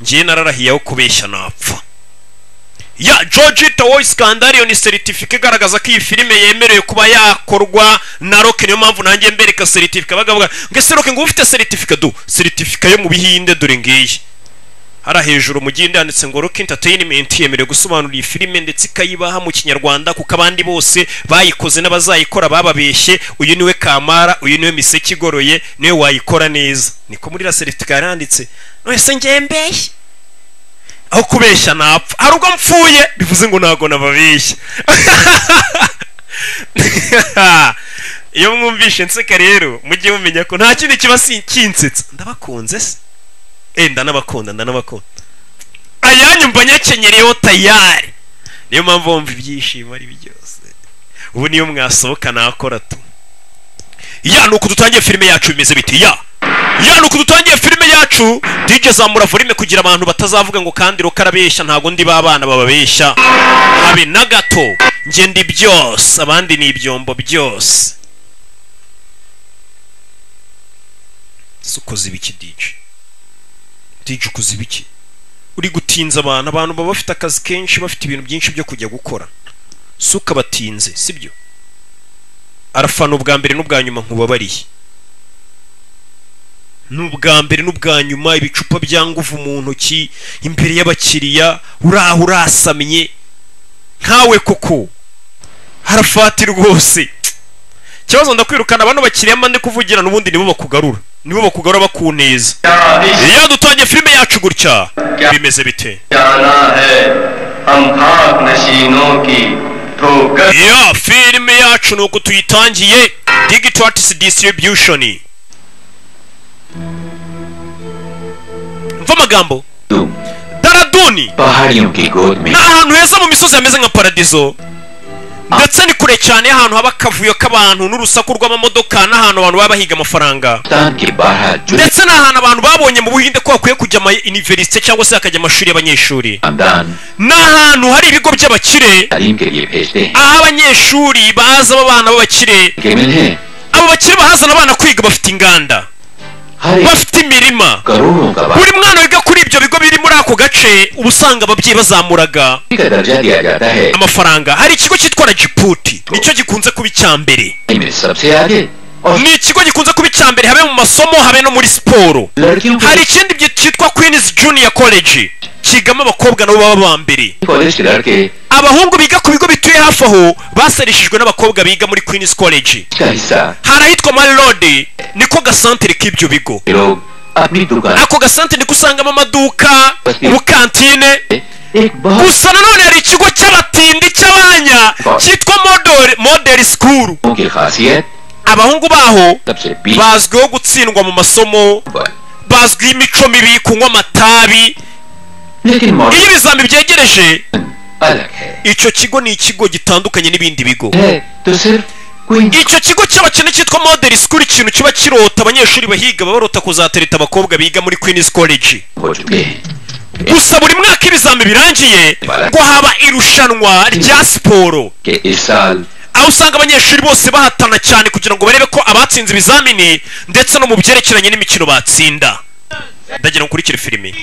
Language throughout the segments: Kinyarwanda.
ngewe nararahiye aho kubeshya napfa ya jojita wowe sikandariyo ni seritifika igaragaza ko iyi filime yemerewe kuba yakorwa na roke niyo mpamvu nanjye mbereka seritifika bagavuga ngo ese roke ngo ufite seritifika du seritifika yo mu bihinde dore ngiyi hariya hejuru mu gihinde handitse ngo roke interinimenti yemerewe gusobanura iyi filime ndetse ikayibaha mu kinyarwanda kuko abandi bose bayikoze n'abazayikora bababeshye uyu niwe kamara uyu niwe miseke igoroye niwe wayikora neza niko muri la seritifika yaranditse wese ngembeye aho kubeshya napfa hari ubwo mpfuye bivuze ngo ntabwo nababeshya iyo mwumvishe nseka rero mujye mumenya ko nta kindi kiba kinsetsa ndabakunze se eh ndanabakunda ndanabakunda ayanyu mba nyakenyereyeho tayari niyo mpamvu wumva ibyishimo ari byose ubu niyo mwasohoka nakora tu ya ni uku dutangiye filime yacu bimeze biti ya ya ni uku dutangiye filime yacu DJ zamura volume kugira abantu batazavuga ngo kandi rukarabeshya ntago ndi babana bababeshya habe na gato njye ndi byose abandi ni ibyombo byose sukoze ibiki DJ DJ ukoze ibiki uri gutinza abantu abantu baba bafite akazi kenshi bafite ibintu byinshi byo kujya gukora suka batinze sibyo arafana ubwa mbere n'ubwa nyuma nkubabariye ni ubwa mbere n'ubwa nyuma ibicupa bya nguvu mu ntoki imbere y'abakiriya uraha urasamye nkawe koko harafati rwose ikibazo ndakwirukana bano bakiriya mba ndi kuvugira n'ubundi nibo bakugarura nibo bakugarura bakuneza iyo dutangiye filime yacu gutya bimeze bite ya filime yacu ni uku tuyitangiye digitratisi disitiribiyushoni mva amagambo daraduni ni ahantu heza mu misozi hameze nka paradizo ndetse ni kure cyane y'ahantu haba akavuyo k'abantu n'urusaku rw'amamodoka n'ahantu abantu baba bahiga amafaranga ndetse n'ahantu abantu babonye mu buhinde ko hakwiye kujya ama iniverisite cyangwa se hakajya amashuri y'abanyeshuri ni ahantu hari ibigo by'abakire aho abanyeshuri baza b'abana b'abakire abo bakire bahazana abana kwiga bafite inganda bafite imirima buri mwana wiga kuri ibyo bigo biri muri ako gace uba usanga ababyeyi bazamuraga amafaranga hari ikigo cyitwa jiputi nicyo gikunze kuba icya mbere ni ikigo gikunze kuba icya mbere habe mu masomo habe no muri siporo hari ikindi cyitwa kwinizi juniya koleji kigamo abakobwa nabo baba ba mbere abahungu biga ku bigo bituye hafi aho basereshejwe n'abakobwa biga muri queens college hari ahitwa mari rode niko gasantere k'ibyo bigo ako gasantere niko usangamo amaduka ubukantine gusa nanone hari ikigo cy'abatindi cy'abanya cyitwa model school abahungu baho bazwiho gutsindwa mu masomo bazwiho imico mibi kunywa amatabi iyo ibizami byegereje icyo kigo ni ikigo gitandukanye n'ibindi bigo icyo kigo cy'abakene cyitwa model school ikintu kiba kirota abanyeshuri bahiga barota kuzatereta abakobwa biga muri queens college gusa buri mwaka ibizami birangiye ngo haba irushanwa rya siporo aho usanga abanyeshuri bose bahatana cyane kugira ngo barebe ko abatsinze ibizamini ndetse no mu byerekeranye n'imikino batsinda ndagira ngo ukurikire filime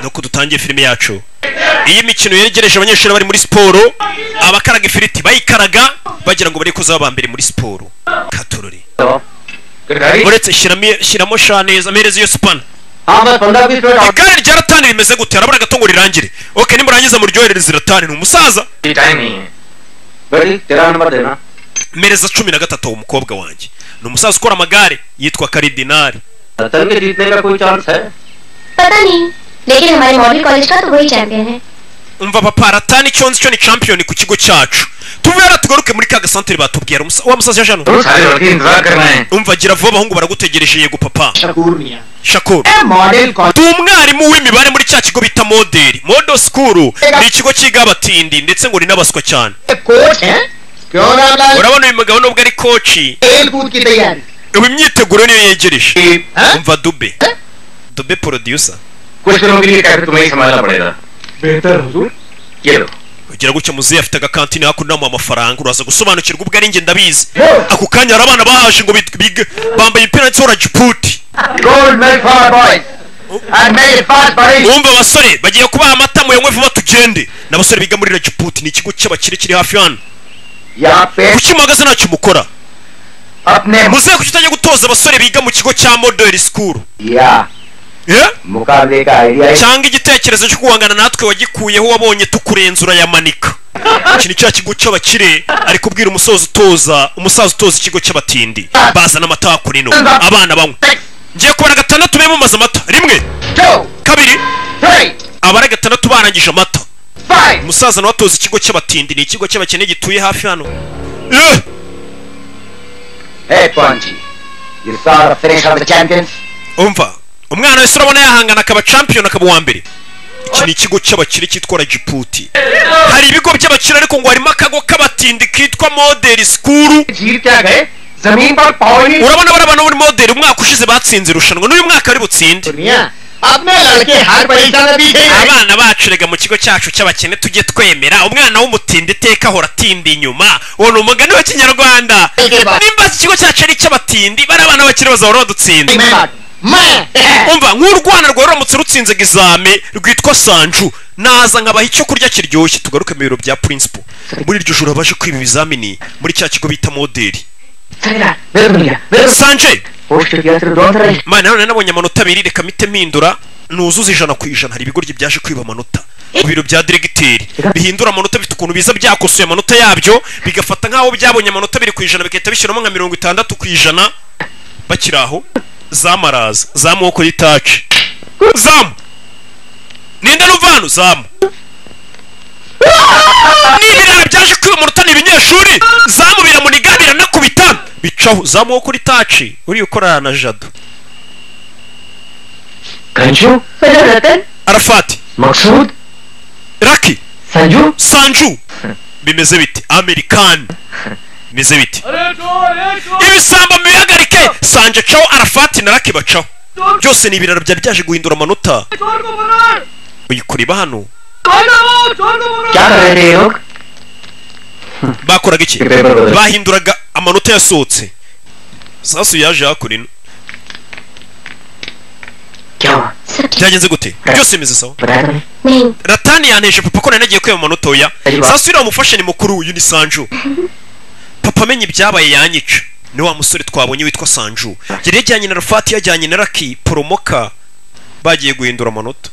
nuko dutangiye filime yacu iyo imikino yegereje abanyeshuri bari muri siporo abakaraga ifiriti bayikaraga bagira ngo bari kuzaba aba mbere muri siporo katorore uretse shyiramo sha neza amereza iyo sipana igare rya ratani rimeze gute harabura agatungo rirarangira oke nimurangiza muryoherereze ratani ni umusaza mereza cumi na gatatu umukobwa wanjye ni umusaza ukora amagare yitwa karidinari तभी जीतने का कोई चांस है पता नहीं लेकिन हमारे model college का तो वही चैंपियन है umva papa ratani cyo nzi cyo ni champion ku kigo cyacu tuvuye rero tugaruke muri ka gasantere batubwira wa musaza jano umva gira vuba abahungu baragutegereje yego papa shakuru ndi umwarimu w'imibare muri cya kigo bita modeli modo sikuru ni ikigo cyiga abatindi ndetse ngo ni n'abaswa cyane urabona uyu mugabo nubwo ari koci ubu imyiteguro niyo yegereje umva dube dube producer ugira gutya muzehe afite agakantine hakuno mu amafaranga uraza gusobanukirwa ubwo ari njye ndabizi ako kanya hari abana bahaje ngo bambaye imipira ndetse urajiputi and made fast for it. mwumve abasore bagiye kubaha amata muyanywe vuba tugende ni abasore biga muri ragiputi ni ikigo cy'abakire kiri hafi hano Ya pe kuki muhagaze ntacyo mukora apne muzehe kuki utajya gutoza abasore biga mu kigo cya modeli sikuru ya Eh? mukande ka idea is- cyangwa igitekerezo cyo guhangana natwe wagikuyeho wabonye tukurenza urayamanika iki ni cya kigo cy'abakire ari kubwira umusoza utoza umusaza utoza ikigo cy'abatindi bazana amata hakurino abana banywa six ngiye kubara gatandatu be mumaze amata rimwe two kabiri three abari gatandatu barangije amata five umusaza nawe atoza ikigo cy'abatindi ni ikigo cy'abakene gituye hafi hano Eh, hey Ponchi you saw the finish of the champions umva umwana wese urabona yahangana akaba champion akaba uwa mbere iki ni ikigo cy'abakire cyitwa ragiputi hari ibigo by'abakire ariko ngo harimo akago k'abatindi kitwa modeli sikuru जीत क्या गए जमीन पर पावनी urabona bariya bantu bo muri modeli umwaka ushize batsinze irushanwa n'uyu mwaka ari butsinde दुनिया अपने लड़के हर परीक्षा में बीते हैं। abana bacu rega mu kigo cyacu cy'abakene tujye twemera umwana w'umutindi iteka ahora atinda inyuma uwo ni umugani wa kinyarwanda nimba iki kigo cyacu ari icy'abatindi bari abana bakiri bazahora badutsinda मैं बात- मैं umva nk'urwana rwawe ruramutse rutsinze egizame rwitwa sanju naza nkabaha icyo kurya kiryoshye tugaruke mu biro bya purinsipo muri iryo joro baje kwiba ibizamini muri cya kigo bita modeli सगला मेरे दुनिया मेरे sanje post किया सिर्फ दोनों तरह mana none nabonye amanota abiri reka mite mpindura nuzuza ijana ku ijana hari ibigoryi byaje kwiba amanota ku biro bya diregiteri bihindura amanota bifite ukuntu biza byakosoye amanota yabyo bigafata nk'aho byabonye amanota abiri ku ijana bigahita bishyiramo nka mirongo itandatu ku ijana bakiri aho zamaraza zamoko y'itaci zamu ninde n'uvanu zamu n'ibirara byaje kwiba amanota ni ibinyeshuri zamu biramuniga biranakubita bicaho zamuho kuri taci uriya ukorana na jado कंजू hello Ratan arafati Maqsood raki Sanju sanju bimeze biti amerikani bimeze biti ibisambo bibihagarike sanje caho arafati na raki bacaho byose ni ibiraro byari byaje guhindura amanota uyu kureba hano क्या कर रहे थे ये लोग bakoraga iki Paper ball. bahinduraga amanota yasohotse sasu yaje hakurino क्या हुआ सब ठीक byagenze gute byose bimeze sawa बताया तुमने नहीं ratani yanteje papa ko nari nagiye kwiba amanota oya Ayiwa. sasu uriya mufashe ni mukuru uyu ni sanju papa amenye ibyabaye yanyica ni wa musore twabonye witwa sanju yari yajyanye na rufati yajyanye na raki poromoka bagiye guhindura amanota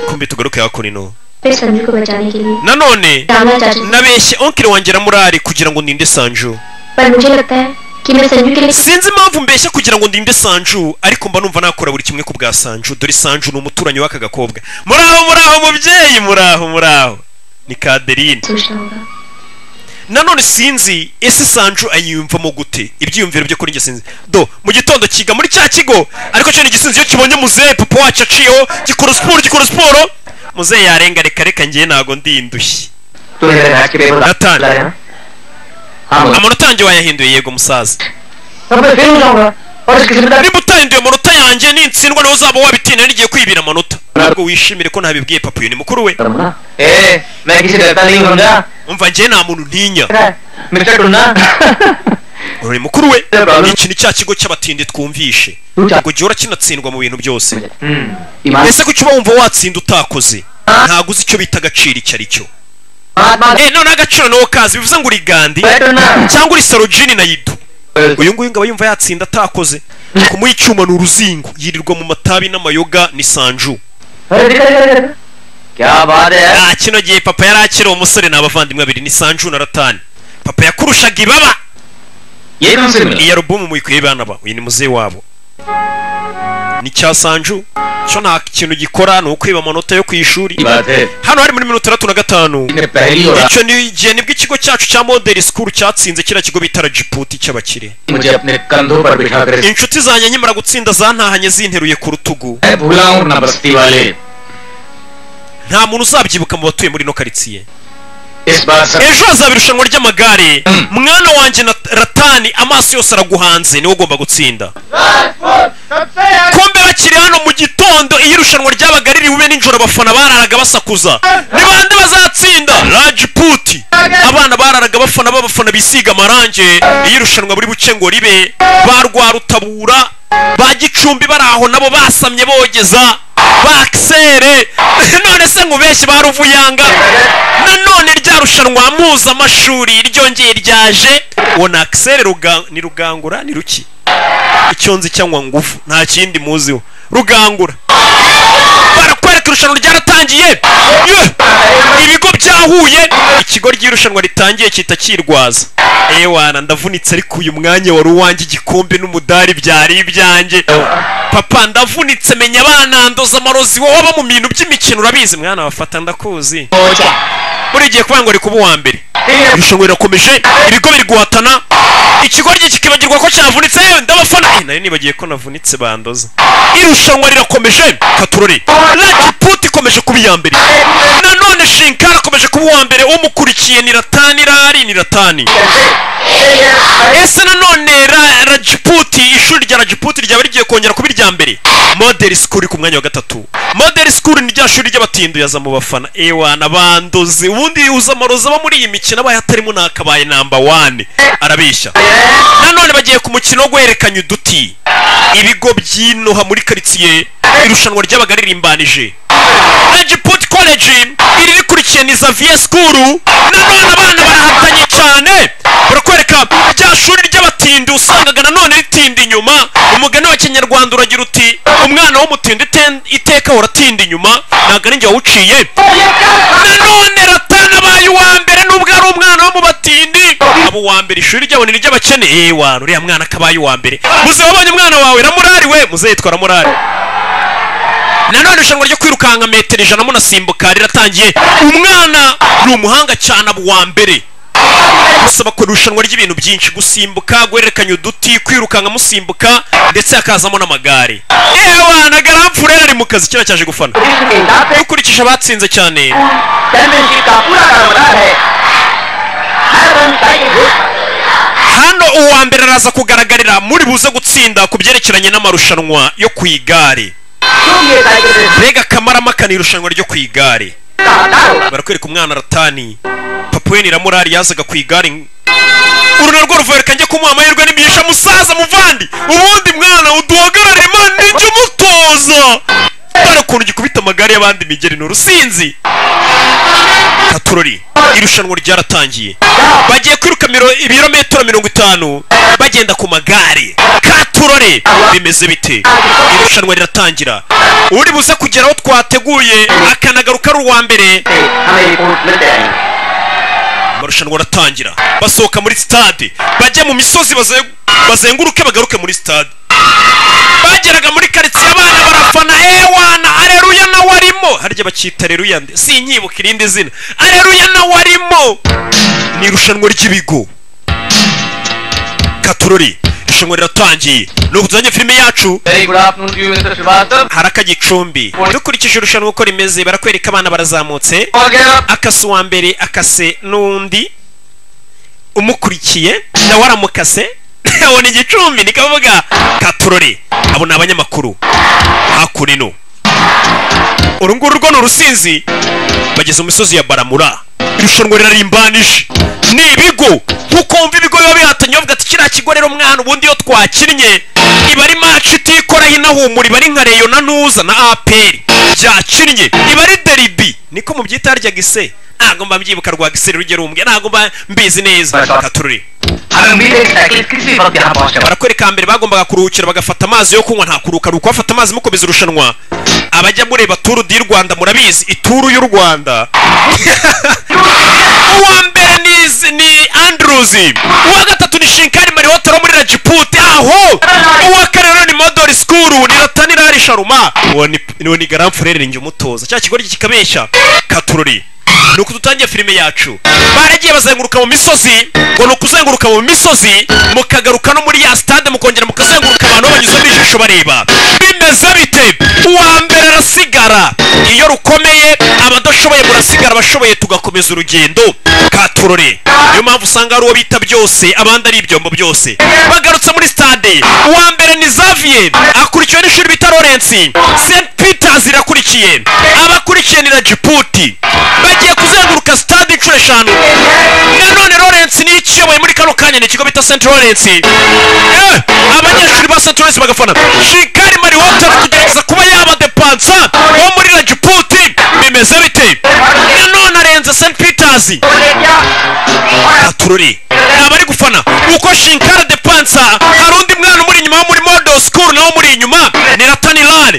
kumbi tugaruke hakurino फिर संजू को बचाने के लिए nanone डालना चाहती थी nabeshye onkiri wanjye na murari kugira ngo ndinde sanju पर मुझे लगता है कि मैं संजू के लिए sinzi impamvu mbeshya kugira ngo ndinde sanju ariko mba numva nakora buri kimwe ku bwa sanju dore sanju ni umuturanyi w'aka gakobwa muraho muraho mubyeyi muraho muraho ni kaderine सोचना होगा nanone sinzi ese sanju ayiyumvamo gute ibyiyumviro byo kuri njye sinzi do mu gitondo kiga muri cya kigo ariko cyo ni igisinzi iyo kibonye muzehe papa wacu aciyeho gikora siporo gikora siporo muzehe yarenga reka reka ngewe ntago ndi indushyi तूने मेरे मैच के पेपर रतन। बुलाए ना हाँ बोलो। amanota yanjye wayahinduye yego musaza अब मैं फेल हो जाऊंगा और इसकी जिम्मेदारी niba utahinduye amanota yanjye nintsindwa nawe uzaba wabitinda n'igihe kwibira amanota ntabwo wishimire ko ntabibwiye papa uyu ni mukuru we करूंगा ए मैं किसी डरता नहीं हूं, समझा umva ngewe nta muntu ntinya mister Tunna uyu ni mukuru we iki ni cya kigo cy'abatindi twumvishe ngo gihora kinatsindwa mu bintu byose ईमान ese kuki uba wumva watsinda utakoze ntabwo uzi icyo bita agaciro icyo ari cyo Mahatma eh none agaciro nawo kazi bivuze ngo uri gandi Tunna cyangwa uri sarojini na yido uyu nguyu ngaba yumva yatsinda atakoze kumuha icyuma ni uruzingo yirirwa mu matabi n'amayoga ni sanju अरे दिखा दिखा दिखा क्या बात है ah kino gihe papa yari akiri umusore ni abavandimwe babiri ni sanju na ratani papa yakurushaga ibaba ये कौन सी मिली iyi alubumu muyikuye bana ba uyu ni muzehe wabo ni cya sanju cyo nta kintu gikora ni ukwiba amanota yo ku ishuri बात है hano hari muri mirongo itandatu na gatanu इन्हें पहली और icyo ni igihe nibwo ikigo cyacu cya modeli sikuru cyatsinze kiriya kigo bita ragiputi cy'abakire मुझे अपने कंधों पर बिठा कर inshuti zanjye nkimara gutsinda zantahanye zinteruye ku rutugu मैं भूला हूँ ना बस्ती वाले nta muntu uzabyibuka mu batuye muri ino karitsiye इस बार सब ejo hazaba irushanwa ry'amagare mwana wanjye na ratani amaso yose araguhanze niwe ugomba gutsinda kombe bakiri hano mu gitondo iyo irushanwa ryabaga riri bube nijoro abafana bararaga basakuza ni bande bazatsinda raji puti abana bararaga bafana b'abafana bisiga amarange iyo irushanwa buri buce ngo ribe ba rwarutabura ba gicumbi bari aho nabo basamye bogeza bakisere none se nkubeshye ba ruvuyanga nanone rya rushanwa mpuzamashuri ryongeye ryaje uwo ni akisere ruga- ni rugangura ni ruki icyonzi cyangwa ngufu nta kindi muziho rugangura barakwereka irushanwa ryaratangiye Ye! ibigo byahuye ikigo ry'irushanwa ritangiye cyita kirwaza ewana ndavunitse ariko uyu mwanya wari uwanjye igikombe n'umudari byari ibyanjye papa ndavunitse menya banandoza amarozi wowe aba mu bintu by'imikino urabizi mwana wafata ndakuzi buri gihe kuvuga ngo ari kuba uwa mbere irushanwa rirakomeje ibigo biri guhatana ikigoryi kikibagirwa ko cyavunitse yewe ndabafana Eh, nari nibagiye ko navunitse bandoza irushanwa rirakomeje katurore rajiputi ikomeje kuba iya mbere nanone shinkara akomeje kuba uwa mbere umukurikiye ni ratani irahari ni ratani ese nanone ra- rajiputi ishuri rya rajiputi ryaba rigiye kongera kuba irya mbere model school iri ku mwanya wa gatatu model school ni rya shuri ry'abatinduyaza mu bafana ewana bandozi ubundi uza amarozi aba muri iyi mikino abaye atarimo nakabaye namba wane arabeshya nanone bagiye ku mukino wo guhererekanya uduti ibigo by'inoha muri karitsiye irushanwa ryabaga ririmbanije Rajiputi College iri rikurikiye ni Xavier School nanone abana barahatanye cyane barakwereka rya shuri ry'abatindi usangaga nanone ritinda inyuma umugani wa kinyarwanda uragira uti umwana w'umutindi iten- iteka uratinda inyuma ntabwo ari njye wawuciye nanone ratana abaye uwa mbere nubwo ari umwana wo mu batindi abo uwa mbere ishuri ryabo ni iry'abakene ewa uriya mwana kabaye uwa mbere muze wabonye umwana wawe ramurari we muze yitwa ramurari nanone irushanwa ryo kwirukanka metero ijana munasimbuka riratangiye umwana ni umuhanga cyane aba uwa mbere gusa bakora irushanwa ry'ibintu byinshi gusimbuka guhererekanya uduti kwirukanka musimbuka ndetse hakazamo n'amagare ewa na garamfurere ari mu kazi kera cyaje gufana ukurikije abatsinze cyane championship का पूरा कारोबार है हर संस्था की भूख hano uwa mbere araza kugaragarira muri buze gutsinda ku byerekeranye n'amarushanwa yo ku igare क्यों ये cycle race mbega akamaramaka ni irushanwa ryo ku igare का हटाओ barakwereka umwana ratani papa we ni ramurari yazaga ku igare uru narwo ruvereka njye kumuha amahirwe n'imigisha musaza muvandi ubundi mwana uduhagarare imana nijye umutoza dore ukuntu gikubita amagare y'abandi imigeri ni urusinzi katurori irushanwa ryaratangiye bagiye kwiruka miro- ibirometero mirongo itanu bagenda ku magare katurore bimeze bite irushanwa riratangira uri buze kugera aho twateguye akanagaruka ari uwa mbere से हमें रिपोर्ट मिल जाएगी amarushanwa aratangira basohoka muri sitade bajya mu misozi baze- bazenguruke bagaruke muri sitade bageraga muri karitsiye abana barafana ewana areruya nawe arimo harya bakita areruya nde sinkibuka irindi zina areruya nawe arimo ni irushanwa ry'ibigo katurori irushanwa riratangiye ni ukuzanye filime yacu very good afternoon to you mister Srivastava haraka gicumbi dukurikije irushanwa uko rimeze barakwereka abana barazamutse और get up akase uwa mbere akase n'undi umukurikiye nawe aramukase abona igicumbi ni kavuga katurore abo ni abanyamakuru hakurino uru nguru rwo ni urusinzi bageze mu misozi ya baramura irushanwa rirarimbanije ni ibigo nkuko wumva ibigo biba bihatanye bavuga ati kiriya kigo rero mwana ubundi iyo twakinnye iba ari maci itikoraho inahumura iba ari nka reyo na ntuza na aperi byakinnye iba ari deribi niko mubyita harya gise ntabwo mba mbyibuka rwa gise rugero rumbwe ntabwo mba mbizi neza katurure हमें उम्मीद है कि साइकिल किसी वक्त यहाँ पहुँचे barakwereka hambere bagombaga kuruhukira bagafata amazi yo kunywa nta kuruka ruko bafata amazi mukomeza irushanwa abajya mureba turu di rwanda murabizi ituru y'u rwanda uwa mbere ni Z- ni andruzi uwa gatatu ni shinkari mariwotoro muri rajipute aho uwa kane rero ni modori sikuru ni ratani rari sharuma uwo ni uwo ni garamfurere njye umutoza cya kigo kikabeshya katururi ni uku dutangiye filime yacu baragiye bazenguruka mu misozi ngo ni ukuzenguruka mu misozi mukagaruka no muri ya stade mukongera mukazenguruka abantu banyuzamo ijisho bareba bimeze bite uwa mbere arasigara iyo rukomeye aba adashobora abashoboye murasigara abashoboye tugakomeza urugendo katurore niyo mpamvu usanga hari uwo bita byose abandi ari ibyombo byose bagarutse muri stade uwa mbere ni Xavier akurikiwe n'ishuri bita Lawrence St Peters irakurikiye abakurikiye ni Rajiputi bagiye kuzenguruka stade inshuro eshanu nanone Lawrence niyo ikiyoboye muri kano kanya ni ikigo bita St Lawrence Eh, abanyeshuri ba St Lawrence bagafana Shikari Mari Walter kugerageza kuba yaba depansa wo muri Rajiputi bimeze bite nanone arenze St Peters atururi abari gufana uko shinkara de pansa hari undi mwana umuri inyuma wo muri model school nawo umuri inyuma ni ratani lare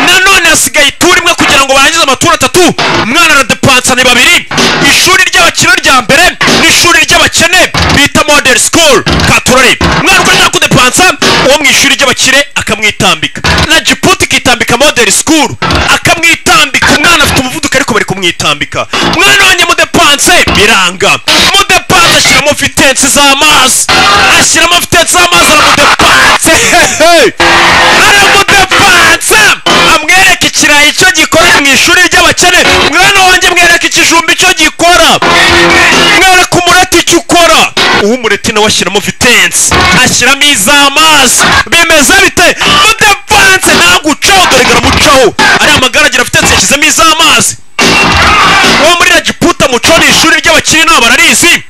nanone hasigaye ituri imwe kugira ngo barangize amaturo atatu umwana na de pansa ni babiri ishuri ry'abakire rya mbere n'ishuri ry'abakene bita model school katurore umwana uko ashaka kudepansa uwo mu ishuri ry'abakire akamwitambika na jiputi ikitambika model school akamwitambika umwana afite umuvuduko ariko bari kumwitambika umwana wanjye mudepanse biranga mudepanse ashyiramo vitensi z'amazi ashyiramo vitensi z'amazi aramudepanse hehe aramudepanse amwereka ikirayi icyo gikora mu ishuri ry'abakene mwana wanjye mwereka ikijumba icyo gikora mwereka umureti icyo ukora uwo umureti nawe ashyiramo vitensi ashyiramo iz'amazi bimeze bite mudepanse ntagucaho dore garamucaho ariya magara agira vitensi yashyizemo iz'amazi uwo muri ragiputa muco ni ishuri ry'abakiri nabo bararizi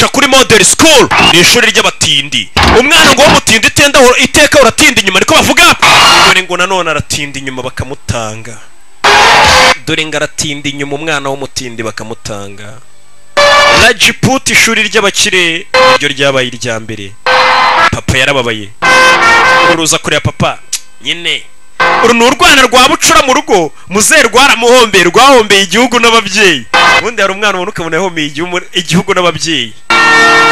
ca kuri model school ni ishuri ry'abatindi umwana ngo w'umutindi itenda iteka uratinda inyuma niko bavuga dore ngo nanone aratinda inyuma bakamutanga dore ngo aratinda inyuma umwana w'umutindi bakamutanga ragiputa ishuri ry'abakire niryo ryabaye irya mbere papa yarababaye uruza kureba papa nyine uru ni urwana rwa bucura mu rugo muzehe rwaramuhombeye rwahombeye igihugu n'ababyeyi ubundi hari umwana ubona ukabona yahomeye igihugu- igihugu n'ababyeyi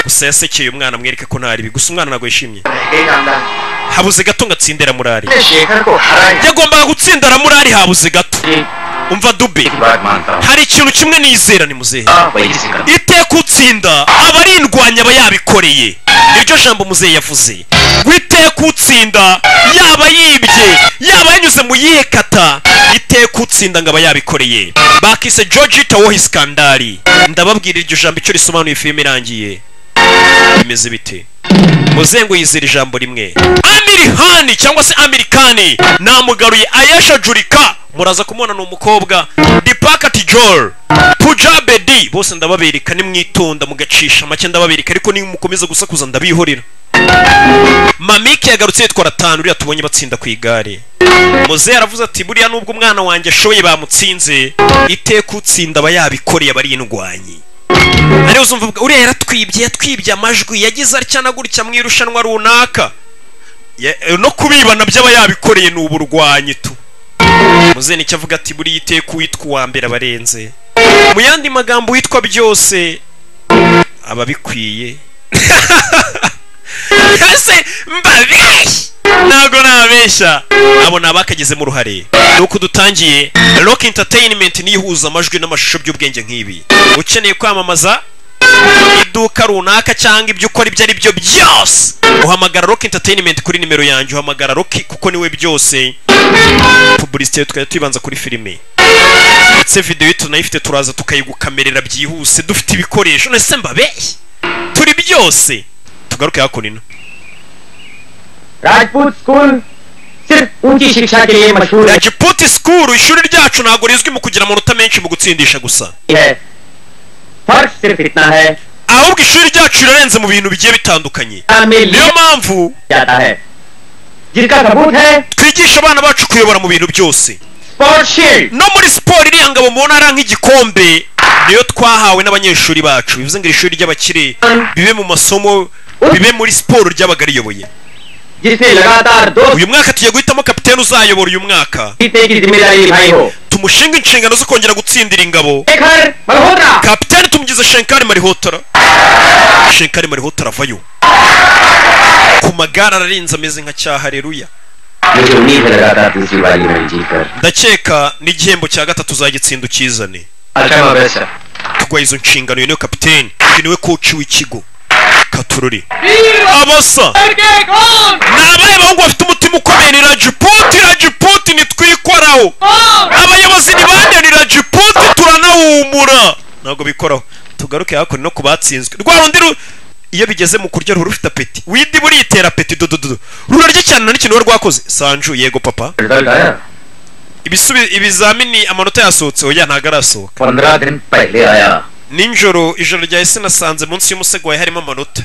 gusa yasekeye umwana amwereka ko ntari bibi gusa umwana ntabwo yishimye habuze gato ngo atsinde ramurari Shekhar को हराए yagombaga gutsinda ramurari habuze gato umva dube बात मानता हूँ hari ikintu kimwe nizera ni muzehe आप वही से करते iteka utsinda aba ari indwanya aba yabikoreye niryo jambo muzehe yavuze ngo iteka utsinda yaba yibye yaba yanyuze mu yihe kata iteka utsinda ngo aba yabikoreye bakise george tawohi skandari ndababwira iryo jambo icyo risobanuye filime irangiye bimeze bite muzehe ngo yizera ijambo rimwe amirihani cyangwa se amerikani namugaruye ayesha jurika muraza kumubona ni umukobwa dipaka tijol pujabedi bose ndababereka nimwitonda mugacisha make ndababereka ariko nimukomeza gusakuza ndabihorera mamike yagarutse yitwa ratanu uriya tubonye batsinda ku igare muzehe aravuze ati buriya nubwo umwana wanjye ashoboye bamutsinze iteka utsinda aba yabikoreye aba ari indwanyi ariyo uzumva uvuga uriya yaratwibye yatwibye amajwi yagize atya na gutya mu irushanwa runaka Ya- eh, no kubibana by'aba yabikoreye ni uburwanyi tu muzeni icyo avuga ati buriya iteka uwitwa uwa mbere abarenze mu yandi magambo witwa byose aba abikwiye ese mbabeshya ntabwo nabeshya abo ni abakagizemo uruhare ni uko dutangiye rock entertainment niyo ihuza amajwi n'amashusho by'ubwenge nk'ibi ukeneye kwamamaza iduka runaka cyangwa ibyo ukora ibyo ari byo byose uhamagara rock entertainment kuri nimero yanjye uhamagara rock kuko niwe byose publicité tukajya tuyibanza kuri filime ndetse videwo tunayifite turaza tukayigukamerera byihuse dufite ibikoresho nese mbabeshya turi byose tugaruke hakuno Rajput school सिर्फ ऊंची शिक्षा के लिए मशहूर rajiputi sikuru ishuri ryacu ntabwo rizwi mu kugira amanota menshi mu gutsindisha gusa है फर्क सिर्फ इतना है ahubwo ishuri ryacu rirarenze mu bintu bigiye bitandukanye में niyo लिया mpamvu जाता है जिसका सबूत है twigisha abana bacu kuyobora mu bintu byose sport shield no muri siporo iriya ngabo mubona ari nk'igikombe niyo twahawe n'abanyeshuri bacu bivuze ngo iri shuri ry'abakire bibe mu masomo bibe muri siporo ry'abaga riyoboye जिसने लगातार दो uyu mwaka tugiye guhitamo kapiteni uzayobora uyu mwaka जीतने की जिम्मेदारी निभाई हो tumushinga inshingano zo kongera gutsindira ingabo Shekhar Malhotra kapiteni tumugize shenkari marihotara shenkari marihotara avayo ku magare ararenze ameze nka cyahareruya मुझे उम्मीद है लगातार दूसरी बारी में जीतकर ndakeka n'igihembo cya gatatu uzagitsinda ukizane अच्छा मैं best tugwa izo nshingano uyu niwe kapiteni uyu niwe koci w'ikigo katururi वीर abasa के कौन ni abahe bahungu bafite umutima mukomeye ni rajiputi rajiputi ntitwikoraho abayobozi ni bande ni rajiputi turanahumura ntabwo bikoraho tugaruke hakuno no ku batsinzwe rwa rundi ru- iyo bigeze mu kurya ruba rufite apeti widi buritera apeti dodododo rurarya cyane na n'ikintu ruba rwakoze sanju yego papa result आया ibisubi ibizamini amanota yasohotse oya ntabwo arasohoka पंद्रह दिन पहले आया ninjoro ijoro ryahise nasanze munsi y'umusego wawe harimo amanota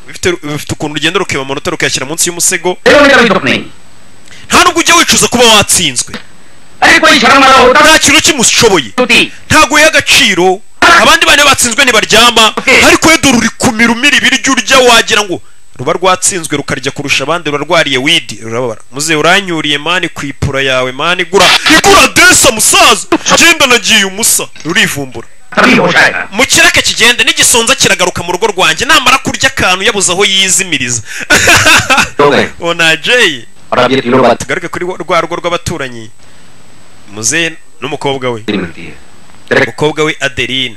bifite bifite ukuntu ugenda rukeba amanota rukayashyira munsi y'umusego देखो मेरी कभी दुख नहीं nta nubwo ujya wicuza kuba watsinzwe अरे कोई शर्म वाला होता nta kintu kimushoboye स्तुति ntago uhe agaciro abandi bane batsinzwe ntibaryama ariko yedo ruri kumira umira ibiryo urya wagira ngo ruba rwatsinzwe rukarya kurusha abandi ruba rwariye widi rurababara muze uranyuriye mani ku ipura yawe mani igura igura desa musaza genda nagiye umusa rurivumbura तभी होश आएगा mu kiraka kigenda n'igisonza kiragaruka mu rugo rwanjye namara kurya akantu yabuze aho yizimiriza हो गए onajeye और अब ये तीनों बात tugaruke kuri rwa rugo rw'abaturanyi muze n'umukobwa we मिलती है डायरेक्ट umukobwa we adeline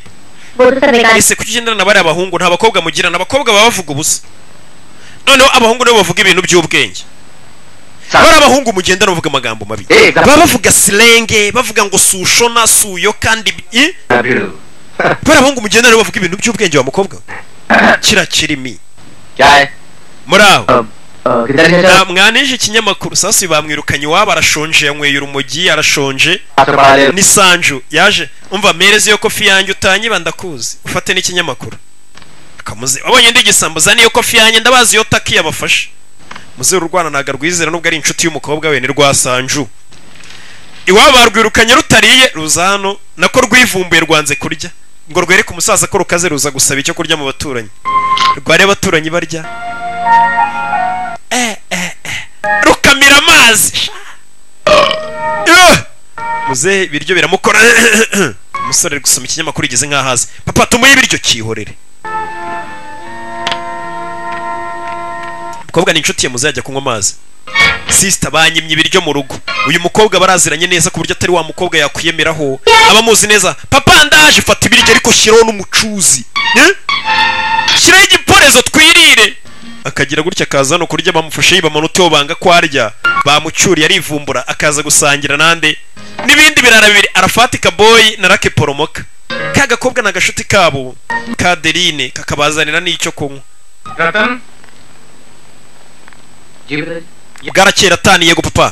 वो तो सब बेकार ese kuki ugendana na bariya bahungu nta bakobwa mugirana abakobwa baba bavuga ubusa noneho abahungu nabo bavuga ibintu by'ubwenge bariya bahungu mugendana bavuga amagambo mabi Eh, exactly. baba bavuga silenge bavuga ngo sushona suyo kandi i- साथ bariya bahungu mugendana bavuga ibintu by'ubwenge wa mukobwa we kira kirimi क्या है muri aho अ, अ, किधर है Na- mwanije ikinyamakuru sasi bamwirukanye iwabo arashonje yanyweye urumogi arashonje आपसे पढ़ा ले ni sanju yaje umva mereze iyo kofi yanjye utanyiba ndakuzi ufate n'ikinyamakuru akamuze wabonye ndi igisambo zana iyo kofi yanjye ndabazi iyo taki yabafashe muze urwana ntago arwizera nubwo ari inshuti y'umukobwa we ni rwa sanju iwabo barwirukanye rutariye ruza hano nako rwivumbuye rwanze kurya ngo rwereke umusaza ko rukaze ruza gusaba icyo kurya mu baturanyi rware abaturanyi barya eh, eh, eh. rukamira amazi Eh! muze ibiryo biramukora umusore ari gusoma ikinyamakuru igeze nk'aho azi papa tumuhe ibiryo cyihorere umukobwa ni inshuti ye muze yajya kunywa amazi sisita banyimye ibiryo mu rugo uyu mukobwa baraziranye neza ku buryo atari wa mukobwa yakwiyemeraho abamuzi neza papa ndaje fata ibiryo ariko shyiraho n'umucuzi Eh? shyiraho igiporezo twirire akagira gutya akaza hano kurya bamufashe yiba amanota yo banga ko arya bamucyuriye arivumbura akaza gusangira nande n'ibindi birara bibiri arafatika boyi na rake poromoka ka gakobwa ni agashuti kabo ka derine kakabazanira n'icyo kunywa रतन जी बता bwarakera ataniye yego papa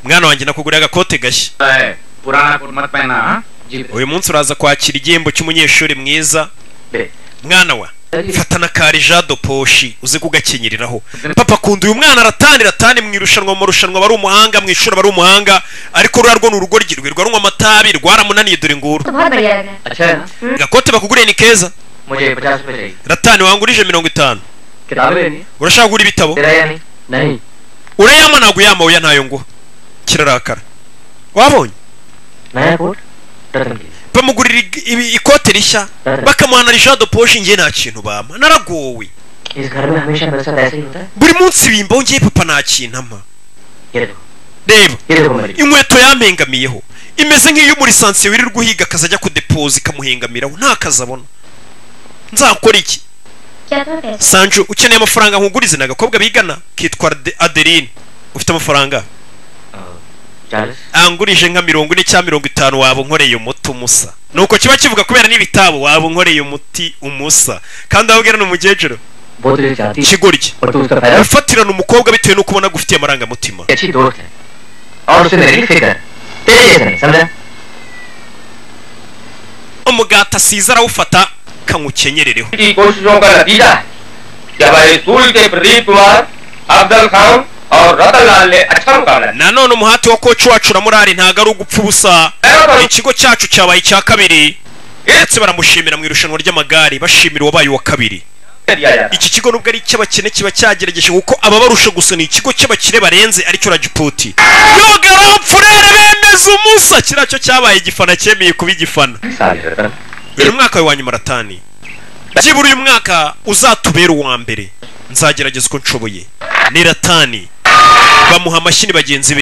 mwana wanjye nakuguriye agakote gashya है पुराना कोट मत पहना हाँ? जी बता uyu munsi uraza kwakira igihembo cy'umunyeshuri mwiza ले mwana wa fatana kari jado poshi uze kugakenyereraho papa akunda uyu mwana aratanira atani mu irushanwa mu marushanwa aba ari umuhanga mu ishuri aba ari umuhanga ariko ruriya rwo ni urugo rwe rwarunywa amatabi rwaramunaniye dore nguru तो बहुत बढ़िया लगा अच्छा है ना gakote bakuguriye ni keza मुझे पचास रुपए चाहिए ratani wangurije mirongo itanu किताबें लेनी urashaka kugura ibitabo तेरा या नहीं नहीं urayama ntabwo uyama oya ntayo ngo kirarakara wabonye नया कोट रतन की bamugurira ig- ibi- ikote rishya bakamuhana rishado poshi njye nta kintu bama naragowe इस घर में हमेशा मेरे साथ ऐसा ही होता है buri munsi bimbaho njye papa nta kintu ama ये देखो reba ये देखो मेरी inkweto yampengamiyeho imeze nk'iy'umurisansiye wirirwa uhiga akaza ajya kudepoza ikamuhengamiraho nta kazi abona nzakora iki क्या था पैसा sanju ukeneye amafaranga nkugurize ni agakobwa bigana kitwa Ade- adeline ufite amafaranga चालीस angurije nka mirongo ine cyangwa mirongo itanu waba unkoreye umuti umusa nuko kiba kivuga kubera n'ibitabo waba unkoreye umuti umusa kandi aho ubwira ni umukecuru वो तुझे चाहती है kigoryi और तू उसका फायदा wifatirana umukobwa bitewe n'uko ubona agufitiye amarangamutima अच्छी दोस्त है और उसे मेरी फिक्र है तेरे जैसा नहीं समझा umugati asize arawufata kamukenyerereho की कोशिशों का नतीजा है जब स्कूल के प्रदीप कुमार अफजल खान और रतन लाल ने अच्छा मुकाबला किया। nanone umuhati wa koci wacu na murari ntabwo ari ugupfa ubusa ikigo cyacu cyabaye icya kabiri ndetse baramushimira mu irushanwa ry'amagare bashimira uwabaye uwa kabiri दिया जाता iki kigo nubwo ari icy'abakene kiba cyagerageje kuko ababarusha gusa ni ikigo cy'abakire barenze aricyo rajiputi yogaramfurere bemeza umusa kiriya cyo cyabaye igifana cyemeye kuba igifana साल है रतन uyu mwaka wawe wa nyuma ratani byibura uyu mwaka uzatubera uwa mbere nzagerageza uko nshoboye ni ratani bamuha amashyi ni bagenzi be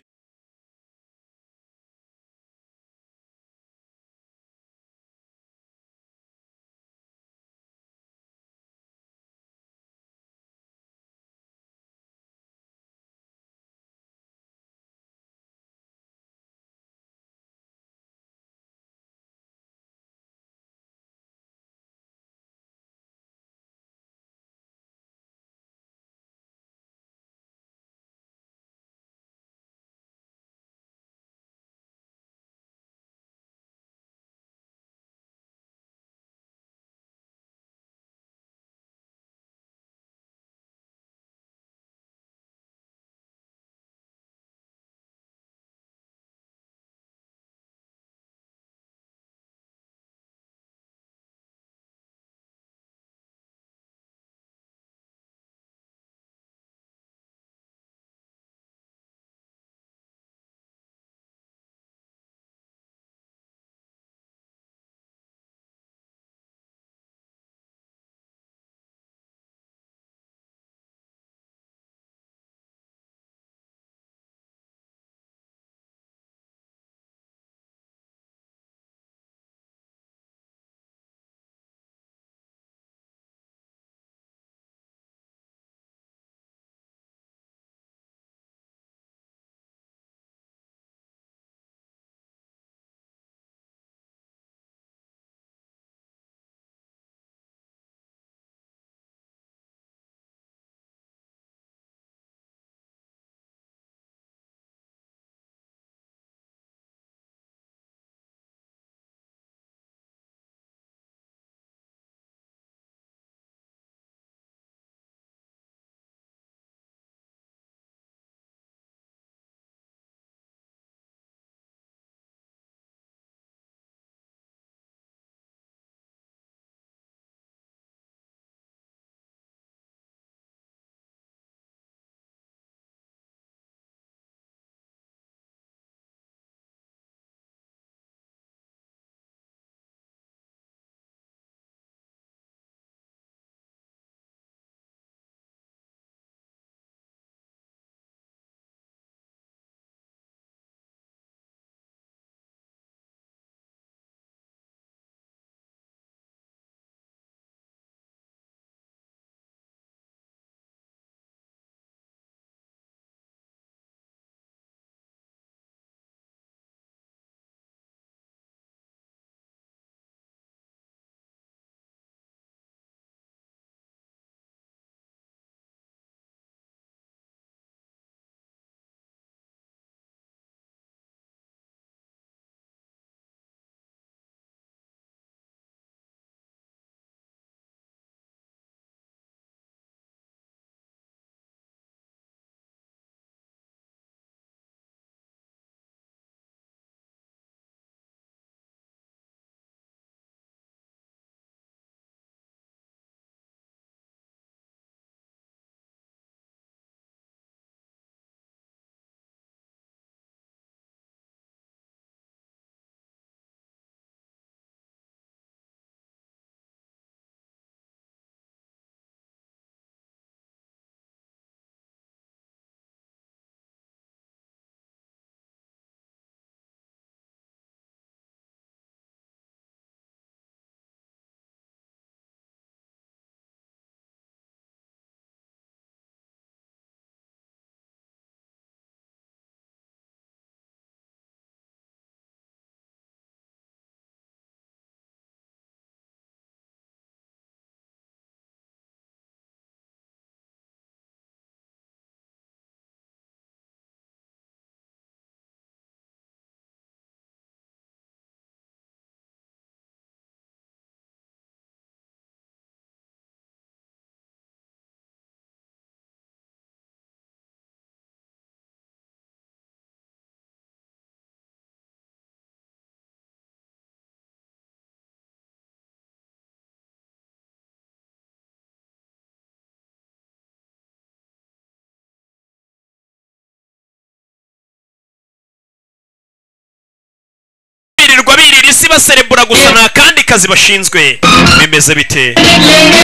baserebura gusa nta kandi kazi bashinzwe bimeze bite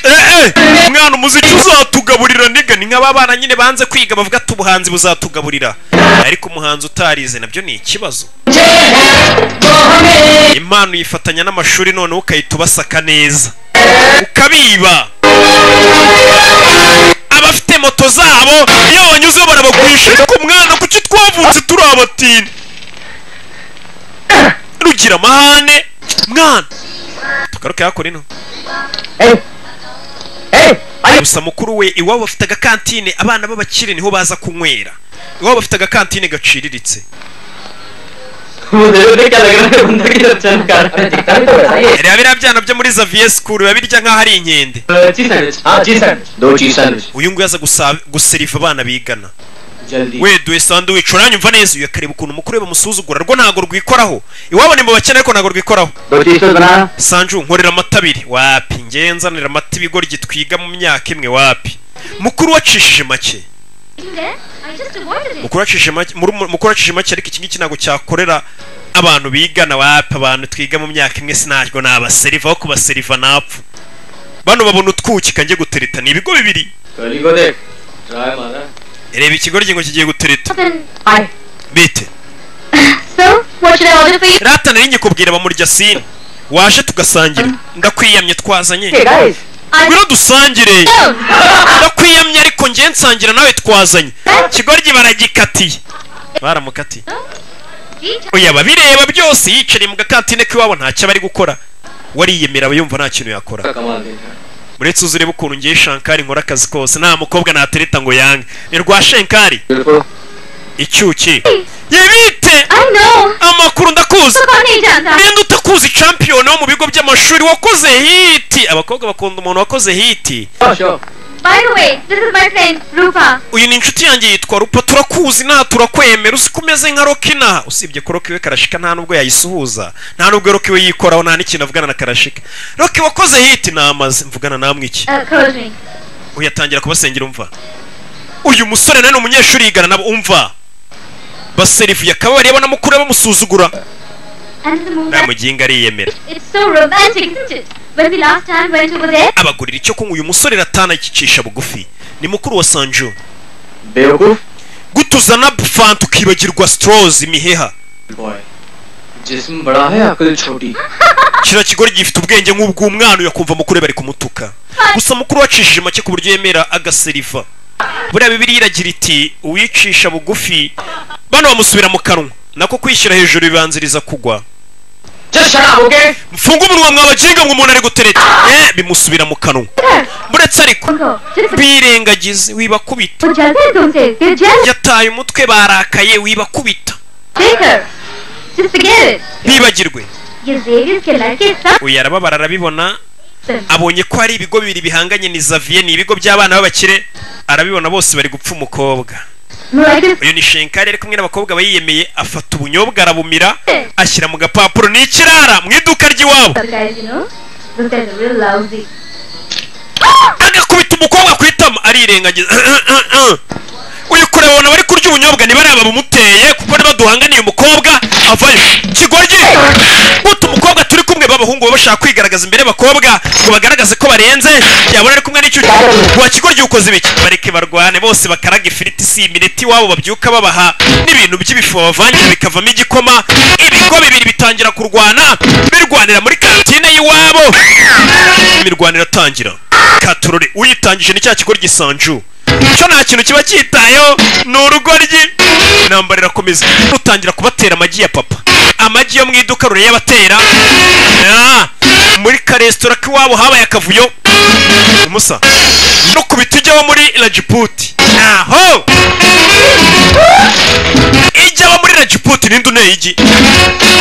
Eh, eh, mwana umuziki uzatugaburira niga ni nk'aba bana nyine banze kwiga bavuga ati ubuhanzi buzatugaburira ariko umuhanzi utarize nabyo ni ikibazo impano uyifatanya n'amashuri noneho ukahita ubasaka neza ukabiba abafite moto zabo iyo banyuzeho barabagurisha ariko mwana kuki twavutse turi abatini rugira amahane mwana tugaruke hakora ino gusa mukuru we iwabo bafite agakantine abana b'abakire niho baza kunywera iwabo bafite agakantine gaciriritse मुझे तो क्या लग रहा है बंदा की लक्षण कार है दिखता है तो बताइए reba biriya byana byo muri zaviye sikuru biba birya nk'aho ari inkende cheese sandwich हाँ चीज सैंडविच दो cheese sandwich uyu nguyu aza gusa- guseriva abana bigana जल्दी weduye sanduwici uranyumva neza uyu akareba ukuntu umukuru we bamusuzugura rwo ntabwo rwikoraho iwabo ni mu bakene ariko ntabwo rwikoraho दो cheese sandwich बनाना sanju nkorera amata abiri wapi ngewe nzanira amata ibigoryi twiga mu myaka imwe wapi mukuru wacishije make mukuru wacishije make muri- mukuru wacishije make ariko iki ngiki ntabwo cyakorera abantu bigana wapi abantu twiga mu myaka imwe sinajyo nabaseriva aho kubaseriva napfa bano babona utwukika njye gutereta ni ibigo bibiri गली को देख ट्राई मारा reba ikigoryi ngo kigiye gutereta bite So, what should I order for you? rata nari nyikubwira bamuryasinda waje tugasangira ndakwiyamye twazanye guys ngwino dusangire No! ndakwiyamye ariko nge nsangira nawe twazanye ikigoryi baragikatiye baramukatiye oya babireba byose yicariye mu gakantine k'iwabo ntacyo aba ari gukora wariyemera aba yumva nta kintu yakora कमाल देखा uretse uzi urebe ukuntu ngiye shankari nkora akazi kose nta mukobwa natereta ngo yange ni rwa shankari बिल्कुल icyuki yibite I know! amakuru ndakuzi So, Connie, Janta! ninde utakuzi champion wo mu bigo by'amashuri wakoze hiti abakobwa bakunda umuntu wakoze hiti show show By the way, this is my friend, Rupa. uyu ni inshuti yanjye yitwa rupa turakuzi nta turakwemera uzi ko umeze nka rokina usibye ko roki we karashika nta nubwo yayisuhuza nta nubwo roki we yikoraho nta n'ikintu avugana na karashika roki wakoze hiti namaze mvugana namwe iki Uh, close me. uyu yatangira kubasengera umva uyu musore nawe ni umunyeshuri yigana nabo umva baserivuye akaba bareba na mukuru we bamusuzugura And the moon, nta muginga ariyemera it's so romantic, isn't it? When we last time went over there, abagurira icyo kunywa uyu musore ratana akicisha bugufi ni mukuru wa sanju बेवकूफ gutuza na fanta ukibagirwa strozi imiheha boy जिस्म बड़ा है अकल छोटी kiriya kigoryi gifite ubwenge nk'ubw'umwana uyakumva mukuru we bari kumutuka gusa mukuru wacishije make ku buryo yemera agaseriva buriya bibiri iragira iti uwicisha bugufi bano bamusubira mu kanwa nako kwishyira hejuru bibanziriza kugwa चल शराब okay mfunge umunwa mwabaginga ngo umuntu ari gutereta eh bimusubira mu kanwa buretse ariko उनको सिर्फ birengagize wibakubita वो जलते हैं तुमसे फिर jail yataye umutwe barakaye wibakubita देकर सिर्फ forget it. bibagirwe ये जेवियर के लड़के सब uyu arababara arabibona सुन abonye ko hari ibigo bibiri bihanganye ni Xavier ni ibigo by'abana b'abakire arabibona bose bari gupfa umukobwa मुरादिस uyu ni shenkari ari kumwe n'abakobwa bayiyemeye afata ubunyobwa arabumira ashyira mu gapapuro ni ikirara mu iduka ry'iwabo guys you know those guys are real lousy agakubita umukobwa ku itama arirengagiza uyu kureba ubona bari kurya ubunyobwa ni bariya babumuteye kuko niba duhanganiye umukobwa avayo kigoryi buta umukobwa turi kumwe b'abahungu baba bashaka kwigaragaza imbere y'abakobwa ngo bagaragaze ko barenze yabona ari kumwe n'icyo wa kigoryi ukoze ibiki bareke barwane bose bakaraga ifiriti si imineti iwabo babyuka babaha n'ibintu by'ibifu bavangira bikavamo igikoma ibigo bibiri bitangira kurwana birwanira muri kantine y'iwabo imirwanire atangira katurore uyitangije ni cya kigoryi sanju cyo nta kintu kiba cyitayeho ni urugoryi intambara irakomeza rutangira kubatera amagi ya papa amagi yo mu iduka rure yabatera Ah, muri karesitora k'iwabo habaye akavuyo umusa no ku biti ujyaho muri rajiputi naho ijyaho muri rajiputi ninde uneye igi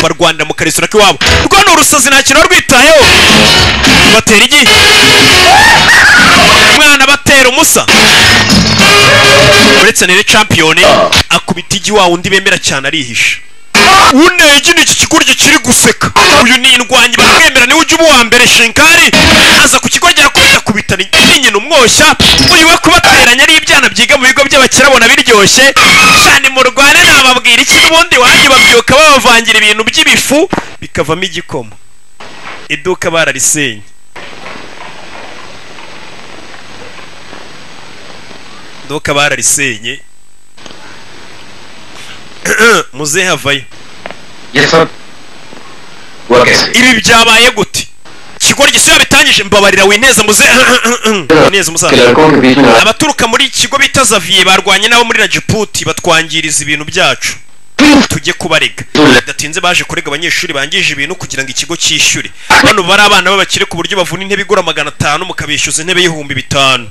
barwanira mu karesitora k'iwabo rwo ni urusazi nta kintu rwitayeho batera igi umwana batera umusa uretse nere champiyone akubita igi wa wundi bemera cyane arihisha unege ni iki kigoryi kiri guseka uyu ni indwanyi baramwemera niwe ujya uba uwa mbere shinkari aza ku kigo arakubita kubitana nyina umwoshya uyu we kubateranya ari ibyana byiga mu bigo by'abakire abona biryoshye cyane mu rwane ni aba- babwira iki n'ubundi wanjye babyuka babavangira ibintu by'ibifu bikavamo igikoma iduka bararisenye iduka bararisenye muzehe havayo ये सब हुआ कैसे ibi byabaye gute kigoryi siyo bitangije mbabarira wineza muze wineza के umusaza लड़कों के बीच में लड़ाई- abaturuka muri iki kigo bita zaviye barwanye nabo muri rajiputi batwangiriza ibintu byacu tujye kubarega bidatinze baje kurega abanyeshuri bangije ibintu kugira ngo ikigo cyishyure bano bari abana b'abakire ku buryo bavuna intebe igura magana atanu mukabishyuza intebe y'ibihumbi bitanu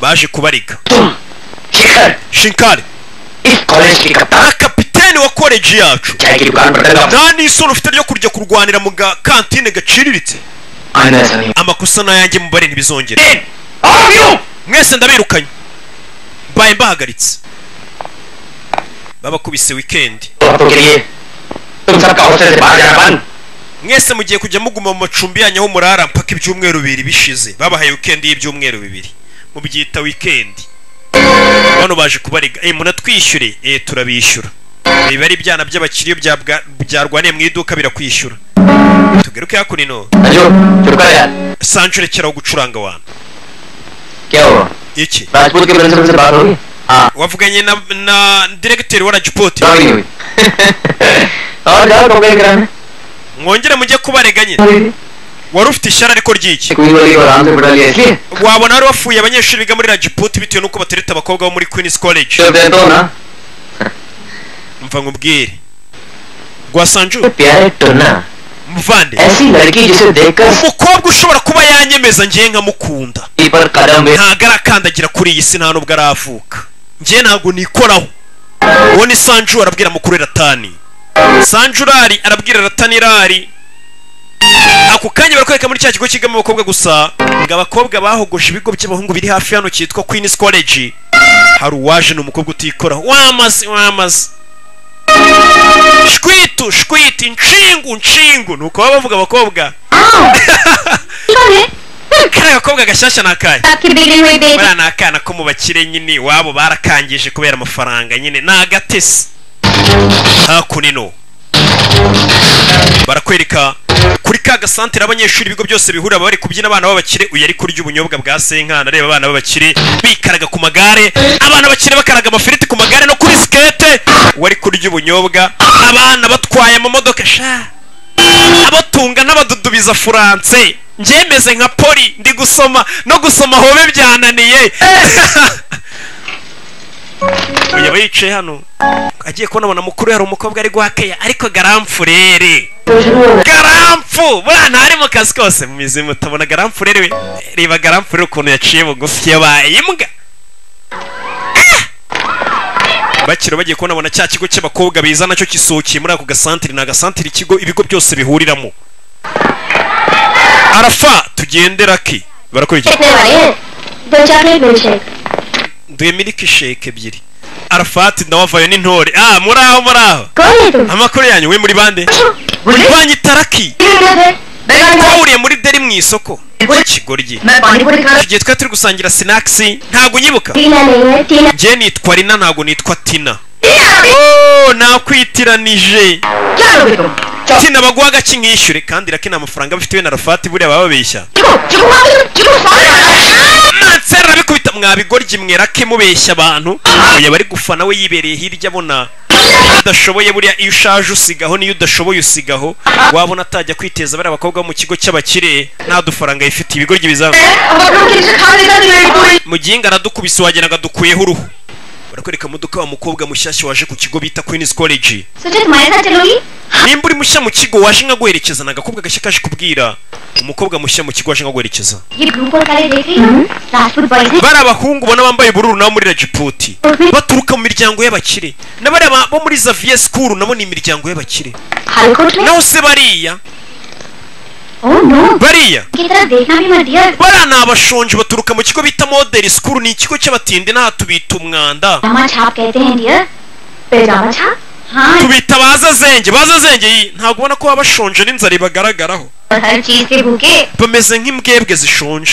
baje kubarega Shekhar shinkari इस college की कप्तान na kapiteni wa koleji yacu चाय की दुकान पर लगा nta n'isoni ufite ryo kujya kurwanira mu gakantine gaciriritse आईना ऐसा नहीं amakosa n'ayanjye mubare ntibizongere और you mwese ndabirukanye mbaye mbahagaritse babakubise wikendi तो हफ्तों के लिए तुम सबका हॉस्टल से बाहर जाना बंद mwese mugiye kujya muguma mu macumbi yanyu aho murara mpaka ibyumweru bibiri bishize babahaye wikendi y'ibyumweru bibiri mubyita wikendi bano baje kubarega eh munatwishyure eh turabishyura biba ari ibyana by'abakiriya byabwa- byarwaniye mu iduka birakwishyura tugaruke hakuno अजो चुप कर यार sanjure keraho gucuranga wantu क्या हुआ iki राजपूत के प्रिंसिपल से बात होगी हाँ wavuganye na, na diregiteri wa rajipoti बात नहीं हुई और जाओ कंप्लेन कराने mwongere mujye kubareganye wari ufite ishyara ariko ry'iki queen वाली को आराम से बिठा लिया इसलिए wabona wari wafuye abanyeshuri biga muri rajiputi bitewe n'uko batereta abakobwa bo muri queens college चल देता हूँ ना mva nkubwire rwasanju प्यारे टोना muvande ऐसी लड़की जिसे देखकर umukobwa ushobora kuba yanyemeza ngewe nkamukunda पर कदम भी ntago arakandagira kuri iyi si nta nubwo aravuka ngewe ntabwo nikoraho uwo ni sanju arabwira mukuru ratani sanju rari arabwira ratani rari ako kanya barakwereka muri cya kigo kigamo abakobwa gusa ngo abakobwa bahogoje ibigo by'abahungu biri hafi hano cyitwa queen's college hari uwaje ni umukobwa utikoraho wamaze wamaze shwitu shwitu inshingu inshingu ni uko baba bavuga abakobwa Ikone, kariya gakobwa gashyashya ni akahe bakibiri we baby. buriya ni akana ko mu bakire nyine iwabo barakangije kubera amafaranga nyine ni agatesi hakunino barakwereka kuri ka gasantere abanyeshuri ibigo byose bihura baba bari kubyina abana b'abakire uyu ari kurya ubunyobwa bwa senkana areba abana b'abakire bikaraga ku magare abana bakire bakaraga amafiriti ku magare no kuri sikete uwo ari kurya ubunyobwa abana batwaye amamodoka sha abatunga n'abadudubiza furanse njyemeze nka poli ndi gusoma no gusoma hobe byananiye uyu aba yicaye hano agiye kubonabona mukuru hari umukobwa ari guhakeya ariko garamfurere garamfu buriya ntari mu kazi kose mu mizimu utabona garamfurere we reba garamfurere ukuntu yaciye bugufi yabaye imbwa bakira bagiye kubonabona cya kigo cy'abakobwa biza nacyo kisukiye muri ako gasantiri ni agasantiri ikigo ibigo byose bihuriramo arafa tugendera ki barakurikira कितने वाले हैं दो chocolate milk shake duhe miliki sheke ebyiri arafati nawe avayo n'intore ah muri aho muri aho कौन है तुम amakuru yanyu we muri bande banyitaraki twahuriye muri deri mu isoko kigoryi मैं पानी पूरी खा tugiye twari turi gusangira sinakisi ntabwo unyibuka टीना नहीं है टीना njye nitwa rina ntabwo nitwa tina रहा oh nakwitiranije क्या लोगे तुम tina baguha agaki nkishyure kandi raki nta mafaranga bafite we na rafati buriya baba babeshya Chiko Chiko मार चिको सारे mansera arabikubita mwabigoryi mwerake mubeshya abantu oya bari gufana we yibereye hirya abona udashoboye buriya iyo ushaje usigaho n'iyo udashoboye usigaho wabona atajya kwiteza bariya bakobwa bo mu kigo cy'abakire nta dufaranga yifitiye ibigoryi bizamu अब हम लोग किसी खा लेता नहीं पूरी mu gihe ingana dukubise wagera ngo adukuyeho uruhu barakwereka muduka wa mukobwa mushyashya waje ku kigo bita queen's college सोचा तुम्हारे साथ चलूंगी nimba uri mushya mu kigo waje nkaguherekeza ni agakobwa gashya kaje kubwira umukobwa mushya mu kigo waje nkaguherekeza ये blue call college देख रही हो Rajput boys है bari abahungu ubona bambaye ubururu nabo muri rajiputi baturuka mu miryango y'abakire na bariya ba- bo muri zaviye sikuru nabo ni imiryango y'abakire हल्को उसमें naho se bariya oh no bariya की तरफ देखना भी मत dear bariya ni abashonji baturuka mu kigo bita modeli sikuru ni ikigo cy'abatindi n'aha tubita umwanda पजामा छाप कहते हैं डियर पजामा छाप हाँ tubita bazazenge bazazenge iyi ntabwo ubona ko baba bashonje n'inzara ibagaragaraho और हर चीज के भूखे bameze nk'imbwebwe zishonje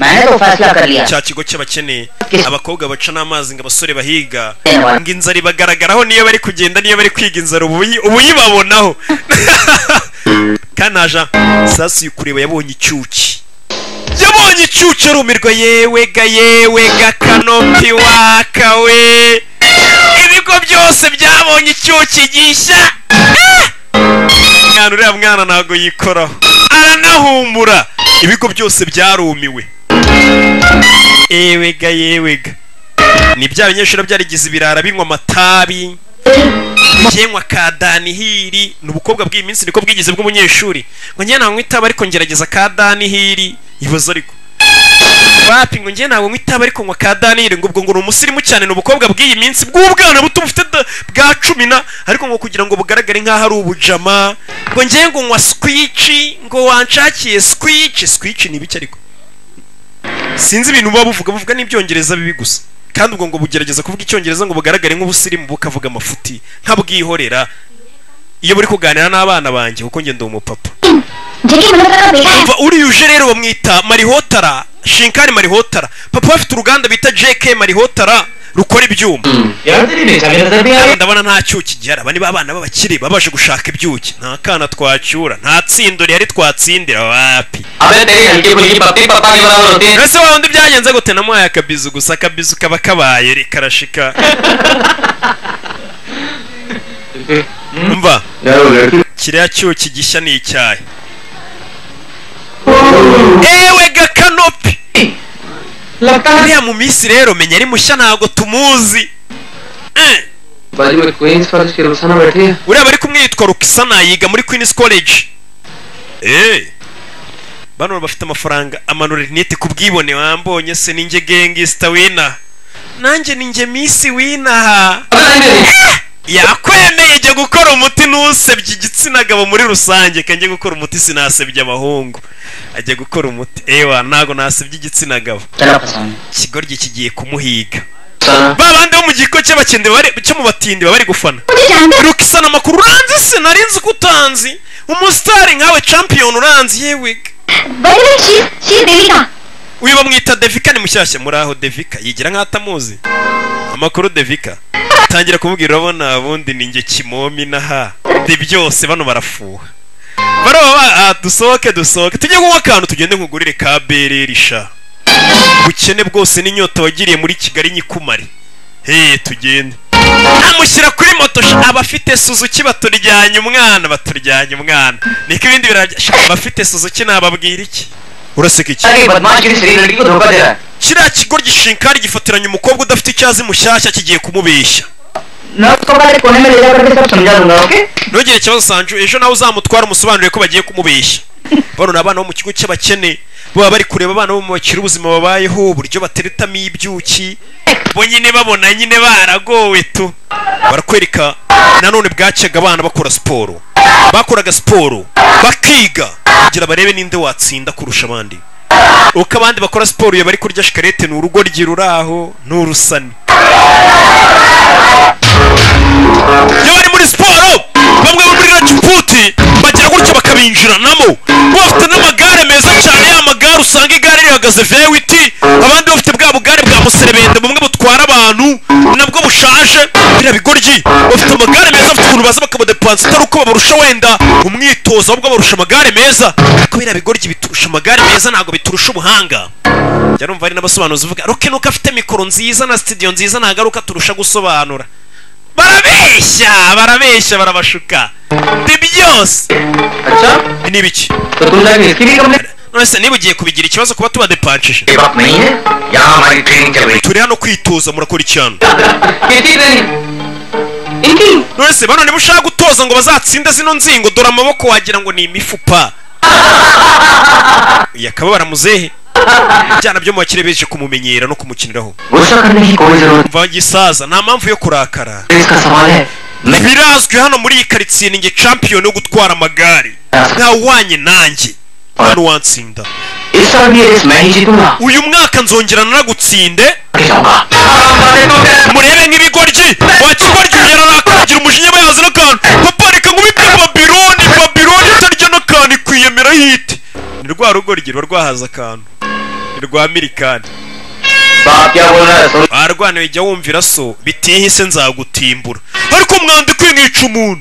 मैंने तो फैसला कर लिया cya kigo cy'abakene Yes. abakobwa baca n'amazi ngo abasore bahiga Yeah, well. ngo inzara ibagaragaraho niyo bari kugenda niyo bari kwiga inzara ubu uyi- ubu uyibabonaho kanaja sasu yukureba yabonye icyuki yabonye icyuki arumirwa yewe ga yewe ga kanopi waka we ibigo byose byabonye icyuki gishya Ah! mwana uriya mwana ntabwo yikoraho aranahumura ibigo byose byarumiwe ewega yewega ni bya binyeshuri byarigize ibirara binywa amatabi byenywa ka danihiri ni ubukobwa bw'iyi minsi niko bwigeze bw'umunyeshuri ngo njye ntabwo nywa itabi ariko ngerageza ka danihiri yibaza ariko bapi ngo njye ntabwo nywa itabi ariko nywa ka danihiri ngo ubwo ngo ni umusirimu cyane ni ubukobwa bw'iyi minsi bw'ubwana buto bufite da- bwa cumi na ariko ngo kugira ngo bugaragare nk'aho ari ubujama ngo njye ngo nywa sikwici ngo wanshakiye sikwici sikwici ni ibiki ariko sinzi ibintu baba buvuga buvuga n'ibyongereza bibi gusa kandi ubwo ngo bugerageza kuvuga icyongereza ngo bugaragare nk'ubusirimu bukavuga amafuti nk'abwihorera iyo buri kuganira n'abana banjye kuko ngenda uwo mupapa देखिए मैंने बताया बेकार umva uriyuje rero bamwita marihotara shinkani marihotara papa we afite uruganda bita jk marihotara rukora ibyuma यार तेरी निशानी नजर नहीं आ रही ndabona nta cyuki gihari aba ni ba bana b'abakire babasha gushaka ibyuki nta kana twacyura nta tsindo rihari twatsindira wapi अबे तेरी हल्की फुल्की पप्पी पप्पा के बराबर होती है ese wa wundi byagenze gute namuhaye akabizu gusa akabizu kaba kabaye re, karashika umva kiriya cyuki gishya ni icyayi ewe ga kanopi लगता uriya mu minsi rero menya ari mushya ntabwo tumuzi Eh, बाजू में queen's college के रुसाना बैठी है uriya bari kumwe yitwa rukisana yiga muri queens college Eh, bano bafite amafaranga amanura rinete ku bwibone wambonye se ninjye gengisita wina nanjye ninjye misi winaha अबे नहीं नहीं yakwemeye ijya gukora umuti ntusebye igitsina gabo muri rusange kanjye gukora umuti sinasebye abahungu ajya gukora umuti ewa ntabwo nasebye igitsina gabo चलो फसाऊं ikigoryi kigiye kumuhiga साला ba bandi bo mu giko cy'abakende bari cyo mu batindi baba bari gufana मुझे जानते हो rukisana amakuru uranzi se nari nzi ko utanzi umusitari nkawe champion uranzi yewe बड़े चीज चीज देवी का uyu bamwita devika ni mushyashya muri aho devika yigira nk'aho atamuzi amakuru devika tangira kumubwira urabona ubundi ni njye kimomi naha de byose bano barafuha baraba ba- ah, dusohoke dusohoke tujye kunywa akantu tugende nkugurire ka bereri sha ubukene bwose n'inyota wagiriye muri kigali nyikumari he tugende amushyira kuri moto sha abafite suzuki baturyanye umwana baturyanye umwana niko ibindi birarya sha abafite suzuki nababwira iki uraseka iki अरे बदमाश किसी शरीर लड़की को धोखा दे रहा है kiriya kigo gishinkari gifatiranye umukobwa udafite icyazi mushyashya kigiye kumubeshya मैं उसको बाहर कोने में ले जा करके सब समझा दूंगा okay ntugire ikibazo sanju ejo nawe uzamutwara umusobanurire ko bagiye kumubeshya bano ni abana bo mu kigo cy'abakene baba bari kureba abana bo mu bakiri ubuzima babayeho uburyo bateretamo ibyuki bo nyine babona nyine baragowe tu barakwereka nanone bwacyaga abana bakora siporo bakoraga siporo bakiga kugira barebe ninde watsinda kurusha abandi uko abandi bakora siporo iyo bari kurya shikarete ni urugoryi ruri aho ni urusani iyo bari muri siporo bamwe bo muri rajiputi bagira gutyo bakabinjiranamo bafite n'amagare meza cyane ya magare usanga igare rihagaze vewiti abandi bafite bwa bugare bwa muserebende bumwe butwara abantu nabwo bushaje biriya bigoryi bafite amagare meza bafite ukuntu baza bakabadepansa atari uko babarusha wenda umwitozo ahubwo barusha amagare meza ariko biriya bigoryi biturusha amagare meza ntabwo biturusha ubuhanga njya numva hari n'abasobanuzi uvuga roke nuko afite mikoro nziza na sitidiyo nziza ntagaruka turusha gusobanura barabeshya barabeshya barabashuka ni byose अच्छा ni ibiki तो तुम जाके इसकी भी complaint none se niba ugiye kubigira ikibazo kuba tubadepanshije ये बात नहीं है यहाँ हमारी ट्रेनिंग चल रही turi hano kwitoza murakora icyano है किसी ट्रेनिंग इनकी none se bano niba ushaka gutoza ngo bazatsinde zino nzingo dore amaboko wagira ngo ni imifupa yakababara muzehe ibyana byo mu bakire beje kumumenyera no kumukiniraho गुस्सा करने की कोई जरूरत mva gisaza nta mpamvu yo kurakara नहीं इसका सवाल है मैं birazwi hano muri iyi karitsiye ninjye champion yo gutwara amagare ntawanye nanjye nta n'uwantsinda इस साल भी ये रेस मैं ही जीतूंगा uyu mwaka nzongera nanagutsinde आगे जाऊंगा murebe nk'ibigoryi wa kigoryi ugera nakagira umujinya bayazi n'akantu papa reka nkubite babiloni babiloni itarya n'akantu ikwiyemera hite ni rwa rugo rugira rwahaza akantu rwa mirikani बाप क्या बोल रहा है सुन barwana bijya wumvira so bitihise nzagutimbura ariko umwanda ikwiye nkica umuntu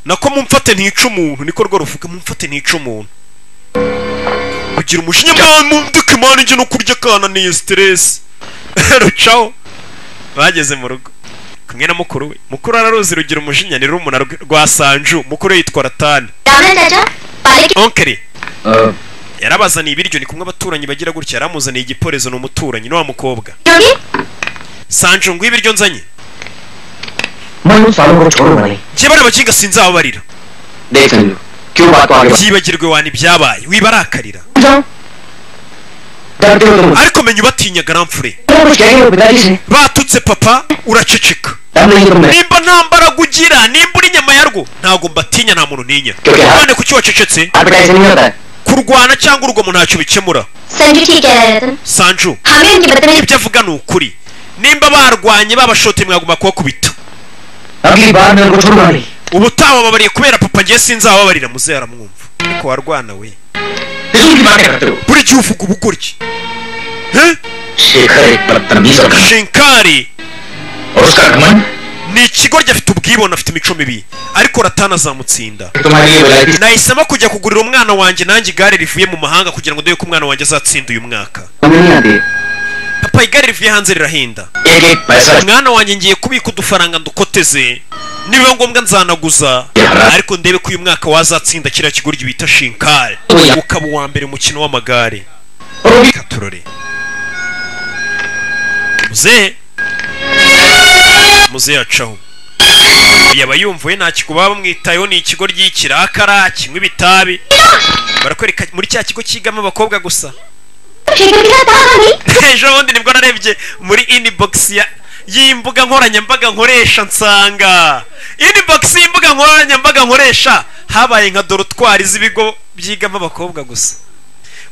nako mumfate ntica umuntu niko rwo ruvuga mumfate ntica umuntu kugira umujinya mwana mundika imana ijya no kurya akana niyo siteresi rucaho bageze mu rugo kumwe na mukuru we mukuru araruzi rugira umujinya ni rumuna rw- rwa sanju mukuru we yitwa ratani Raman चाचा पाले के onkeri अ, yarabazaniye ibiryo ni kumwe abaturanyi bagira gutya yaramuzaniye igiporezo ni umuturanyi ni wa mukobwa होंगे sanju ngo ibiryo nzanye मैं उन सालों को छोड़ूंगा नहीं njye bariya bakinga sinzababarira देख संजू क्यों बात को आगे बढ़ा- byibagirwe wani ibyabaye wibarakarira जाओ डरते हो तुम ariko menya ubatinya garamfure तुम कुछ कहेंगे वो पिताजी से batutse papa uraceceka डर नहीं तुमने nimba nta mbaraga ugira nimba uri inyama yarwo ntabwo mbatinya nta muntu ntinya Cyo- none kuki wacecetse आप ऐसे नहीं होता है kurwana cyangwa urugomo ntacyo bikemura Sanju ठीक कह रहा है रतन sanju हमें उनकी बदतमीजी ibyo avuga ni ukuri nimba barwanye babashote mwaguma kubakubita अगली बार मैं उनको छोड़ूंगा नहीं ubutaha wababariye kubera papa njye sinzababarira muzehe aramwumva ariko warwana we फिजूल की बातें करते हो buri gihe uvuga ubugoryi Eh? Shekhar एक बदतमीज और घमंड- shinkari और उसका घमंड ni ikigoryi afite ubwibone afite imico mibi ariko ratana azamutsinda तुम्हारे लिए भलाई की nahisemo kujya kugurira umwana wanjě nanjye igare rivuye mu mahanga kugira ngo ndebe ko umwana wanjye azatsinda uyu mwaka समझ नहीं आती papa igare rivuye hanze rirahenda एक एक पैसा mwana wanjye ngiye kubika udufaranga ndukoteze nibiba ngombwa nzanaguza ariko ndebe ko uyu mwaka wazatsinda kiriya kigoryi bita shinkari Oya. ukaba uwa mbere mu mukino w'amagare और भी reka turore muzehe muzehe yacaho yaba yumvuye nta kigo baba bamwitayeho ni ikigo ry'ikirakara kinywa ibitabi barakwereka muri cya kigo cyigamo abakobwa gusa ठीक है था हमें ejo bundi nibwo narebye muri inbox ya y'imbuga nkoranyambaga nkoresha nsanga inbox y'imbuga nkoranyambaga nkoresha habaye nka dorotwari z'ibigo byigamo abakobwa gusa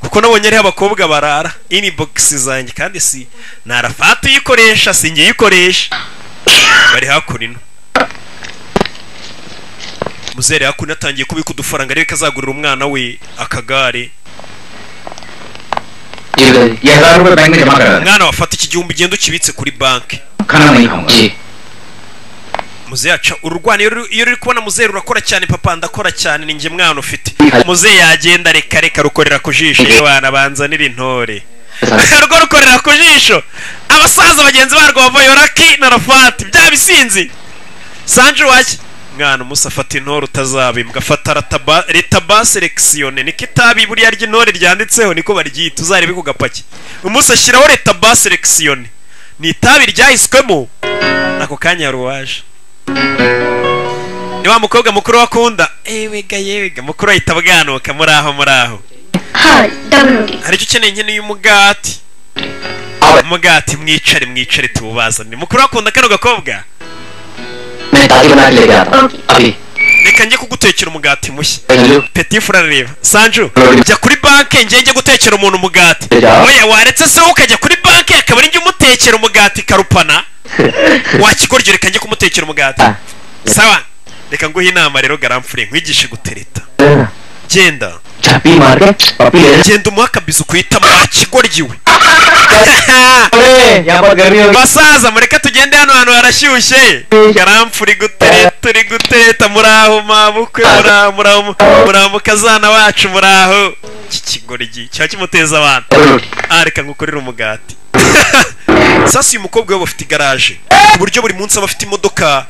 kuko nabonye ariho abakobwa barara inbox zanjye kandi si narafata uyikoresha si njye uyikoresha bari hakurino muzere hakuno atangiye kubika udufaranga arebe ko azagurira umwana we akagare ये ये हजार रुपए बैंक में जमा करा देना। mwana wafata iki gihumbi ugenda ukibitse kuri banki खाना नहीं खाऊंगा जी muzehe aca urwana iyo uri- iyo uri kubona muzehe rurakora cyane papa ndakora cyane ni njye mwana ufite muzehe yagenda reka reka rukorera ku jisho iyo bana banzanira intore rwo rukorera ku jisho abasaza bagenzi barwo bava yoraki na rafati bya bisinzi sanje wajya mwana umusa afata intore utazabimbwa afata rataba- retaba selekisiyone niko itabi buriya ry'intore ryanditseho niko baryita uzarebe ku gapaki umusa ashyiraho retaba selekisiyone ni itabi ryahiswemo ako kanya yari uwaje ni wa mukobwa mukuru wakunda ewega yewega mukuru ahita abwanuka muri aho muri aho हाँ double रोटी hari icyo ukeneye nkeneye umugati umugati mwicare mwicare tuwubazane mukuru wakunda kano gakobwa मैं दादी बना के लेके आता हूँ अभी reka njye kugutekera umugati mushya Sanju peti furareba sanju Ruri. jya kuri banke njye njye gutekera umuntu umugati Ya. oya waretse se wowe ukajya kuri banke akaba ari njye umutekera umugati karupana wakigoryo reka njye kumutekera umugati Ah. sawa reka nguhe inama rero garamfure nkwigishe gutereta genda छापी मार के पपी ले genda umuhe akabizu kuhitamo wakigoryi we अरे यहाँ पर गर्मी होगी basaza mureke tugende hano hantu harashyushye garamfuri gutere turi gutereta muraho mabukwe muraho muraho mu- muraho mukazana wacu muraho iki kigoryi kiba kimuteza abantu ah reka ngukorere umugati sasa uyu mukobwa we bafite igaraje ku buryo buri munsi aba afite imodoka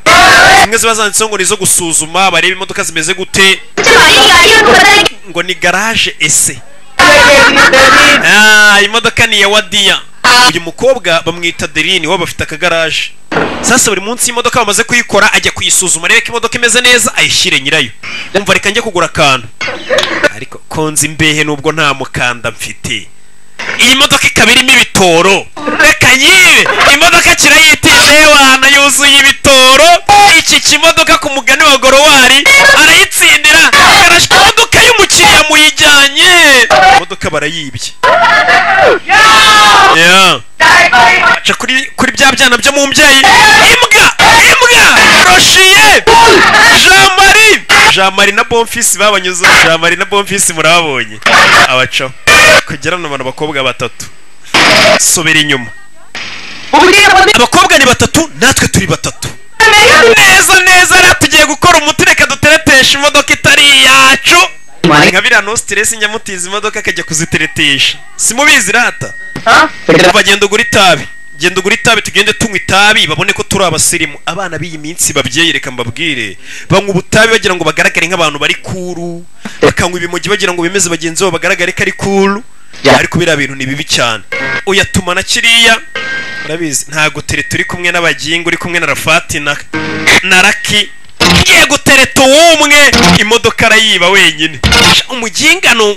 zimwe ziba zanditseho ngo ni izo gusuzuma barebe imodoka zimeze gute तुम्हारी गाड़ियों को बदल के ngo ni garaje ese Ah, imodoka ni iya wadiya uyu mukobwa bamwita derini we bafite akagaraje sasa buri munsi imodoka bamaze kuyikora ajya kuyisuzuma arebe ko imodoka imeze neza ayishyire nyirayo umva reka njye kugura akantu ariko konza imbehe nubwo nta mukanda mfite iyi modoka ikaba irimo ibitoro reka nyibe imodoka kirayitindaye wana yuzuye ibitoro iki kimodoka ku mugani wa gorowari arayitsindira karashwa imodoka y'umukiriya muyijyanye imodoka barayibye Yeah. aca kuri kuri bya byana byo mu mbyeyi imbwa imbwa roshiye jean marie jean marie na bonfisi babanyuze jean marie na bonfisi murababonye abacaho kugera no abantu bakobwa batatu subira inyuma ubwira abandi abakobwa ni batatu natwe turi batatu neza neza rero tugiye gukora umuti reka duteretesha imodoka itari iyacu nka biriya no stress njya mutiza imodoka akajya kuziteretesha simubizi rata ha bagenda ugura itabi genda ugura itabi tugende tunywa itabi babone ko turi abasirimu abana b'iyi minsi babyeyi reka mbabwire banywa ubutabi bagira ngo bagaragare nk'abantu bari kuru bakanywa ibimogi bagira ngo bemeze bagenzi babo bagaragare ko ari kuru Ya. ariko biriya bintu ni bibi cyane uyatuma na kiriya urabizi ntago tere turi kumwe n'abagingo uri kumwe na rafati na, na raki ngiye gutereta uwumwe imodoka arayiba wenyine Sha, umugingano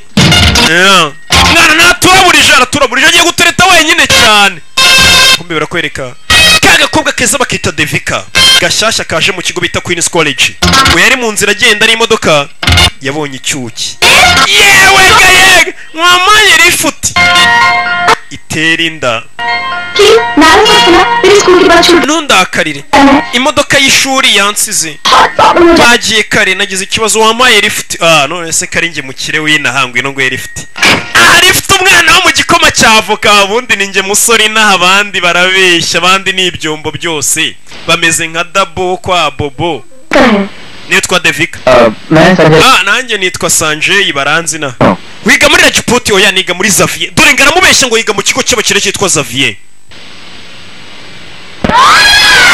Yeah. mwana natura burije aratura burije agiye gutereta wenyine cyane kumbe birakwereka ka gakobwa keza bakita devika gashyashya kaje mu kigo bita queen's college we yari mu nzira agenda n'imodoka yabonye icyuki yewe ga yega mwamanye rifuti itera inda कि नाराज मत फिर स्कूल के बाद छूट ntundakarire imodoka y'ishuri yansize problem हो जाए bagiye kare nagize ikibazo wamaye lifuti ah none se kari njye mukire w'inahangwe ino nguye lifuti aha lifuti umwana wo mu gikoma cya avoka ubundi ni njye musore inaha abandi barabeshya abandi ni ibyombo byose bameze nka dabo kwa bobo करें nitwa devika मैं suggest ah nanjye nitwa sanjeyi baranzi na Oh. wiga muri rajipoti oya niga muri xavier dore ngaramubeshya ngo yiga mu kigo cy'abakire cyitwa xavier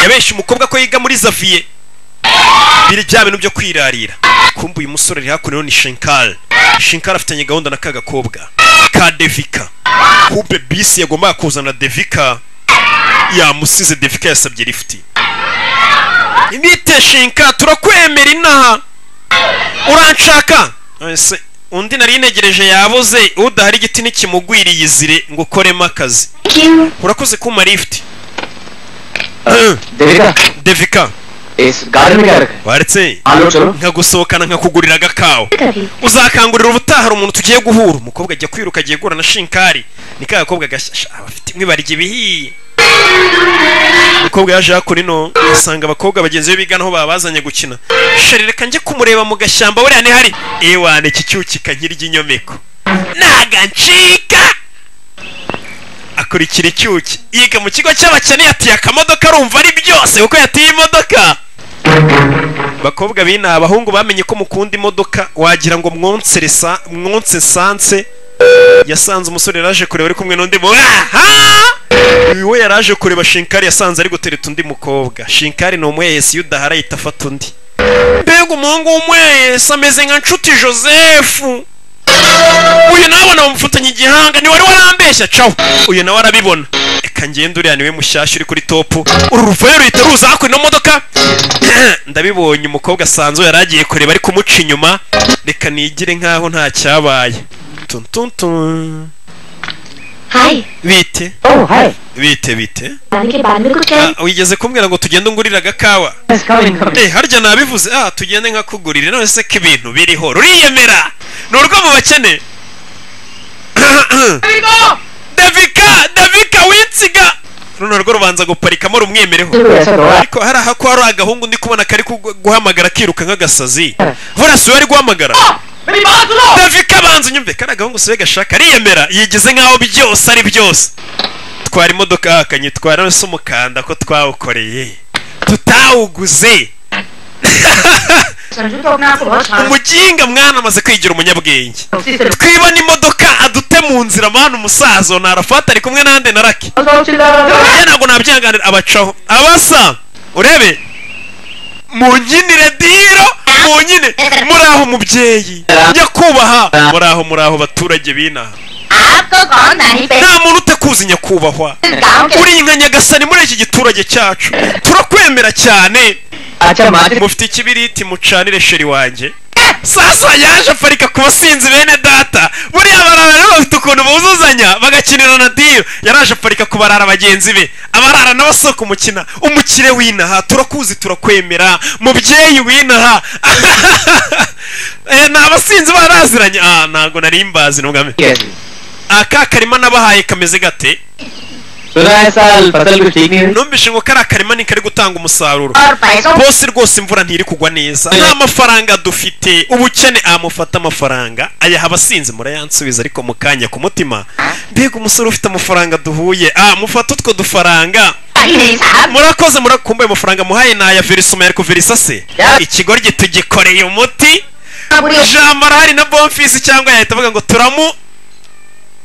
yabeshya umukobwa ko yiga muri xavier biri bya bintu byo kwirarira kumva uyu musore ari hakuno ni shinkari shinkari afitanye gahunda na ka gakobwa ka devika kube bisi yagombaga kuzana devika yamusize devika yasabye lifuti nite shinka turakwemera inaha uranshaka ese undi nari ntegereje yabuze udahari igiti ntikimugwiriye izire ngo ukoremo akazi क्यों urakoze kuma lifuti Devika devika इस garden में क्या रखा है waretse आलो चलो nkagusohokana nkakugurira agakawa कभी uzakangurira ubutaha hari umuntu tugiye guhura umukobwa ajya kwiruka agiye guhura na shinkari ni ka gakobwa gashyashya abafite imwe barya ibihiye umukobwa yaje hakuno ino asanga abakobwa bagenzi be bigana aho babazanye gukina sharereka njye kumureba mu gashyamba buriya ntihari ewane iki cyukika nkirya inyomeko nagancika akurikira icyuki yiga mu kigo cy'abakene yatiye akamodoka arumva ari byose kuko yatiye imodoka bakobwa b'inaha abahungu bamenye ko mukunda imodoka wagira ngo mwonseresa mwonse sanse yasanze umusore yaraje kureba ari kumwe n'undi mu aha uyu we yaraje kureba shinkari yasanze ari gutereta undi mukobwa shinkari ni umweyesi iyo udahara ahita afata undi mbega umuhungu w'umweyesi ameze nka nshuti josefu uyu nawe namufatanye igihanga ni wari warambeshya caho uyu nawe arabibona reka ngende uriya niwe mushyashya uri kuri topu uru ruvayo ruhita ruza hakuno ino modoka ndabibonye umukobwa asanzwe yari agiye kureba ari kumuca inyuma reka nigire nkaho nta cyabaye tuntuntun hi bite oh hi bite bite आने के बाद में कुछ है Ah, wigeze kumbwira ngo tugende ungurire agakawa it's coming coming Eh, harya nabivuze ah tugende nkakugurire none se ko ibintu biriho ruriyemera ni urwo mu bakene davika davika winsiga runo rwo rubanza guparikamo rumwemereho तो ऐसा तो है ariko hari ahako hari agahungu ndi kubona kari kugu- guhamagara kiruka nk'agasazi vuba si we ari guhamagara मेरी बात सुनो davika banza unyumve kari agahungu si we gashaka ariyemera yigize nk'aho byose ari byose twara imodoka akanyitwara none se umukanda ko twawukoreye tutawuguze Sanju तो अपने आप को बहुत छान umuginga mwana amaze kwigira umunyabwenge उसी से twibona imodoka adute mu nzira mwana umusaza na arafata ari kumwe n'andi na raki उसको चिल्ला रहा oya ntabwo nabyihanganira abacaho abasa urebe munyinire diro munyine muraho mubyeyi nyakubahwa muraho muraho baturage b'inaha आपको कौन नानी पे nta muntu utekuzi nyakubahwa गांव के uri nka nyagasani muri iki giturage cyacu turakwemera cyane था अच्छा मात्र mufite ikibiriti mucanire sheri wanjye sasa yaje aparika ku basinzi bene data buriya barara rero bafite ukuntu buzuzanya bagakinira na diyo yaraje aparika ku barara bagenzi be abarara nabo si kumukina umukire w'inaha turakuzi turakwemera mubyeyi w'inaha Eh, ni abasinzi baraziranye ah ntabwo nari mbazi ntugame कैसे aka karima nabahaye kameze gate सुना है साल फसल कुछ ठीक नहीं है numvise ngo kariya karima ni kari gutanga umusaruro और पैसों bose rwose imvura ntiri kugwa neza nta mafaranga dufite ubukene amufata amafaranga ayaha abasinzi murayansubiza ariko mu kanya ku mutima mbega umusore ufite amafaranga duhuye ah mufata utwo dufaranga की नहीं साहब murakoze murakumbuye amafaranga muhaye naya verisoma ariko verisa se Yeah. ikigoryi tugikoreye umuti buri- ijambo arahari na bonfisi cyangwa yahita avuga ngo turamu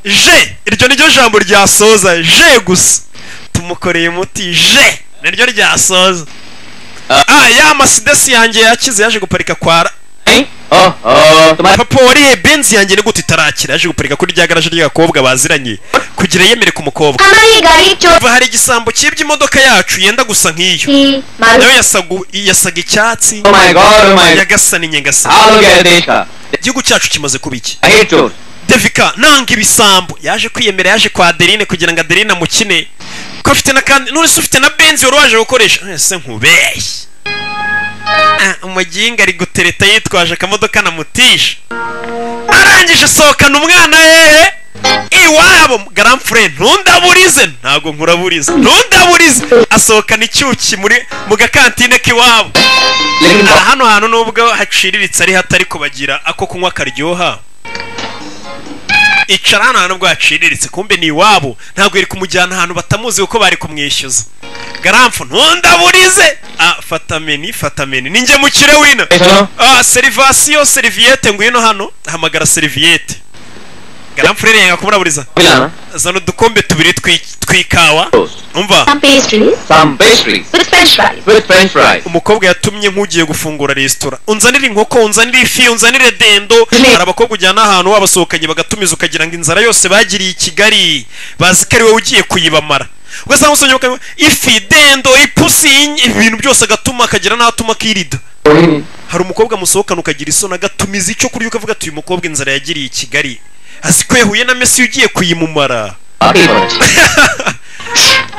je iryo niryo jambo ryasoza je gusa tumukoreye umuti je niryo ryasoza ah ya masidesi yanjye yakize yaje guparika kwa ra- नहीं? ओह ओह तुम्हारे papa wariye benzi yanjye ni gute itarakira yaje guparika kuri rya garaje ry'agakobwa baziranye kugira yemere ku mukobwa हमारी गाड़ी चोर Kuva hari igisambo cyibye imodoka yacu yenda gusa nk'iyo थी nayo मालूम yasagu- yasaga icyatsi Oh my God, oh my- yagasa n'inyegasa हाल हो गया है देश का igihugu cyacu kimaze kuba iki Ahir चोर devika nanga ibisambo yaje kwiyemera yaje kwa adeline kugira ngo adeline amukine ko afite na kandi none se ufite na benzi wari waje gukoresha Eh, se nkubeshye Ah, umuginga ari gutereta yitwaje akamodoka na mutisha arangije sohokana umwana hehe iwabo garamfure ntundaburize ntabwo nkuraburize ntundaburize asohokana icyuki muri mu gakantine k'iwabo लेकिन Ah, hano hantu nubwo haciriritse ari hatari kubagira ako kunywa karyoha icara hano hantu nubwo haciriritse kumbe ni iwabo ntabwo yari kumujyana ahantu batamuzi kuko bari kumwishyuza garamfu ntundaburize ah fata meni fata meni ninjye mukire wino सुनो ah serivasiyo seriviyete ngwino hano hamagara seriviyete garamfu rero yanga kumuraburiza मिलाना zana udukombe tubiri tw'i- tw'ikawa umva some pastries some pastries with french fries with french fries umukobwa yatumye nk'ugiye gufungura resitora unzanire inkoko unzanire ifi unzanire dendo hari abakobwa ujyana ahantu wabasohokanye bagatumiza ukagira ngo inzara yose bagiriye i kigali bazi ko ari wowe ugiye kuyibamara ugasanga usomye bakanywa ifi dendo ipusi inye- ibintu byose agatuma akagira n'aho atuma akirida कोई नहीं hari umukobwa musohokana ukagira isoni agatumiza icyo kurya ukavuga ati uyu mukobwa inzara yagiriye i kigali azi ko yahuye na mesi ugiye kuyimumara आपकी समझ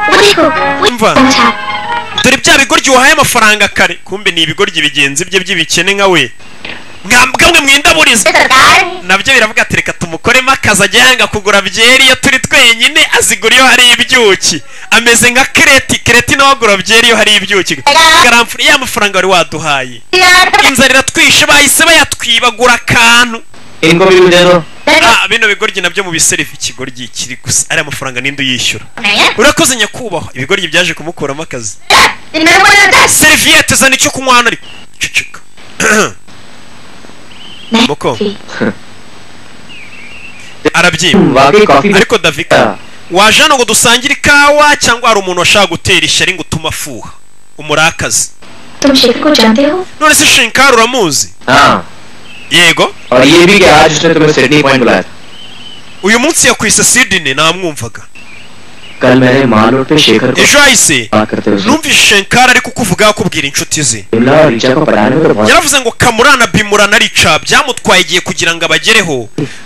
वो देखो वो Umva. समझा dore bya bigoryi wahaye amafaranga kare kumbe ni ibigoryi bigenzi bye by'ibikene nka we mwambwe mwindaburiza सरकार है nabyo biravuga ati reka tumukoremo akazi ajya yanga kugura byeri iyo turi twenyine azigura iyo hari ibyuki ameze nka kireti kireti nawe agura byeri iyo hari ibyuki garamfure ya mafaranga wari waduhaye यार inzara iratwishe bahise bayatwibagura akantu इनको भी दे दो ah bino bigoryi nabyo mu biserifu ikigoryi kiri gusa ari amafaranga ninde uyishyura नहीं urakoze nyakubahwa ibigoryi byaje kumukuramo akazi इनमें बोला दस seriviyete zana icyo kunywa hano ariko ceceka Moko. arabyiba वाकई coffee ariko davika waje hano ngo dusangire ikawa cyangwa hari umuntu washaka gutera ishyari ngo utume afuha umurakazi तुम शेख को जानते हो none se shinkari uramuzi हाँ yego और ये भी कि आज उसने तुम्हें सिडनी पॉइंट बुलाया था। uyu munsi yakwise sidine namwumvaga कल मैंने मालूट पे शेखर को ejo yahise बात करते हुए सुना। numvise shinkari ari kukuvuga akubwira inshuti ze Vimla और रिचा को पढ़ाने में तो बहुत yaravuze ngo kamurana bimurana rica byamutwaye igihe kugira ngo abagereho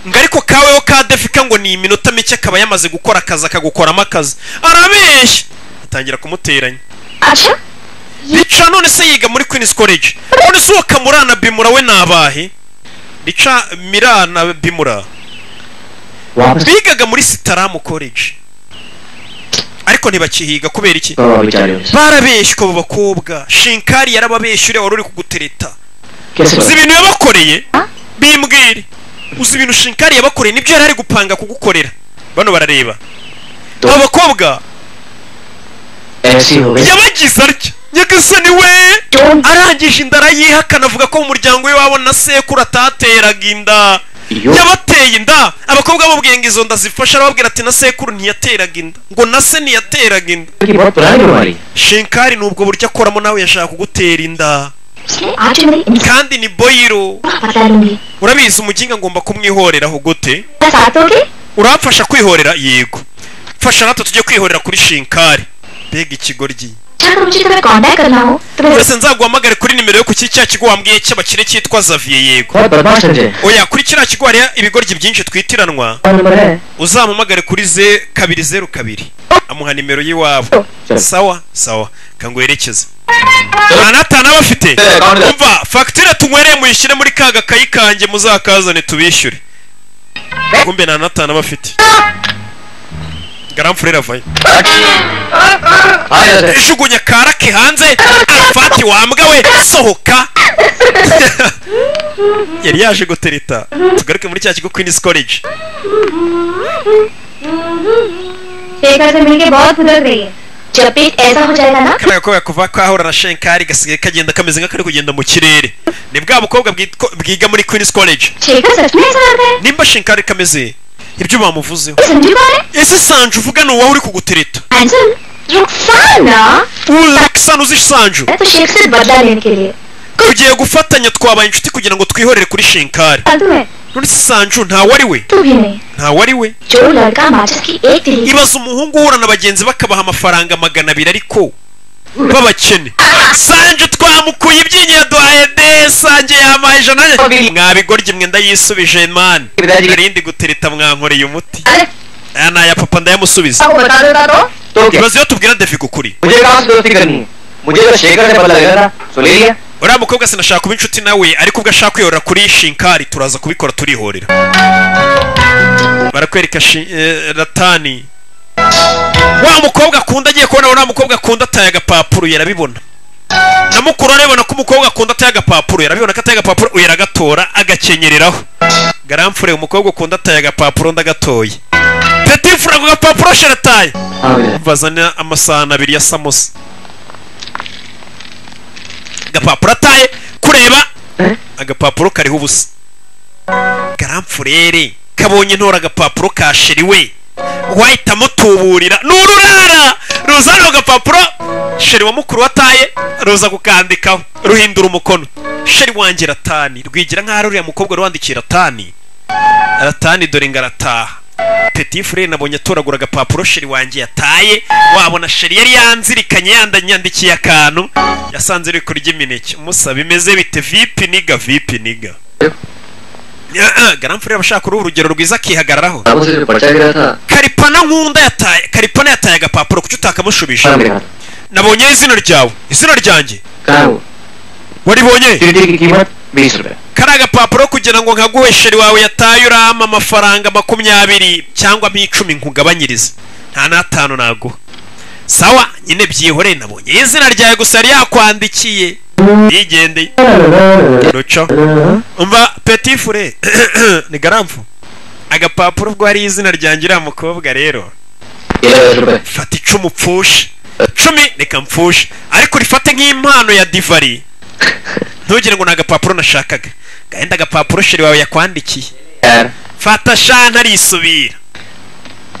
ngo ariko kaweho ka defika ngo ni iminota mike akaba yamaze gukora akazi akagukoramo akazi arabeshya atangira kumuteranya अच्छा rica none se yiga muri queens college none se uwo kamurana bimura we ni abahe rica mirana bimura वापस bigaga muri sitaramu college ariko ntibakihiga kubera iki तो बेचारे उसे। barabeshywa abo bakobwa shinkari yarababeshye uriya wari uri kugutereta कैसे uzi पढ़ा? ibintu yabakoreye Huh? bimbwire uzi ibintu shinkari yabakoreye nibyo yari ari gupanga kugukorera bano barareba तो abo bakobwa ऐसी हो गई yabagize atya nyagasani we जो arangije inda arayihakana avuga ko umuryango we wabo na sekuru atateraga inda yo yabateye inda abakobwa bamubwiye ngo izo nda zifasha arababwira ati na sekuru ntiyateraga inda ngo na se ntiyateraga inda की बहुत पुरानी बीमारी है। shinkari ni ubwo buryo akoramo nawe yashaka kugutera inda पिछले आज जो मेरी इंसान kandi ni boyiro बता लूंगी urabizi umuginga ngomba kumwihoreraho gute क्या साथ होगे uramfasha kwihorera yego mfasha natwe tujye kwihorera kuri shinkari mbega ikigoryi चाहे मुझे तुम्हें कांटेक्ट करना हो तुम्हें uretse nzaguhamagare kuri nimero yo ku cya kigo wambwiye cy'abakire cyitwa xavier yego बहुत बदमाश समझे oya kuri kiriya kigo hari ibigoryi byinshi twitiranwa phone number है uzamuhamagare kuri ze kabiri zeru kabiri amuha nimero y'iwabo sawa sawa kanguherekeze nta nawe afite umva fagitire tunywereye muyishyire muri ka gakayi kanjye muzakazane tubishyure kumbe nta nawe afite garam furere avayo हाँ जैसे jugunya karake hanze arafati wambwa we sohoka yari yaje gutereta tugaruke muri cya kigo queen's college Shekhar से मिलके बहुत फुदक रही है जब पेट ऐसा हो जाएगा ना kariya gakobwa kuva kahura na shenkari gasigaye kagenda kameze nk'akari kugenda mu kirere ni bwa bukobwa bwitwa- bwiga muri queen's college Shekhar सच में ऐसा करता है nimba shenkari kameze ibyo bamuvuzeho समझू कौन है ese sanju uvuga ni uwawe uri kugutereta handsome Rukhsana urexan uzi sanju है तो शेख से बदला लेने के लिए tugiye gufatanya twabaye inshuti kugira ngo twihorere kuri shenkari फालतू है none se sanju ntawe ari we तू भी नहीं ntawe ari we जो लड़का माचिस की एक तिली ibaza umuhungu uhura na bagenzi bakabaha amafaranga magana abiri ariko b'abakene sanje twamukuye ibyinyo yaduhaye de sanje yampaye ijana mwabigoryi mwe ndayisubije mani narindi gutereta mwankoreye umuti अरे aya ni aya papa ndayamusubiza आपको बता देता तो तो क्या ibaze iyo tubwira deviga ukuri मुझे कहाँ से दोस्ती करनी है मुझे तो शेखर से पता लगा था सो ले लिया uriya mukobwa sinashaka kuba inshuti nawe ariko ubwo ashaka kwihorera kuri shinkari turaza kubikora turihorera barakwereka shi- eh, ratani wa mukobwa akunda agiye kubona uriya mukobwa akunda ataye agapapuro yarabibona na mukuru arabibona ko umukobwa akunda ataye agapapuro yarabibona ko ataye agapapuro uyu aragatora agakenyereraho garamfure umukobwa ukunda ataye agapapuro ndagatoye peti fura ako gapapuro sharataye हाँ भैया bazana amasahani abiri ya samosa agapapuro ataye kureba agapapuro kariho ubusa garamfurere kabonye ntora agapapuro kashiriwe wahita amutuburira ni ururara ruza rero agapapuro sheri wa mukuru wataye ruza kukandikaho ruhindura umukono sheri wanjye ratani rwigira nk'aho ari uriya mukobwa ruwandikiye ratani ratani dore ngarataha petit frere nabonye atoragura agapapuro sheri wanjye yataye wabona sheri yari yanzirikanye yandanyandikiye akantu yasanze iri kurya imineke umusa bimeze bite vipi niga vipi niga garamfure abashaka uruhu urugero rwiza akihagararaho आपको सिर्फ पर्चा गिरा था karipana nkunda yataye karipana yataye agapapuro kuki utakamushubije पर मेरे हाथ nabonyeho izina ryawe izina ryanjye कहाँ है वो waribonye सीढ़ी की कीमत बीस रुपए kari agapapuro kugira ngo nkaguhe sheri wawe yataye urama amafaranga makumyabiri cyangwa nk'icumi nkugabanyirize nta n'atanu naguha sawa nyine byihoreye nabonye izina ryawe gusa yari yakwandikiye yigendeye ruco umva peti fure ni garamfu agapapuro ubwo hari izina ryanjye uriya mukobwa rero ये लो दस रुपए fata icumu upfushe cumi reka mpfushe ariko urifate nk'impano ya divari ntugire ngo ni agapapuro nashakaga gahenda agapapuro sheri wawe yakwandikiye यार fata sha ntarisubira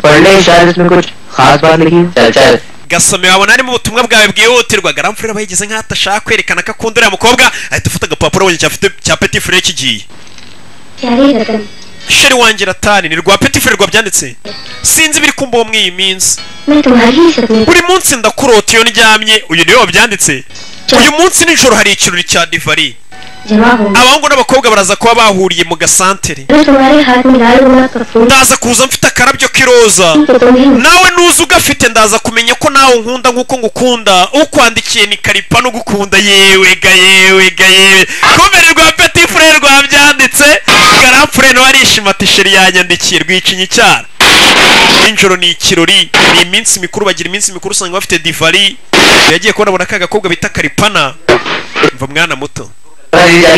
पढ़ने की शायद इसमें कुछ खास बात लिखी है चल चल gasomeye wabona harimo ubutumwa bwawe bwihutirwa garamfurira aba yigeze nk'aho atashaka kwerekana ko akunda uriya mukobwa ahita ufata agapapuro wongera cyafite cya peti fure kigiye क्या ही रतन sheri wanjye ratani ni rwa peti fure rwabyanditse sinzi ibiri kumbaho muri iyi minsi मैं तुम्हारी ही सपने buri munsi ndakurota iyo ndyamye uyu niwe wabyanditse uyu munsi nijoro hari ikirori cya divari जवाब हूँ abahungu n'abakobwa baraza kuba bahuriye mu gasantere मैं तुम्हारे हाथ में डाल दूंगा Kapoor ndaza kuza mfite akarabyo k'iroza तो तुम्हें nawe nuza ugafite ndaza kumenya ko nawe unkunda nk'uko ngukunda ukwandikiye ni karipa n'ugukunda yewe ga yewe ga yewe kumere rwa peti fure rwabyanditse garamfure nawe arishima ati sheri yanyandikiye rwicinya icyara nijoro ni ikirori ni iminsi mikuru bagira iminsi mikuru usanga bafite divari yagiye kubona abona ka gakobwa bita karipana mva mwana muto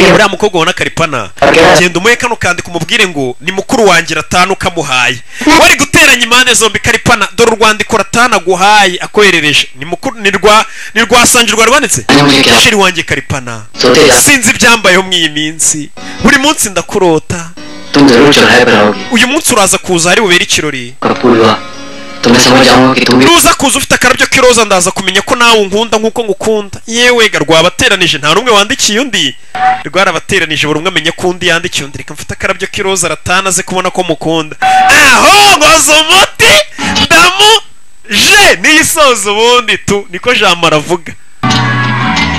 uriya mukobwa ubona karipana genda umuhe kano kandika umubwire ngo ni mukuru wanjye ratanu ukamuhaye wari guteranya impande zombi karipana dore urwandiko ratanu aguhaye akoherereje ni mukuru ni rwa ni rwa sanje rwari rwanditse sheri wanjye karipana सोते जा sinzi ibyambayeho mw'iyi minsi buri munsi ndakurota तुम जरूर चौराहे पर आओगी uyu munsi uraza kuza hari bubere ikirori Kapoor हुआ तो मैं समझ जाऊंगा कि तुम भी nuza kuza ufite akarabyo k'iroza ndaza kumenya ko nawe unkunda nk'uko ngukunda yewe ga rwabateranije nta n'umwe wandikiye undi rwarabateranije buri umwe amenya ko undi yandikiye undi reka mfite akarabyo k'iroza aratana aze kubona ko mukunda aho ngoza umuti damu je niyisoza ubundi tu niko jamara avuga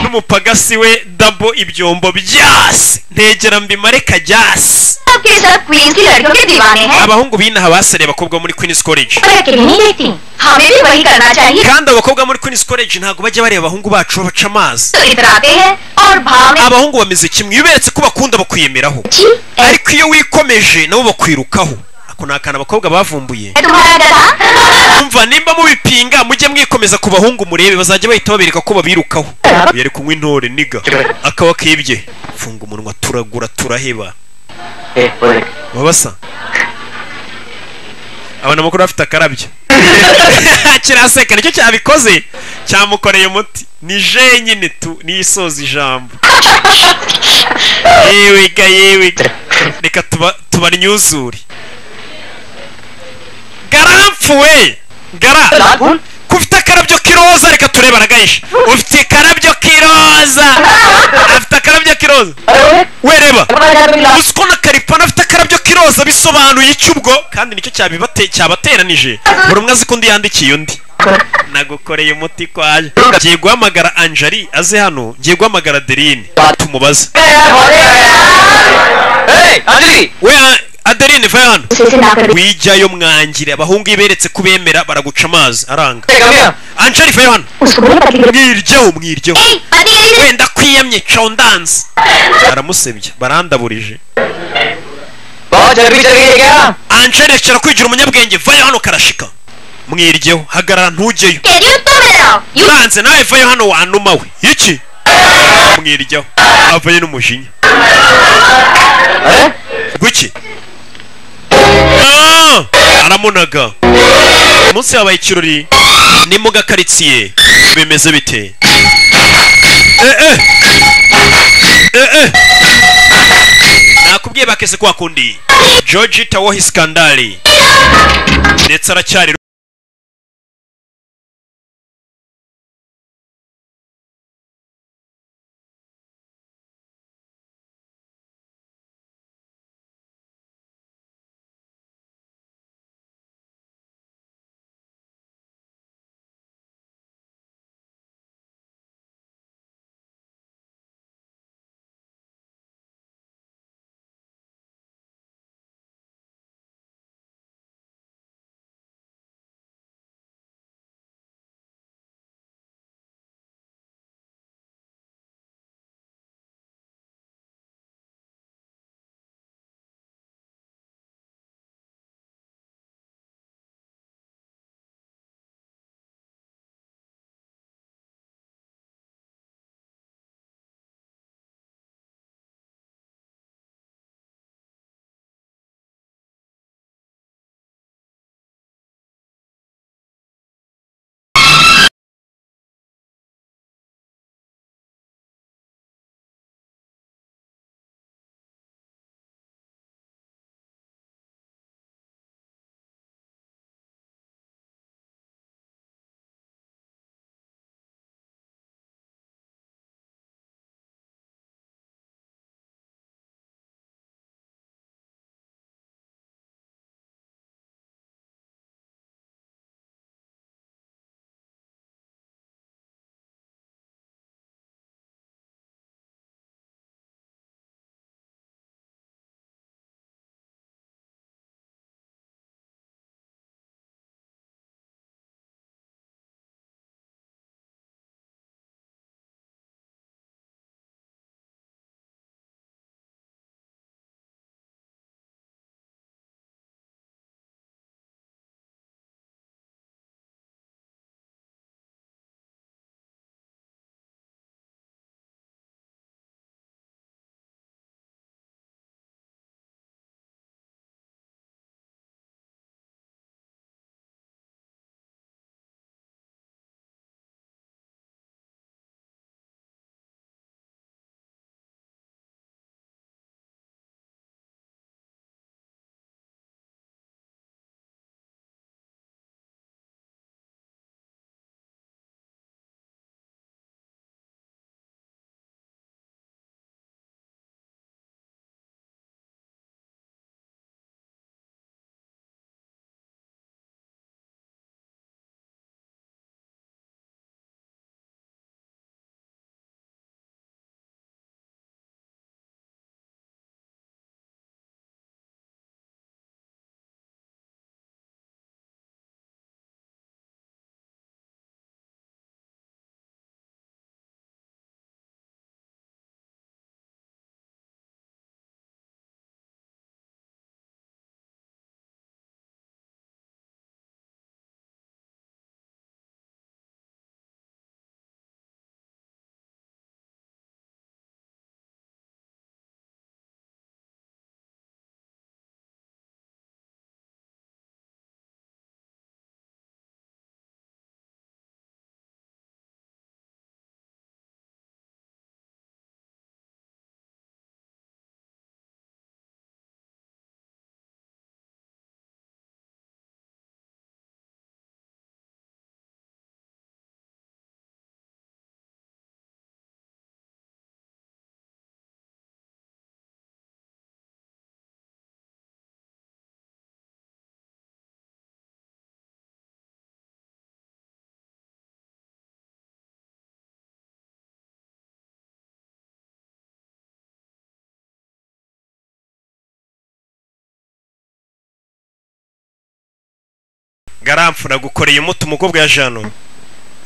n'umupagasi we dabo ibyombo byase ntegera mbimare kajyase आपके सब क्वींस की लड़कियों के दीवाने हैं abahungu b'inaha basereye abakobwa bo muri queen's college पर अकेले नहीं देखती हमें भी वही करना चाहिए kandi abakobwa muri queen's college ntabwo bajya bareba abahungu bacu babaca amazi तो इतराते हैं और भाव में abahungu bameze kimwe iyo uberetse ko bakunda bakwiyemeraho जी ऐ- ariko iyo wikomeje nabo bakwirukaho ako ni akantu abakobwa bavumbuye तुम्हारा गधा umva nimba mubipinga mujye mwikomeza ku bahungu murebe bazajya bahita babereka ko babirukaho uyu ari kunywa intore niga akaba kibye funga umunwa turagura turaheba babasa abona amakuru afite akarabyo kiraseka nicyo cyabikoze cyamukoreye umuti ni jenyine tu niyisoza ijambo yewiga yewiga reka tuba tubarnyuzure garamfuwe gara kufite akarabyo k'iroza reka turebe aragahisha ufite akarabyo k'iroza afite akarabyo k'iroza wereba uzi ko na karipana afite akarabyo k'iroza bisobanuye iki ubwo kandi nicyo cyabibate- cyabateranije buri umwe azi ko undi yandikiye undi nagukoreye umuti kwaje ngiye guhamagara anjari aze hano ngiye guhamagara adeline tumubaze we A- adeline va hano Sisi nakabiri. wijyayo mwangire abahungu iyo beretse ko bemera baraguca amazi aranga anjari va hano उसको पति mwiryeho mwiryeho पति wenda kwiyamye condanze baramusebya barandaburije बहुत जल्दी चल गई है क्या anjari akira kwigira umunyabwenge vayo hano karashika mwiryeho hagarara ntujyeyo यू तो मेरा यू uranze nawe vayo hano wanuma we iki mwiryeho avayo n'umujinya gwiki Ah! aramunaga umunsi yabaye ikirori ni mu gakaritsiye bimeze bite Eh, eh. Eh, eh. nakubwiye bakese kwa kundi georgi tawohi skandali ndetse aracyari garamfu nagukoreye umuti umukobwa ya jano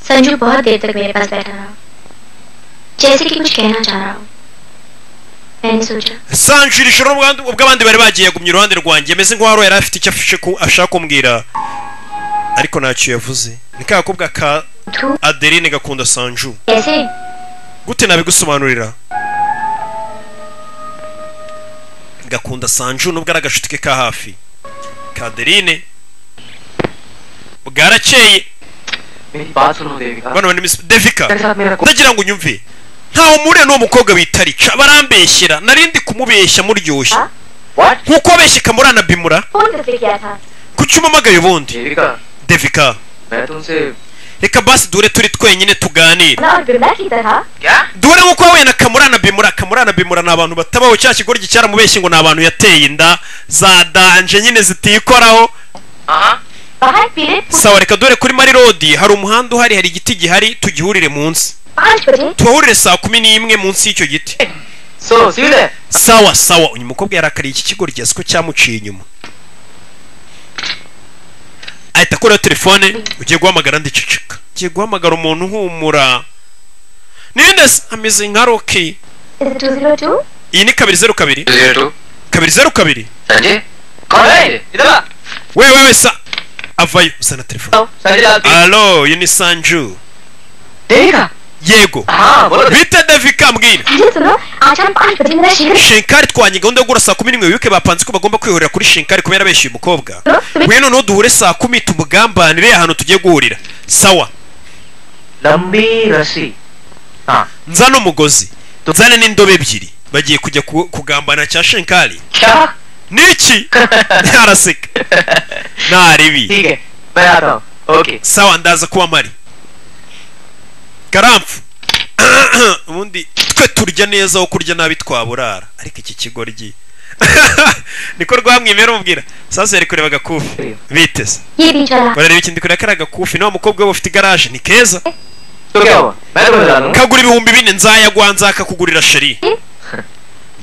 Sanju बहुत देर तक मेरे पास बैठा रहा जैसे कि कुछ कहना चाह रहा हो मैंने सोचा sanjira ijoro ubwa- ubwo abandi bari bagiye yagumye iruhande rwanjye ameze nk'uwari yari afite icyo afishe ku- ashaka kumbwira ariko ntacyo yavuze ni ka gakobwa ka तू adeline gakunda sanju कैसे gute nabigusobanurira gakunda sanju nubwo ari agashuti ke ka hafi kaderine bwarakeye मेरी बात सुनो Devika bano ni Miss devika तेरे साथ मेरा को- ndagira ngo unyumve ntawe muriya n'uwo mukobwa bitarica barambeshyera narindi kumubeshya muryoshye What? nkuko abeshya kamura na bimura phone करके क्या था kuki umamagaye ubundi देविका devika मैं तुमसे reka basi duhure turi twenyine tuganire मैं और बिरला की तरह क्या duhure nk'uko wahuye na kamura na bimura kamura na bimura ni abantu batabaho cya kigoryi cyaramubeshye ngo ni abantu yateye inda za danje nyine zitikoraho हाँ बाहर पीले sawa reka duhure kuri marirodi hari umuhanda uhari hari igiti gihari tugihurire munsi पाँच बजे tuhahurire saa kumi n'imwe munsi y'icyo giti so see you sawa sawa uyu mukobwa yarakariye iki kigo rigeze ko cyamuciye inyuma ahita akuraho telefone ugiye guhamagara ndiceceka ugiye guhamagara umuntu uhumura ninde se ameze nka roki two zero two iyi ni kabiri zeru kabiri zero two kabiri zeru kabiri Sanjay कौन है ये? इधर आ wewe wewe sa avayo uzana telefone Sanjay लाल पी- alo uyu ni sanju Devika yego हाँ बोलो Devika. bite davika mbwira जी सुनो आज हम पाँच बजे मेरा शिविर shenkari twanye gahunda yo guhura saa kumi n'imwe wibuke bapanze ko bagomba kwihurira kuri shenkari kubera abeshyuye umukobwa सुनो तुम्हें ngwino noneho duhure saa kumi tumugambanire ahantu tugiye guhurira sawa लंबी रस्सी हाँ nzane umugozi nzane n'indobo ebyiri bagiye kujya ku- kugambana cya shenkari क्या niki araseka ठीक ntaribi है मैं आता हूँ okay sawa ndaza kuba mari karamfu ubundi twe turya neza aho kurya nabi twaburara ariko iki kigoryi niko rwamwimera umubwira sasa yari kureba agakufi biteze ये बीच वाला barareba ikindi kureba kari agakufi nawe mukobwa we ufite igaraje ni keza तो क्या हुआ मैं तो बता दूंगा kagura ibihumbi bine nzayagwa nzakakugurira sheri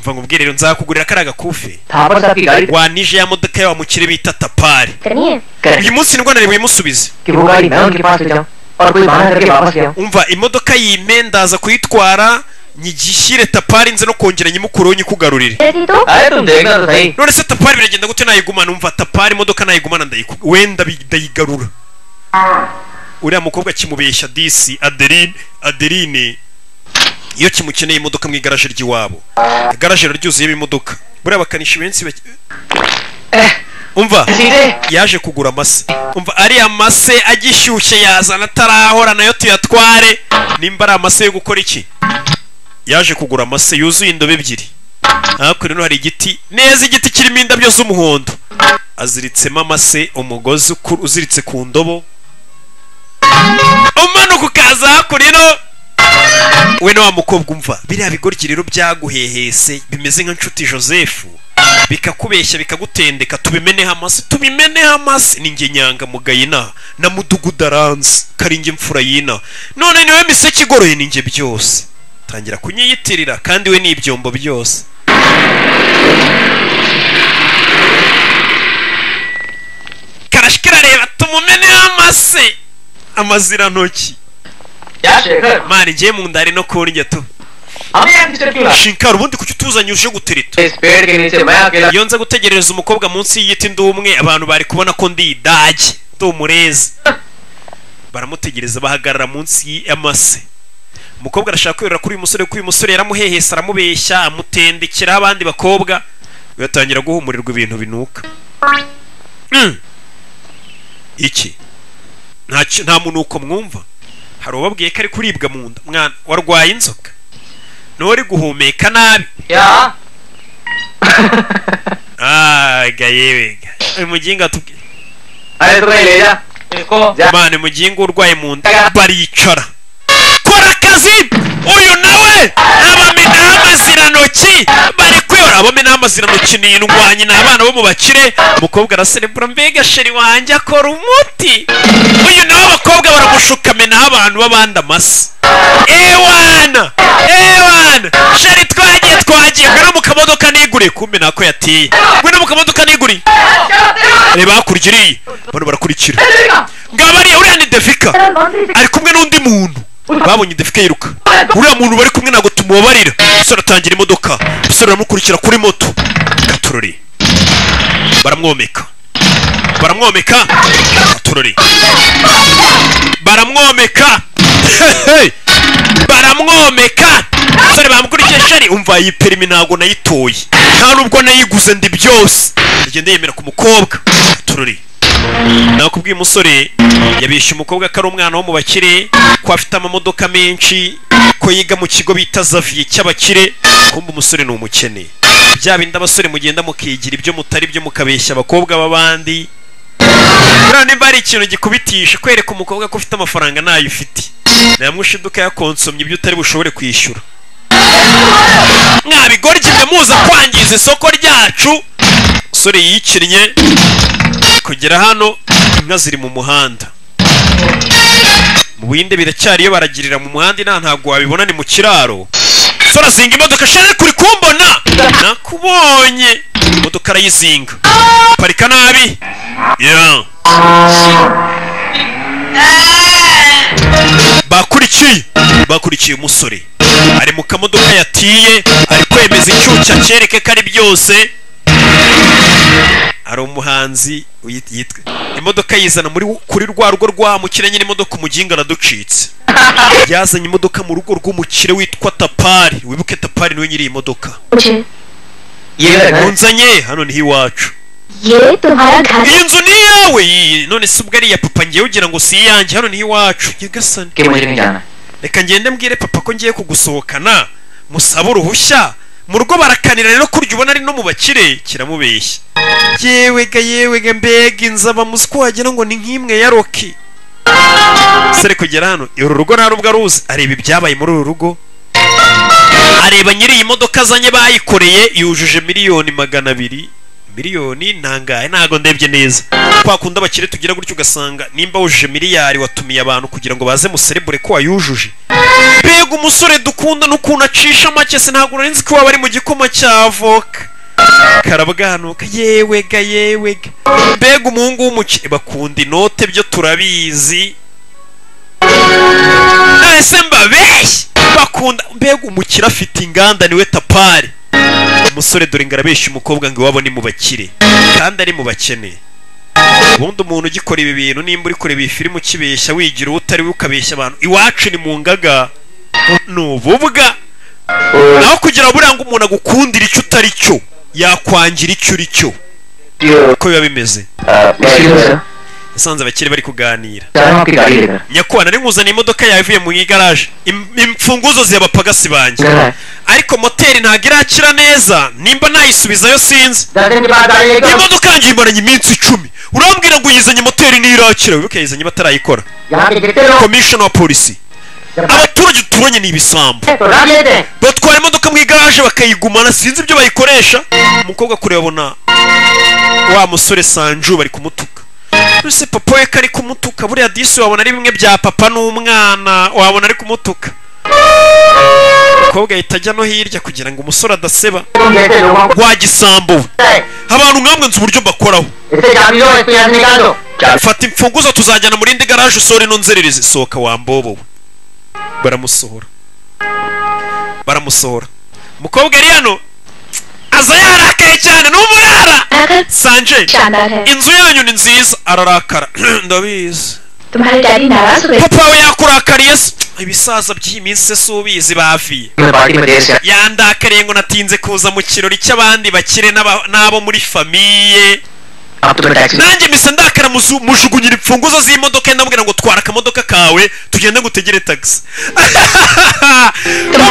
mva nkubwire rero nzakugurira kari agakufi Thapar साहब की गाड़ी wanije ya modoka ya wa mukire bita tapari करनी है करें uyu munsi nirwa nari buyimusubize कि वो गाड़ी मैं उनके पास ले जाऊं और कोई बहाना करके वापस ले आऊं umva imodoka yimendaza kuyitwara nyigishyire tapari nze no kongera nyimukureho nyikugarurire जल्दी तो अरे तुम देखना तो सही none se tapari biragenda gute nayigumana umva tapari imodoka nayigumana ndayiku- wenda bi- ndayigarura uriya mukobwa kimubeshya disi adeline adeline iyo kimukeneye imodoka mu igaraje ry'iwabo igaraje riba ryuzuyemo imodoka buriya bakanishi benshi bake- umva सीधे yaje kugura amase umva ariya mase agishyushye yazana atarahora nayo tuyatware nimba ari amase yo gukora iki yaje kugura amase yuzuye indobo ebyiri hakurya hano hari igiti neza igiti kirimo indabyo z'umuhondo aziritsemo amase umugozi uku- uziritse ku ndobo umanuka ukaza hakurya ino we na wa mukobwa umva biriya bigoryi rero byaguhehese bimeze nka nshuti joseph bikakubeshya bikagutendeka tubimeneho amasi tubimeneho amasi ni njye nyangamugayo inaha na mudugudu aranze karinge mfura y'inaha none niwe miseke igoroye ni njye byose tangira kunyiyitirira kandi we ni ibyombo byose karashi karareba tumumeneho amase amazirantoki क्या Shekhar mani njye mu nda hari no kurya tu हमें यहाँ किसने क्यों लाया? shinkara ubundi kuki utuzanye uje gutereta इस पेड़ के नीचे मैं अकेला iyo nza gutegerereza umukobwa munsi y'igiti ndi umwe abantu bari kubona ko ndi idage ndi umurezi baramutegereza bahagarara munsi y'amase umukobwa arashaka kwirira kuri uyu musore kuko uyu musore yaramuhehesa aramubeshya amutendekeraho abandi bakobwa bigatangira guhumurirwa ibintu binuka Mm. iki nta ki- nta munuko mwumva hari ubabwiye ko ari kuribwa mu nda mwana warwaye inzoka n'uri guhumeka nabi क्या aga yebega uyu muginga atubwira अरे तो कहीं ले जा इसको जा mani muginga urwaye mu nda baricara kora akazi uyu nawe abamenaho amazirantoki bari kwihora abamenaho amazirantoki ni indwanyi ni abana bo mu bakire umukobwa araserebura mbega sheri wanjye akora umuti uyu nawe abakobwa baramushuka menaho abantu b'abandi amase ewana ewana sheri twagiye twagiye ngwino mu kamodoka niguriye kumbe nako yateye ngwino mu kamodoka niguriye क्या तेरा reba hakurya iriya abantu barakurikira Erega! ngaba ariya uriya ni defika ari kumwe n'undi muntu babonye defika yiruka uriya muntu bari kumwe ntabwo tumubabarira umusore atangira imodoka umusore aramukurikira kuri moto katorori baramwomeka baramwomeka katorori baramwomeka Hey! baramwomeka umusore bamukurikiye shari umva iyi perimi ntabwo nayitoye nta nubwo nayiguze ndi byose ngenda yemera ku mukobwa tururi nakubwiye umusore yabeshye umukobwa ko ari umwana wo mu bakire ko afite amamodoka menshi ko yiga mu kigo bita zaviye cy'abakire kumbe umusore ni umukene bya bindi abasore mugenda mukigira ibyo mutari byo mukabeshya abakobwa b'abandi none niba hari ikintu gikubitisha kwereka umukobwa ko ufite amafaranga ntayo ufite namwishe iduka yakonsomye ibyo utari bushobore kwishyura mwabigoryi mwe muza kwangiza isoko ryacu umusore yikinnye kugera hano inka ziri mu muhanda mu bindi biracyari iyo baragirira mu muhanda inaha ntabwo wabibona ni mu kiraro umusore azinga imodoka shari kuri kumbona nakubonye imodoka arayizinga parika nabi yeah. bakurikiye bakurikiye umusore ari mu kamodoka yatiye ari kwemeza icyuca cyereke ko ari byose hari umuhanzi uyit- yitwa imodoka yizana muri kuri rwa rugo rw'umukire nyine imodoka umuginga araducitse yazanye imodoka mu rugo rw'umukire witwa tapari wibuke tapari niwe nyiri iyi modoka मुझे ये घर है। munzanye hano niho iwacu ये तुम्हारा घर iyi nzu ni iyawe iyi none se ubwo ari iya papa ngewe ugira ngo si iyanjye hano niho iwacu nyagasani कि मुझे नहीं जाना reka ngende mbwire papa ko ngiye kugusohokana musabe uruhushya mu rugo barakanira rero kurya ubona ari no mu bakire kiramubeshya yewega yewega mbega inzu aba ko wagira ngo ni nk'imwe ya roki sere kugera hano uru rugo nta nubwo aruzi areba ibyabaye muri uru rugo areba nyiri iyi modoka azanye bayikoreye yujuje miliyoni magana abiri miliyoni ntangahe ntago ndebye neza kwa kundi abakire tugira gutyo ugasanga nimba wujuje miliyari watumiye abantu kugira ngo baze muserebure ko wayujuje mbega umusore dukunda n'ukuntu acisha make se ntabwo nari nzi ko waba ari mu gikoma cya avoka karabwanuka yewega yewega mbega umuhungu w'umukire bakunda inote byo turabizi nahise mbabeshye bakunda mbega umukire afite inganda niwe tapari umusore dore ngo arabeshya umukobwa ngo iwabo ni mu bakire kandi ari mu bakene ubundi umuntu ugikora ibi bintu nimba uri kureba iyi filime ukibeshya wigira uwo utari we ukabeshya abantu iwacu ni mu ngaga ni ububwa naho kugira ngo buriya ngo umuntu agukundire icyo utari cyo yakwangira icyo uri cyo uko biba bimeze इसलिए sir yasanze abakire bari kuganira जा रहा हूँ आपकी गाड़ी लेकर nyakubahwa nari nkuzaniye imodoka yawe ivuye mu igaraje Im- imfunguzo ziyabapagasi banjye घर है ariko moteri ntabwo irakira neza nimba nayisubizayo sinzi जाने के बाद iyi आइएगा modoka yanjye imaranye iminsi icumi urambwira ngo uyizanye moteri ntirakira wibuke yizanye batarayikora यहाँ के गिरते लोग komishona wa polisi जब abaturage tubonye ni ibisambo आते तो ना लेते हैं batwara imodoka mu igaraje bakayigumana sinzi ibyo bayikoresha umukobwa kure abona wa musore sanju bari kumutuka ese papa we ko ari kumutuka buriya disi wabona ari bimwe bya papa n'umwana wabona ari kumutuka umukobwa ahita ajya no hirya kugira ngo umusore adaseba तुम जैसे लोगों को wagisambo we है abantu nkamwe nzi uburyo mbakoraho इसे चाबी दो इसको यहाँ से निकाल दो fata imfunguzo tuzajyana mu rindi garaje usore ino nzererezi sohoka wambobowe baramusohora baramusohora umukobwa yari hano aza yarakaye cyane n'umurara अगर sanje शानदार है inzu yanyu ni nziza ararakara ndabizi तुम्हारे डैडी नाराज हुए papa we yakurakariye se ibisaza by'iyi minsi se ubizi baviye मैं party में देर से yandakariye ngo natinze kuza mu kirori cy'abandi bakire n'aba- n'abo muri famiye अब तुम्हें taxi nanjye mpise ndakara muzu- mujugunyira imfunguzo z'imodoka ye ndamubwira ngo twara akamodoka kawe tugende ngo utegere tagisi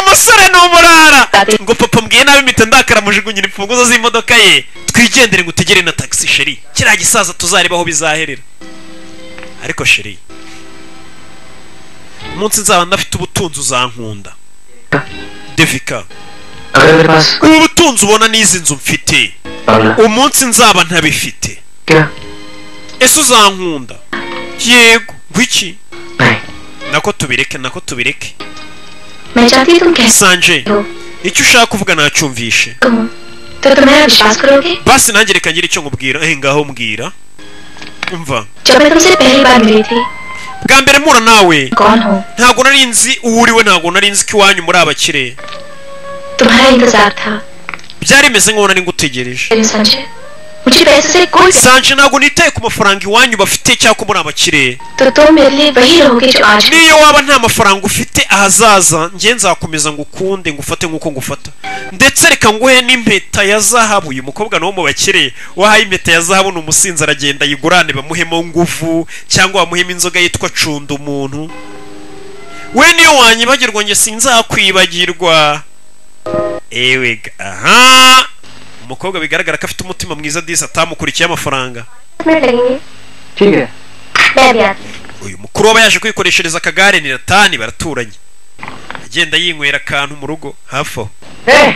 umusore ni umurara ngo papa mbwiye nabi mpita ndakara mujugunyira imfunguzo z'imodoka ye twigendere ngo utegere na tagisi sheri kiriya gisaza tuzareba aho bizaherera ariko sheri umunsi nzaba ndafite ubutunzi uzankunda devika अगर मेरे पास ubu butunzi ubona n'izi nzu mfite पागला umunsi nzaba ntabifite क्या ese uzankunda yego wiki नहीं nako tubireke nako tubireke मैं चाहती हूँ तुम कैसे sanje हो icyo ushaka kuvuga nacyumvishe तुम तो तुम मेरा विश्वास करोगे basi nanjye reka ngire icyo nkubwira eh ngaho mbwira umva जब मैं तुमसे पहली बार मिली थी bwa mbere mpura nawe कौन हो ntabwo nari nzi uwo uriwe ntabwo nari nzi ko iwanyu muri abakire तुम्हारा इंतजार था byari bimeze nk'aho nari ngutegereje मेरे संजय मुझे पैसे से कोई sanje ntabwo nitaye ku mafaranga iwanyu bafite cyangwa ko muri abakire तो तुम मेरे लिए वही रहोगे जो आज हो। niyo waba nta mafaranga ufite ahazaza njye nzakomeza ngukunde ngufate nk'uko ngufata ndetse reka nguhe n'impeta ya zahabu uyu mukobwa nawo mu bakire wahaye impeta ya zahabu ni umusinzi aragenda ayigurane bamuhemo nguvu cyangwa bamuhemo inzoga yitwa cunda umuntu we niyo wanyibagirwa njye sinzakwibagirwa ewe ga- aha umukobwa bigaragara ko afite umutima mwiza disi atamukurikiye amafaranga दस minute लगेंगे ठीक है मैं भी आती हूँ। uyu mukuru w'aba yaje kwikoreshereza akagare ni ratani baraturanye agenda yinywera akantu mu rugo hafi aho ए,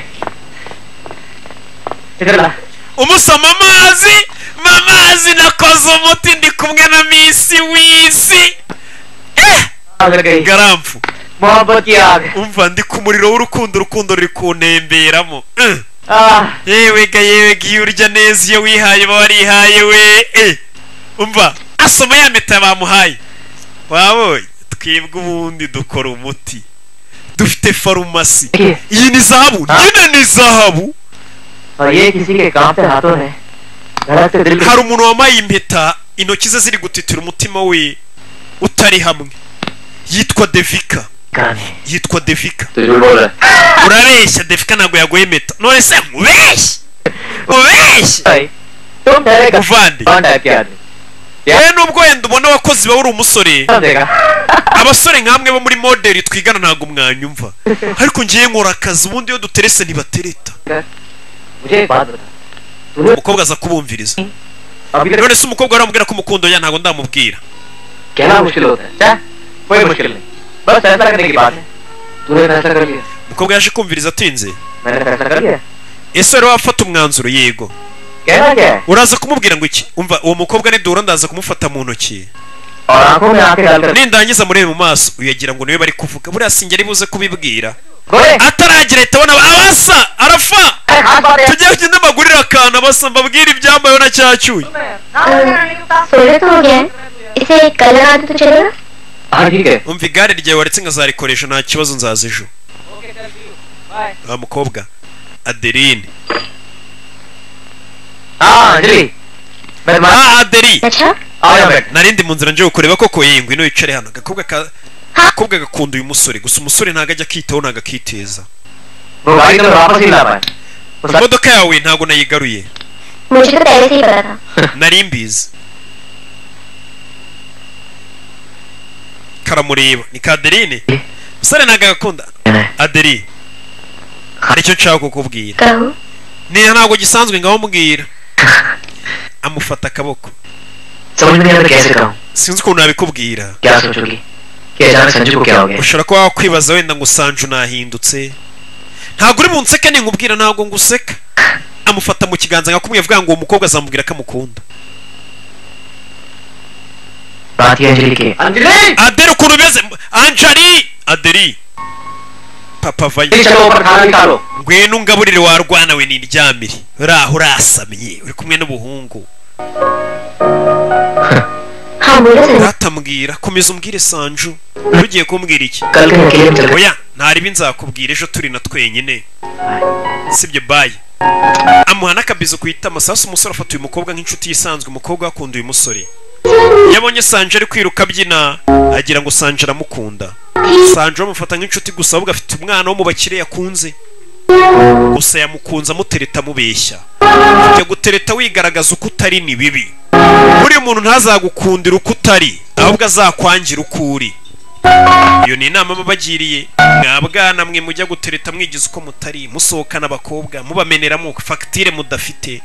इधर ला umusoma amazi mamazi nakoze umuti ndi kumwe na misi wisi eh आग गई ngaramfu मोहब्बत की आग umva ndi ku muriro w'urukundo urukundo ruri kuntemberamo Eh, ah, yewe ga yewe ga iyo urya neza iyo wihaye uba warihaye we eh umva asoma ya meta bamuhaye wabonye twebwe ubundi dukora umuti dufite farumasi देखिए iyi ni zahabu Ha? nyine ni zahabu और ये किसी के कांपते हाथों ने धड़कते दिल hari को umuntu wambaye impeta intoki ze ziri gutitira umutima we utari hamwe yitwa devika गाने yitwa devika तो झूठ बोल रहा है urabeshya devika ntabwo yaguye impeta none se nkubeshye ubeshye भाई, तुम ठहरे का Uvandi. कौन टाइप के आदमी yewe nubwo wenda ubona abakozi bawe uri umusore समझेगा abasore nk'amwe bo muri moderi twigana ntabwo mwanyumva ariko ngiye nkora akazi ubundi iyo duterese ntibatereta मुझे एक बात बता तूने umukobwa aza kubumviriza अभी तक none se umukobwa aramubwira ko umukundo ya ntabwo ndamubwira कहना मुश्किल होता है क्या? कोई मुश्किल नहीं बस फैसला करने की बात है तूने फैसला कर लिया umukobwa yaje kumviriza atinze मैंने फैसला कर लिया ese rero wafata umwanzuro yego कहना क्या है uraza kumubwira ngo iki umva uwo mukobwa nidura ndaza kumufata mu ntoki और आंखों में आंखें डालकर nindangiza murebe mu maso uyagira ngo niwe bari kuvuga buriya sinjye buze kubibwira गोरे ataragira ahita abona abasa arafa अरे हाथ बात है tujye ugende magurire akantu abasa mbabwire ibyambayeho na cyacyuye सोने तो हो गया है इसे कलर आते तो चलेगा हाँ ठीक है umva igare ryawe waretse nkazarikoresha nta kibazo nzaza ejo wa mukobwa adeline हाँ अंजलि मैं तुम्हारा ah aderi अच्छा आ जाओ बैठ narindi mu nzira ngiye kureba koko yewe ngwino wicare hano agakobwa ka Ha? agakobwa gakunda uyu musore gusa umusore ntago ajya akitaho ntago akiteza वो गाड़ी तुम्हें वापस ही ला पाए उसका imodoka yawe ntago nayigaruye मुझे तो पहले से ही पता था nari mbizi karamureba ni ka adeline musore ntago agakunda aderi hari icyo nshaka kukubwira कहो niyo ntabwo gisanzwe ngaho mbwira amufata akaboko समझ नहीं आता कैसे कहूँ sinzi ukuntu nabikubwira क्या सोचोगी कि अचानक संजू को क्या हो गया ushobora kuba wakwibaza wenda ngo sanju nahindutse ntabwo uri bunseke nkubwira ntabwo nguseka amufata mu kiganza nkakumwe avuga ngo uwo mukobwa azamubwira ko amukunda बात ये अंजलि की है। Anjali aderi ukuntu umeze anjari aderi papa vayo Anjali, चलो ऊपर खाना निकालो ngwino ungaburire warwana we n'indyamire uraho urasamye uri kumwe n'ubuhungu हाँ बोलो Sanjay ratambwira komeza umbwire sanju ugiye kumbwira iki कल के अकेले में चल oya ntaribi nzakubwira ejo turi na twenyine sibyo bayi amuha n'akabizo ku itama sasa umusore afata uyu mukobwa nk'inshuti isanzwe umukobwa akunda uyu musore yabonye sanje ari kwiruka abyina agira ngo sanje aramukunda sanje bamufata nk'inshuti gusa ahubwo afite umwana wo mu bakire yakunze gusa yamukunze amutereta amubeshya kujya gutereta wigaragaza uko utari ni bibi buriya umuntu ntazagukundira uko utari ahubwo azakwangira uko uri iyo ni inama babagiriye mwa bwana mwe mujya gutereta mwigize uko mutari musohokana abakobwa mubameneramo fagitire mudafite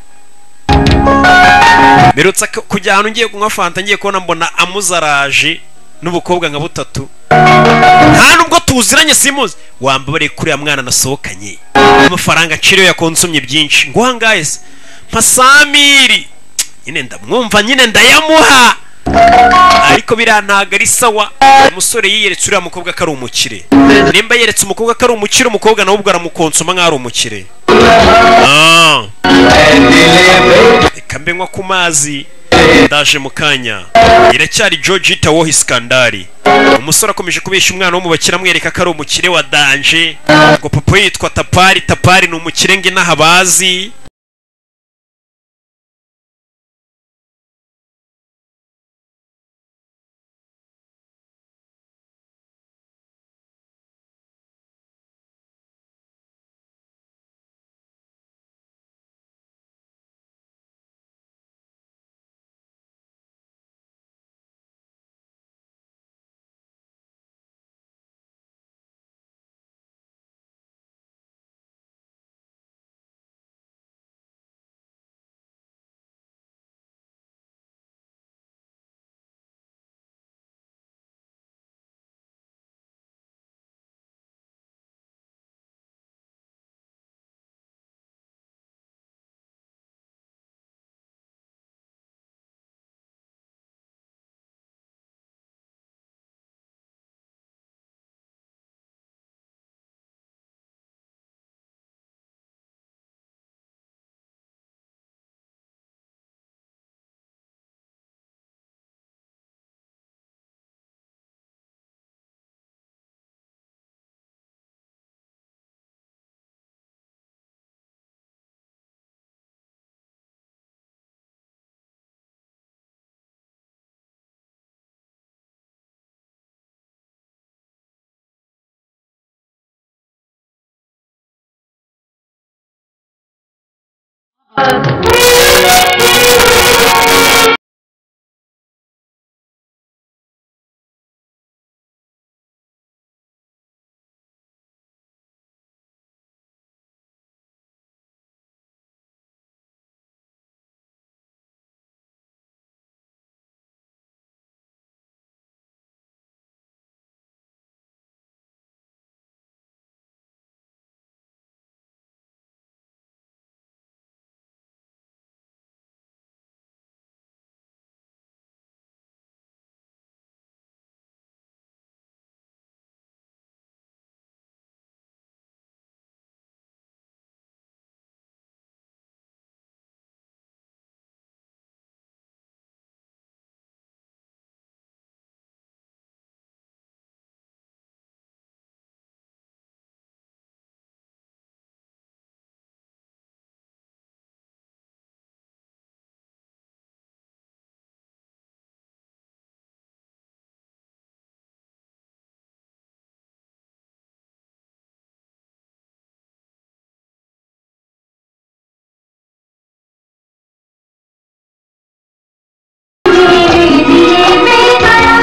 mperutse ko- kujya ahantu ngiye kunywa fanta ngiye kubona mbona amuzaraje n'ubukobwa nka butatu nta nubwo tuziranye simuzi wambabare kuri ya mwana nasohokanye amafaranga aciriwe yakonsumye byinshi ngo uhangaye se mpa samiri nyine ndamwumva nyine ndayamuha ariko biriya ntago ari sawa umusore yiyeretse uriya mukobwa ko ari umukire nimba yeretse umukobwa ko ari umukire umukobwa nawe ubwo aramukonsoma nk'aho ari umukire Ah, reka mbe nywa ku mazi ndaje mu kanya iracyari georgita woho isikandari umusore akomeje kubeshya umwana w'umubakire amwereka ko ari umukire wa danje ubwo papa we yitwa tapari tapari ni umukire ngo inaha bazi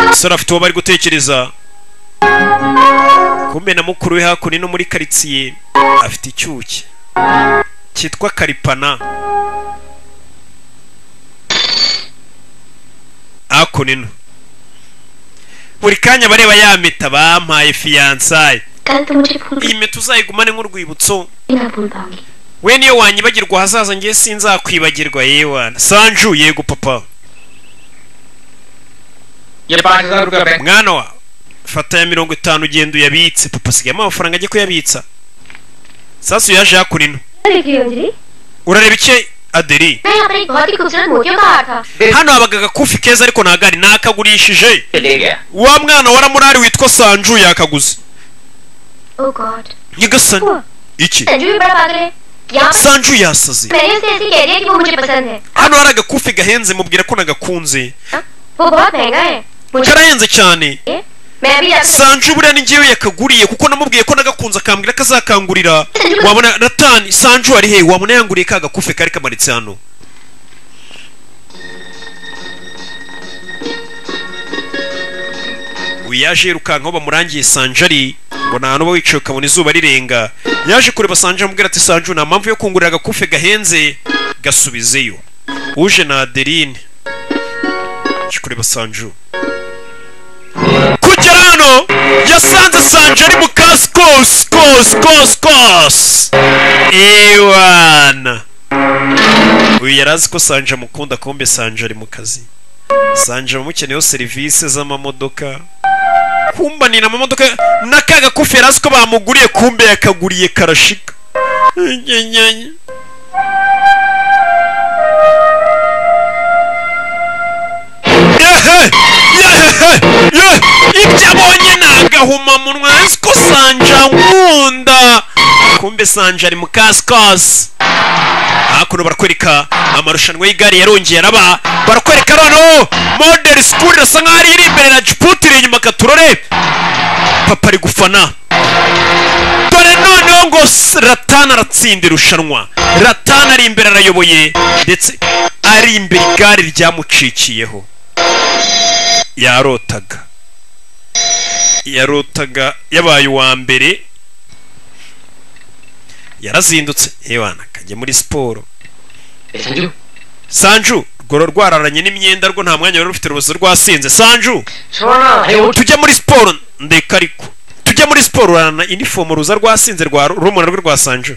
umusore afite uwo bari gutekereza kumbe na mukuru we hakuno no muri karitsiye afite icyuki cyitwa karipana hakuno ino buri kanya bareba ya mita bampaye fiyansaye kandi umujibu iyi mita uzayigumane nk'urwibutso inabumbange we niyo wanyibagirwa ahazaza ngewe sinzakwibagirwa yewana sanju yego papa ये पाँच हजार रुपया bank mwana wawe fata ya mirongo itanu ugenda uyabitse papa asigayemo amafaranga ajye kuyabitsa sasu yaje hakurino अरे क्यों Anjali urareba iki aderi मैं अपनी बहुत ही खूबसूरत मोतियों का हार था hano habaga agakufi keza ariko ntabwo ari nakagurishije पे ले गया wa mwana waramurari witwa sanju yakaguze oh God nyagasani iki Sanju भी बड़ा पागल है यहाँ पर sanju yasaze मैंने उसे ऐसे कह दिया कि वो मुझे पसंद है hano hari agakufi gahenze mubwira ko nagakunze हाँ? वो बहुत महंगा है मुझे karahenze cyane मैं अभी जाकर sanju buriya ni ngewe yakaguriye kuko namubwiye ko nagakunze akambwira ko azakangurira wabona natani sanju ari he wabona yanguriye ka gakufe kari kamanitse hano uyu yaje yirukankaho bamurangiye sanju ari ngo nta hantu uba wicaye ukabona izuba rirenga yaje kureba sanju amubwira ati sanju nta mpamvu yo kungurira agakufe gahenze gasubizeyo uje na adeline yaje kureba sanju kugera hano yasanze sanje ari mu kasi kose kose kose kose ewana uyu yari azi ko sanje amukunda kumbe sanje ari mu kazi sanje abamukeneyeho serivisi z'amamodoka kumbanira amamodoka na ka gakufi yari azi ko bamuguriye kumbe yakaguriye karashika Nyenyenye. gahumamunwa nzi ko sanja nkunda kumbe sanja ari mu kasikasi hakuno barakwereka amarushanwa y'igare yarongeye araba barakwereka noneho model school irasa nkaho ari iri imbere na jiputi iri inyuma katurore papa ari gufana dore noneho ngo s- ratana aratsinda irushanwa ratana ari imbere arayoboye ndetse ari imbere igare ryamucikiyeho yarotaga yarotaga yabaye uwa mbere yarazindutse hewana kajya muri siporo sanju sanju rworo rwararanye n'imyenda rwo nta mwanya wari rufite urubozo rwasinze sanju shona ayo tujya muri siporo ndeka ariko tujya muri siporo urana inifomu ruza rwasinze rwa rumuna rwe rwa sanju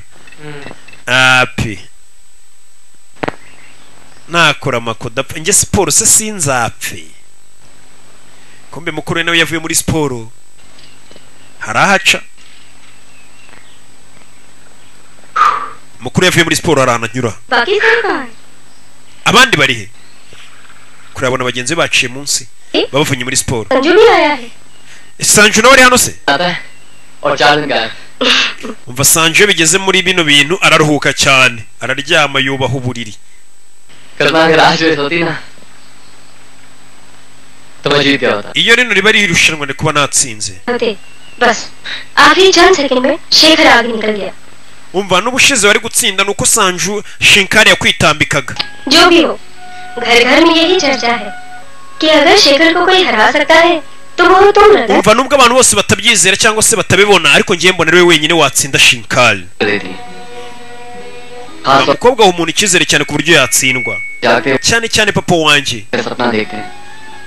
api nakora amakoda apfa njye siporo se sinzapfe kumbe mukuru we nawe yavuye muri siporo hari ahaca mukuru yavuye muri siporo hari ahantu anyura बाकी सब कहाँ है abandi bari he kurabona bagenzi be baciye munsi babavunnye muri siporo Sanju भी आया है sanju nawe ari hano se आता है और चार दिन गायब umva sanju iyo bigeze muri bino bintu araruhuka cyane araryama yubaha uburiri कल्पना अगर आज रेस होती ना तो मैं जीत गया होता iyo rino riba ari irushanwa ni kuba natsinze होते बस आखिरी चंद सेकंड में शेखर आगे निकल गया umva n'ubushize wari gutsinda ni uko sanju shinkari yakwitambikaga जो भी हो घर घर में यही चर्चा है कि अगर शेखर को कोई हरा सकता है तो वो तुम रतन umva nubwo abantu bose batabyizera cyangwa se batabibona ariko ngiye mbona ariwe wenyine watsinda shinkari दे दी हाँ सब umukobwa umuntu icyizere cyane ku buryo yatsindwa जागते हैं cyane cyane papa wanjye फिर सपना देखते हैं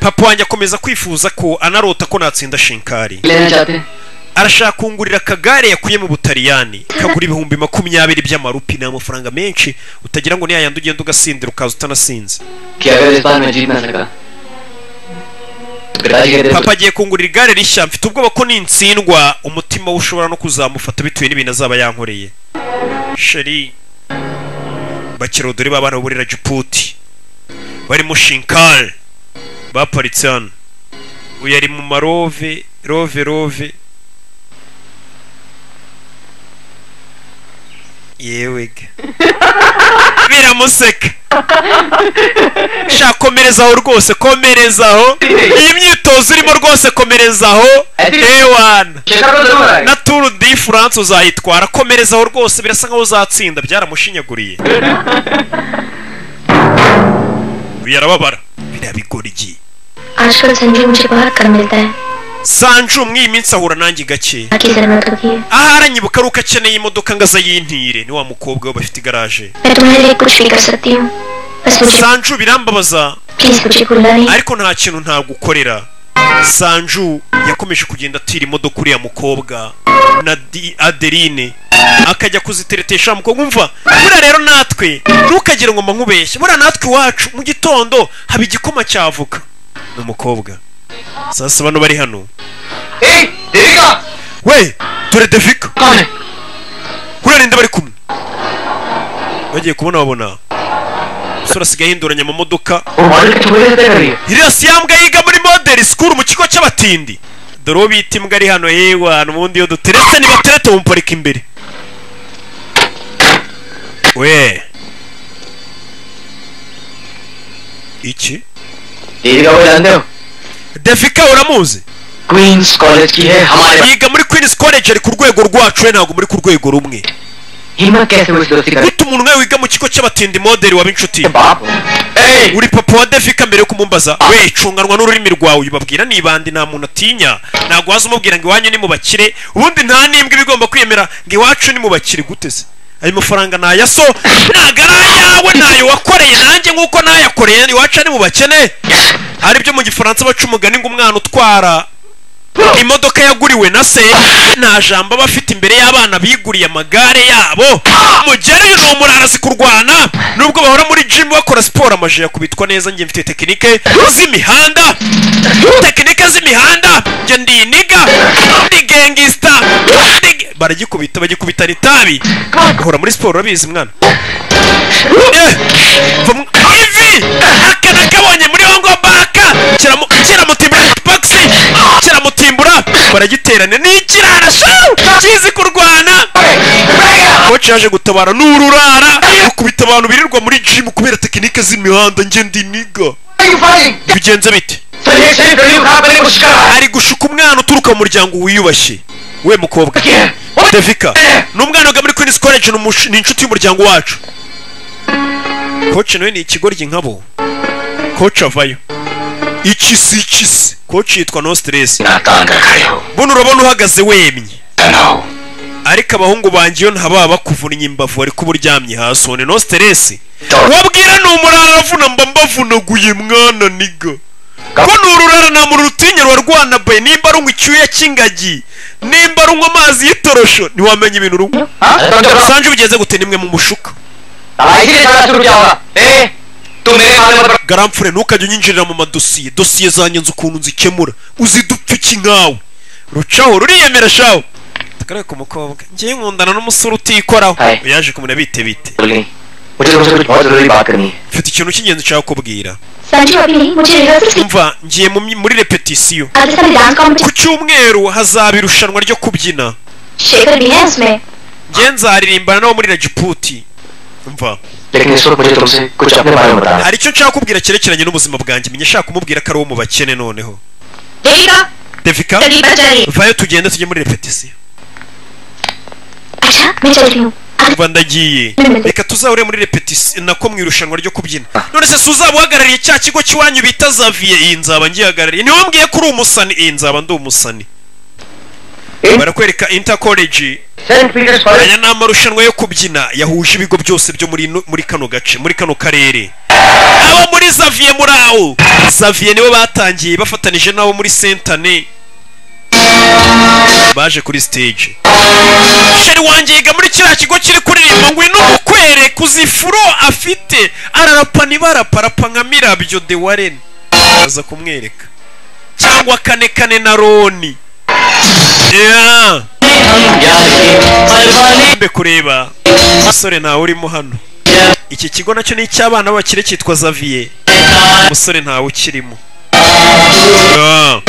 papa wanjye akomeza kwifuza ko anarota ko natsinda shinkari लेना चाहते हैं arashaka kungurira akagare yakuye mu butaliyani kagura ibihumbi makumyabiri by'amarupi ni amafaranga menshi utagira ngo ni yayandi ugenda ugasindira ukaza utanasinze कि अगर इस बार मैं जीत ना सका तो पिताजी कहते papa agiye kungurira igare rishya mfite ubwoba ko nintsindwa umutima we ushobora no kuzamufata bitewe n'ibintu azaba yankoreye sheri bakira dore babana burira jiputi barimo shinkari baparitse hano uyu ari mu marove rove rove yewe ga. biramuseka sha komereza aho rwose komereza aho iyi myitozo urimo rwose komereza aho ewana Shekhar को जरूर आएगा na turu di france uzayitwara komereza aho rwose birasa nkaho uzatsinda byaramushinyaguriye uyu arababara biriya bigoryi आजकल संजू मुझे बहुत कम मिलता है sanju muri iyi minsi ahura nanjye gake बाकी जरूरत होती है aha aranyibuka ari uko akeneye imodoka ngo azayintire ni wa mukobwa we bafite igaraje मैं तुम्हारे लिए कुछ भी कर सकती हूँ बस मुझे sanju birambabaza प्लीज मुझे भूलना नहीं ariko nta kintu ntagukorera sanju yakomeje kugenda atira imodoka uriya mukobwa na Di- adeline akajya kuziteretesha wa mukobwa umva buriya rero natwe ntukagire ngo nkubeshye buriya natwe iwacu mu gitondo haba igikoma cy'avoka ni umukobwa saa saba no bari hano A Devika we dore devika कौन है buriya ninde bari kumwe bagiye kubona babona umusore asigaye ahinduranya amamodoka वो model के छुपे से तय कर रही है iriya si ya mbwa yiga muri modeli sikuru mu kigo cy'abatindi dore uwo bita imbwa ari hano yewa n'ubundi iyo duteretse nibaterete bumuparika imbere we iki दीदी का वो जानते हो devika uramuzi क्वींस कॉलेज की है हमारे yiga muri queens college ari ku rwego rwacu we ntabwo muri ku rwego rumwe हिम्मत कैसे हुई इस दोस्ती का gute umuntu nawe wiga mu kigo cy'abatindi modeli waba inshuti ये बाप हो। ए uri papa wa devika mbere yo kumumbaza we cunganwa n'ururimi rwawe ubabwira nibande nta muntu atinya ntabwo waza umubwira ngo iwanyu ni mu bakire ubundi nta n'imbwa iba igomba kwemera ngo iwacu ni mu bakire gute se ayo mafaranga ni aya so ntabwo ari ayawe ni ayo wakoreye nanjye nk'uko nayakoreye iwacu ari mu bakene hari ibyo mu gifaransa baca umugani ngo umwana utwara imodoka yaguriwe na se nta jambo aba afite imbere y'abana biguriye amagare yabo mugere ni umurara azi kurwana nubwo bahora muri jimu bakora siporo amaji yakubitwa neza njye mfite tekinike z'imihanda tekinike z'imihanda njye ndi iniga ndi gengisita ndi- baragikubita bagikubitana itabi bahora muri siporo urabizi mwana Eh, va mu- ivi aka nakabonye muri hongo baka kiramu- kiramutimbura box, kiramutimbura baragitera cyane ni ikirarasha kizi kurwana koci yaje gutabara ni ururara ukubita abantu birirwa muri jimu kubera tekinike z'imihanda ngenda iniga bigenze bite suggestion करियो कहाँ पर कुछ करा ari gushuka umwana uturuka mu muryango wiyubashye we mukobwa devika ni umwana wiga muri queens college ni umush- ni inshuti y'umuryango wacu koci nawe ni ikigoryi nkabo koci avayo iki si iki si koci yitwa no stress नाकांगकायो buno urabona uhagaze wemye तनाव ariko abahungu banjye iyo ntababa bakuvunnye imbavu ariko uba uryamye hasi one no stress Dore. wabwira ni umurara aravuna mba mbavunaguye mwana niga ko ni ururara nta muntu rutinya rubarwana bayi nimba runywa icyuya cy'ingagi nimba runywa amazi y'itorosho ntiwamenya ibintu rumwe हाँ तो जब usanje bugeze gute nimwe mu mushuka इसीलिए सारा शुरू क्या होगा ए तू मेरे मामले पर garamfure ntukajye unyinjirira mu madosiye dosiye zanjye nzi ukuntu nzikemura uzidupfuki nkawe rucaho ruriyemera shaho akarere ku mukobwa ngewe nkundana n'umusore utikoraho Aye. yaje kumenya bite bite गई मुझे तुमसे कुछ बहुत जरूरी बात करनी है mfite ikintu cy'ingenzi nshaka kubwira Sanju अभी नहीं मुझे रिहर्सल से umva ngiye mu myi- muri repetisiyo अगले साल dance ku competition cyumweru hazaba irushanwa ryo kubyina Shekhar भी है उसमें ngewe nzaririmbana n'abo muri rajiputi mva लेकिन इस वक्त मुझे तुमसे कुछ अपने बारे में बताना है। hari icyo nshaka kubwira cyerekeranye n'ubuzima bwanjye menya nshaka kumubwira ko ari uwo mu bakene noneho Devika devika जल्दी बच जाइए vayo tugende tujye muri repetisiyo अच्छा मैं चल रही हूँ अगले- kuva ndagiye reka tuzahure muri repetisiyo nako mu irushanwa ryo kubyina none se suzaba uhagarariye cya kigo cy'iwanyu bita zavie iyi nzaba ngihagarariye niwe mbwiye ko uri umusani iyi nzaba ndi umusani Eh? barakwereka inter college Saint Peter's College aya ni amarushanwa yo kubyina yahuje ibigo byose byo muri ino- muri kano gace muri kano karere abo muri zavie muri aho zavie nibo batangiye bafatanije n'abo muri sentane baje kuri stage sheri wanjye yiga muri kiriya kigo kiri kuririmba ngwino umukwere kuzifuro afite ararapa nibarapa arapa nka mirabyo de wareni aza kumwereka cyangwa kane kane na roni yeah. mbe kureba umusore ntawe urimo hano iki kigo nacyo ni icy'abana b'abakire cyitwa zavie umusore ntawe ukirimo Ah.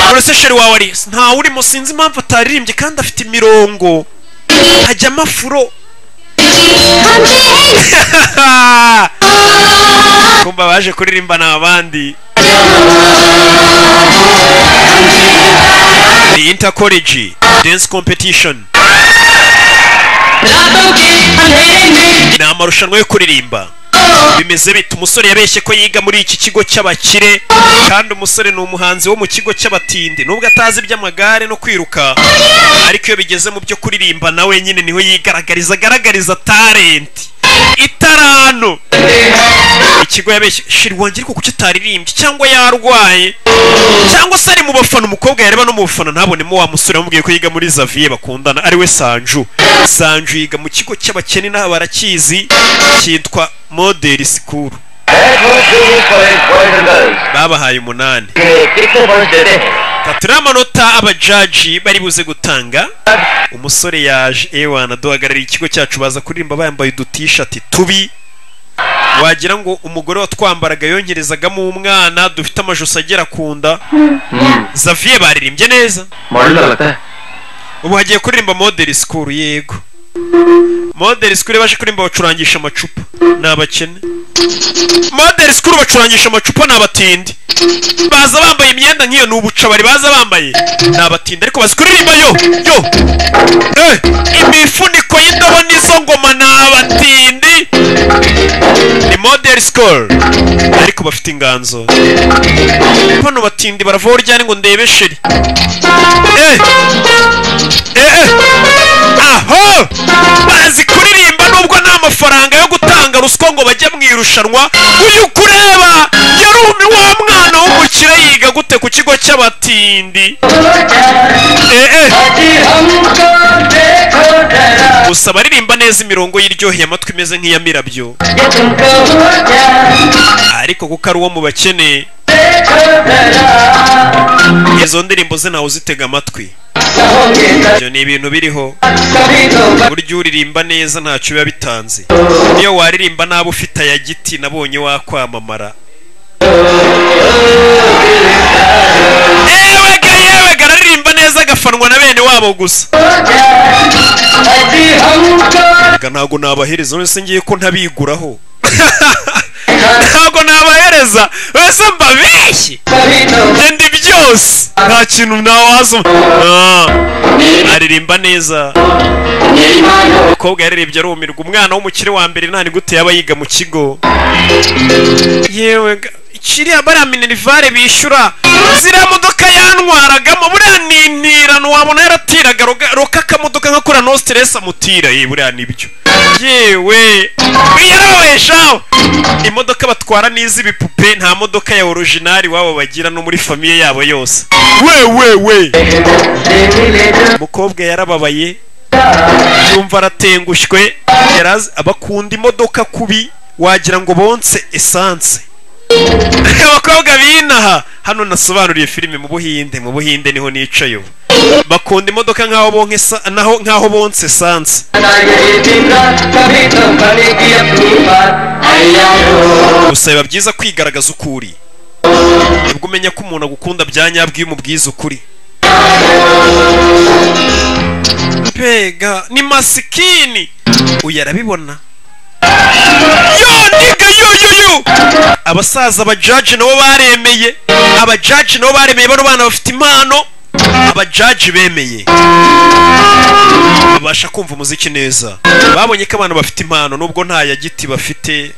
none se sheri wawe ari ntawe urimo sinzi impamvu ataririmbye kandi afite imirongo hajyamo afuro kumva baje kuririmba ni abandi ni inter college dance competition ni amarushanwa yo kuririmba bimeze bite umusore yabeshye ko yiga muri iki kigo cy'abakire kandi umusore ni umuhanzi wo mu kigo cy'abatindi nubwo atazi iby'amagare no kwiruka ariko iyo bigeze mu byo kuririmba na wenyine niho yigaragariza agaragariza talenti itarano ikigo yabeshye shiri wanjye ariko kuki ataririmbye cyangwa yarwaye cyangwa se ari mu bafana umukobwa yareba no mu bafana ntabonemo wa musore wamubwiye ko yiga muri zavie bakundana ariwe sanju sanju yiga mu kigo cy'abakene n'aba barakizi cyitwa model school हेडमोन junior college boys and girls babahaye umunani के कितने पॉइंट देते हैं tatu ni amanota abajaji bari buze gutanga umusore yaje ewana duhagarariye ikigo cyacu baza kuririmba bambaye udutishati tubi wagira ngo umugore watwambaraga yongerezagamo umwana dufite amajosi agera ku nda zavie baririmbye neza model का लगता है ubu hagiye kuririmba model school yego model school baje kuririmba bacurangisha amacupa ni abakene model school bacurangisha amacupa ni abatindi baza bambaye imyenda nk'iyo ni ubucabari baza bambaye ni abatindi ariko bazi kuririmba yo yo eh, imifuniko y'indobo n'izo ngoma ni abatindi ni model school ariko bafite inganzo bano batindi baravaho ryari ngo ndebe sheri eh Eh, aho bazi kuririmba nubwo nta mafaranga yo gutanga ruswa ngo bajye mu irushanwa uyu kureba yari umi- wa mwana w'umukire yiga gute ku kigo cy'abatindi Eh, eh. gusa baririmba neza imirongo y'iryoheye amatwi imeze nk'iya mirabyo ariko kuko ari uwo mu bakeneye izo ndirimbo ze ntawe uzitega amatwi ibyo ni ibintu biriho burya uririmba neza ntacyo biba bitanze iyo waririmba nabi ufite aya giti nabonye wakwamamara yewega yewega araririmba neza gafanwa na bene wabo gusa Erega ntabwo nabahereza wese ngiye ko ntabiguraho ntabwo nabahereza wese mbabeshye ngenda byose nta kintu nawaza aririmba neza umukobwa yaririmbye arumirwa umwana w'umukire wa mbere nta gute yaba yiga mu kigo yewe ga- kiriya bariya minerivare bishyura ziriya modoka yantwaragamo buriya nintirano wabona yaratiraga roga- roka akamodoka nkakora no siteresi amutira ye buriya nibyo yewe yarabeshaho imodoka batwara ni iz'ibipupe nta modoka ya orojinari wabo bagira no muri famiye yabo yose we we we umukobwa yarababaye yumva aratengushwe yarazi abakunda imodoka kubi wagira ngo bonse esanse abakobwa binaha hano nasobanuriye filime mu buhinde mu buhinde niho nicaye ubu bakunda imodoka nk'aho bonke esa- naho- nk'aho bonse esanse gusa biba byiza kwigaragaza uko uri nibwo umenya ko umuntu agukunda bya nyabwo iyo umubwiza ukuri pega ni masikini uyu arabibona yo niga yo yo yo abasaza abajaji nabo baremeye abajaji nabo baremeye bano bana bafite impano abajaji bemeye babasha kumva umuziki neza babonye ko abantu bafite impano nubwo nta ya giti bafite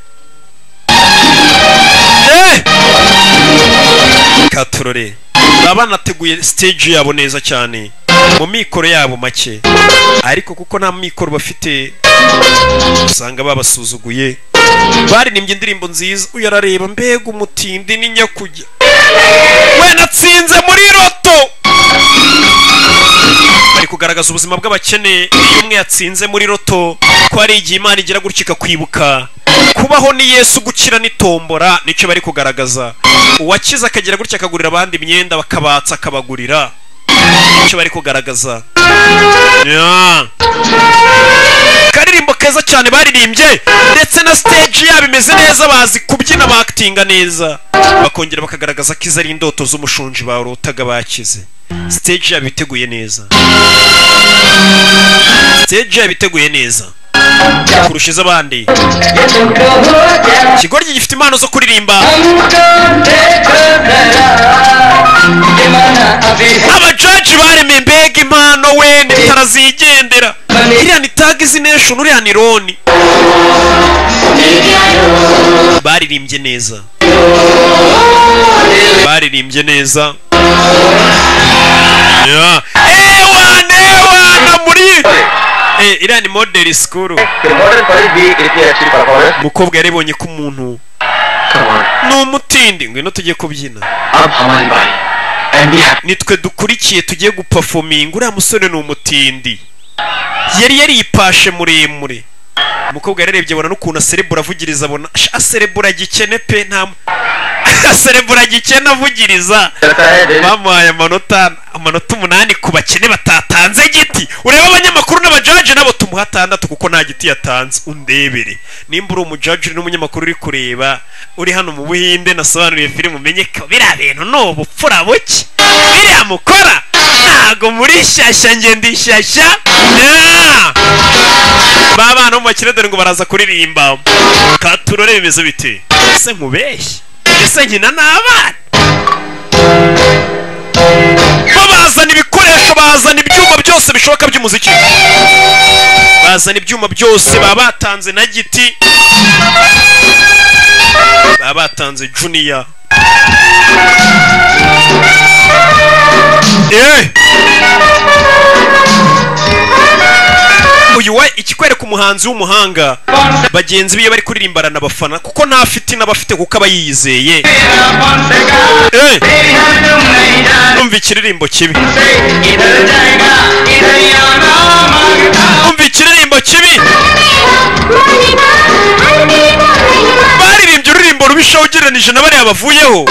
Eh! katurore baba banateguye stage yabo neza cyane mu mikoro yabo make ariko kuko nta mikoro bafite usanga babasuzuguye baririmbye indirimbo nziza uyu arareba mbega umutindi ni nyakujya we natsinze muri roto bari kugaragaza ubuzima bw'abakene iyo umwe yatsinze muri roto ko hari igihe imana igira gutya ikakwibuka kubaho ni yesu gukira ni tombora nicyo bari kugaragaza uwakize akagira gutya akagurira abandi imyenda bakabatsa akabagurira nicyo bari kugaragaza Yeah. karirimbo keza cyane baririmbye ndetse na stage yabo imeze neza bazi kubyina bakitinga neza bakongera bakagaragaza ko izo ari indoto z'umushonji barotaga bakize stage yabo iteguye neza stage yabo iteguye neza kurusha iz'abandi ikigoryi gifite impano zo kuririmba abajaji baremeye mbega impano we nitara zigendera iriya ni tag izi nation uriya ni roni baririmbye neza baririmbye neza Yeah. ewana ewana muri Eh, iriya ni model school umukobwa yaribonye ko umuntu ni umutindi ngwino tujye kubyina अब हमारी बारी and we have nitwe dukurikiye tugiye gupafominga uriya musore ni umutindi yari yaripashe muremure umukobwa yararebye abona n'ukuntu aserebura avugiriza abona "Sha, aserebura gikene pe nta aserebura gikene avugiriza bamuhaye amanota amanota umunani ku bakene batatanze giti urebe abanyamakuru n'abajaji nabo tumuha atandatu kuko nta giti yatanze undebere nimba uri umujaji uri n'umunyamakuru uri kureba uri hano mu buhinde nasobanuriye filime umenye ko biriya bintu ni ubupfura buke biriya mukora ntago muri shyashya ngenda ishyashya Yeah! ba bana bo mu bakire dore ngo baraza kuririmba katurore bimeze bite ese nkubeshye ese nkina n'abana bo bazana ibikoresho bazana ibyuma byose bishoboka by'umuziki bazana ibyuma byose baba batanze na giti baba batanze juniya Eh! uyu we ikikwereka umuhanzi w'umuhanga bagenzi be iyo bari kuririmba aranabafana kuko nta fiti n'abafite kuko aba yiyizeye Eh! umva ikiririmbo kibi umva ikiririmbo kibi baririmbye ururirimbo rubishaho ugereranije na bariya bavuyeho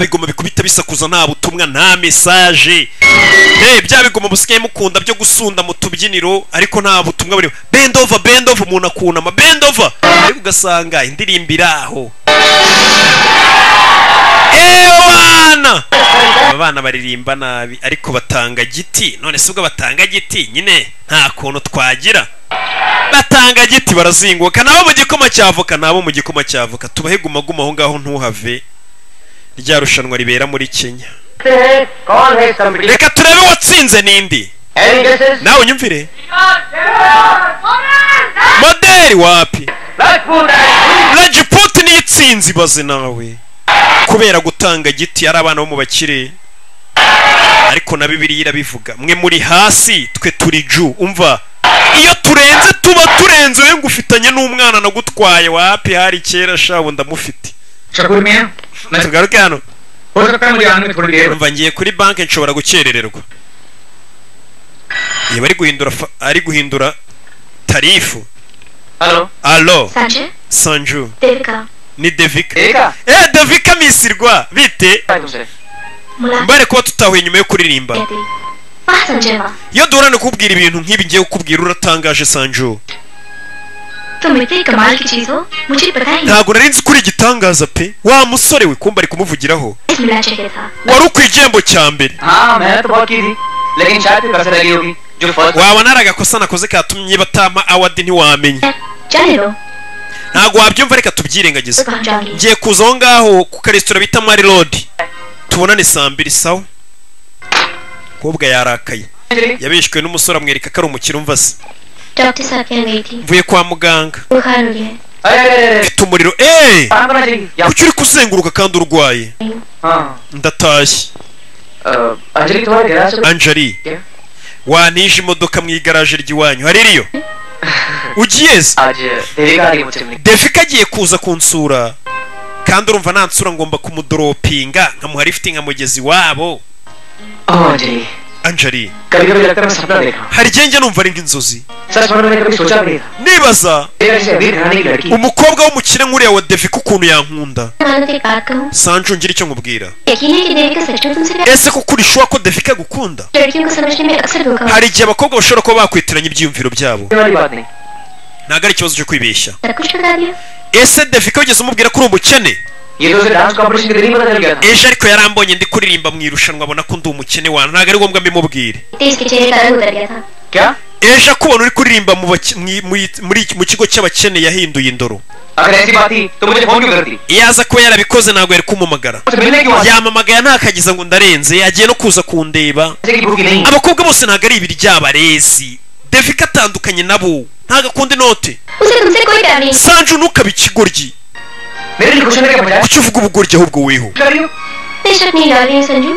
bigoma bikubita bisakuza nta butumwa nta mesaje hey, bya bigoma busigaye mukunda byo gusunda mu tubyiniro ariko nta butumwa burimo bendova bendova umuntu akunama bendova ariko ugasanga indirimbo iri aho abana aba bana baririmba nabi ariko batanga giti none si ubwo batanga giti nyine nta kuntu twagira batanga giti barazinguka nabo mu gikoma cy'avoka nabo mu gikoma cy'avoka tubahe gumaguma aho ngaho ntuhave rya rushanwa ribera muri kenya है कौन है summary reka turebe watsinze nindi any guesses nawe unyumvire moderi wapi Rajput rajiputi niyo itsinze ibaze nawe kubera gutanga giti ari abana bo mu bakire ariko na bibiliya irabivuga mwe muri hasi twe turi ju umva iyo turenze tuba turenze we ngufitanye n'umwana nagutwaye wapi hari kera shabu ndamufite Shakoor मियाँ मैं tugaruke hano हो सकता है मुझे आने में थोड़ी देर हो। umva ngiye kuri banki nshobora gukerererwa yaba ari guhindura fa- ari guhindura tarifu hello alo sanjay sanju devika ni devika देखा eh devika misirwa bite तुमसे mulaka mbare kuba tutahuye nyuma yo kuririmba yadiri ba sanjay ba iyo duhorane kubwira ibintu nk'ibi ngiye kukubwira uratangaje sanju तुम इतनी कमाल की चीज हो मुझे पता ही नहीं ntabwo nari nzi kuri igitangaza pe wa musore we kumba ari kumuvugiraho इस मिला चाहिए था wari ukwi igihembo cya mbere हाँ मैंने तो बहुत की थी लेकिन शायद फिर कसर लगी होगी जो first wabona ari agakosa nakoze katumye batama awadi ntiwamenya जाने दो ntabwo wabyumva reka tubyirengagize मैं पहुंच जाऊंगी ngiye kuza aho ngaho ku karesitora bita mari rodi tubonane saa mbiri sawa mukobwa yarakaye yabeshywe n'umusore amwereka ko ari umukire umva se doctor साहब के यहाँ गई थी mvuye kwa muganga बुखार हो गया है। अरे अरे अरे, अरे mfite umuriro eee कहाँ करना चाहिए या- kuki uri kuzenguruka kandi urwaye हाँ ndatashye अ, अंजलि तुम्हारे गैराज से anjali Yeah. wanije imodoka mu igaraje ry'iwanyu hari iriyo ugiyeze आज देवी का आ रही है मुझसे मिलने defika agiye kuza kunsura kandi urumva nta nsura ngomba kumudoropinga nkamuha lifti mugezi wabo ओह अंजलि anjali कभी कभी लगता है मैं सपना देख रहा hari igihe njye numva ari nk'inzozi हूँ सच में मैंने कभी सोचा भी नहीं था nibaza देवी ऐसी अभी रहने की लड़की umukobwa w'umukire nk'uriya wa defika ukuntu yankunda मानो तो एक बात कहूँ sanju ngira icyo nkubwira यकीन है कि देवी का सच में तुमसे प्यार- ese koko urishuwa ko defika agukunda लड़कियों को समझने में अक्सर धोखा होता hari igihe abakobwa bashobora kuba bakwitiranya ibyiyumviro byabo ये वाली बात नहीं ntabwo ari ikibazo cyo kwibeshya है। सब कुछ बता दिया ese defika wigeze umubwira ko uri umukene ये तो उसे डांस कॉम्पिटिशन के दिन ही पता चल गया था ejo ariko yarambonye ndi kuririmba mu irushanwa abona ko ndi umukene wanyu ntabwo ari ngombwa mbimubwire तेज के चेहरे का रंग उतर गया था क्या ejo akubona uri kuririmba mu bake- mu- mu- muri- mu kigo cy'abakene yahinduye indoro अगर ऐसी बात थी तो मुझे फोन क्यों करती iyo aza kuba yarabikoze ntabwo yari kumumagara मुझसे मिलने क्यों आती? yamamagaye ntakagiza ngo ndarenze yagiye no kuza kundeba जैसे कि भूखी नहीं abakobwa bose ntabwo ari ibiri ry'abarezi devika atandukanye nabo ntabwo akunda inote उसे तुमसे कोई प्यार नहीं sanju ntukabe ikigoryi मेरे लिए खुश होने का बजाय kuki uvuga ubugoryi ahubwo weho कर रही हूँ बेशक नहीं डाल रही हूँ संजू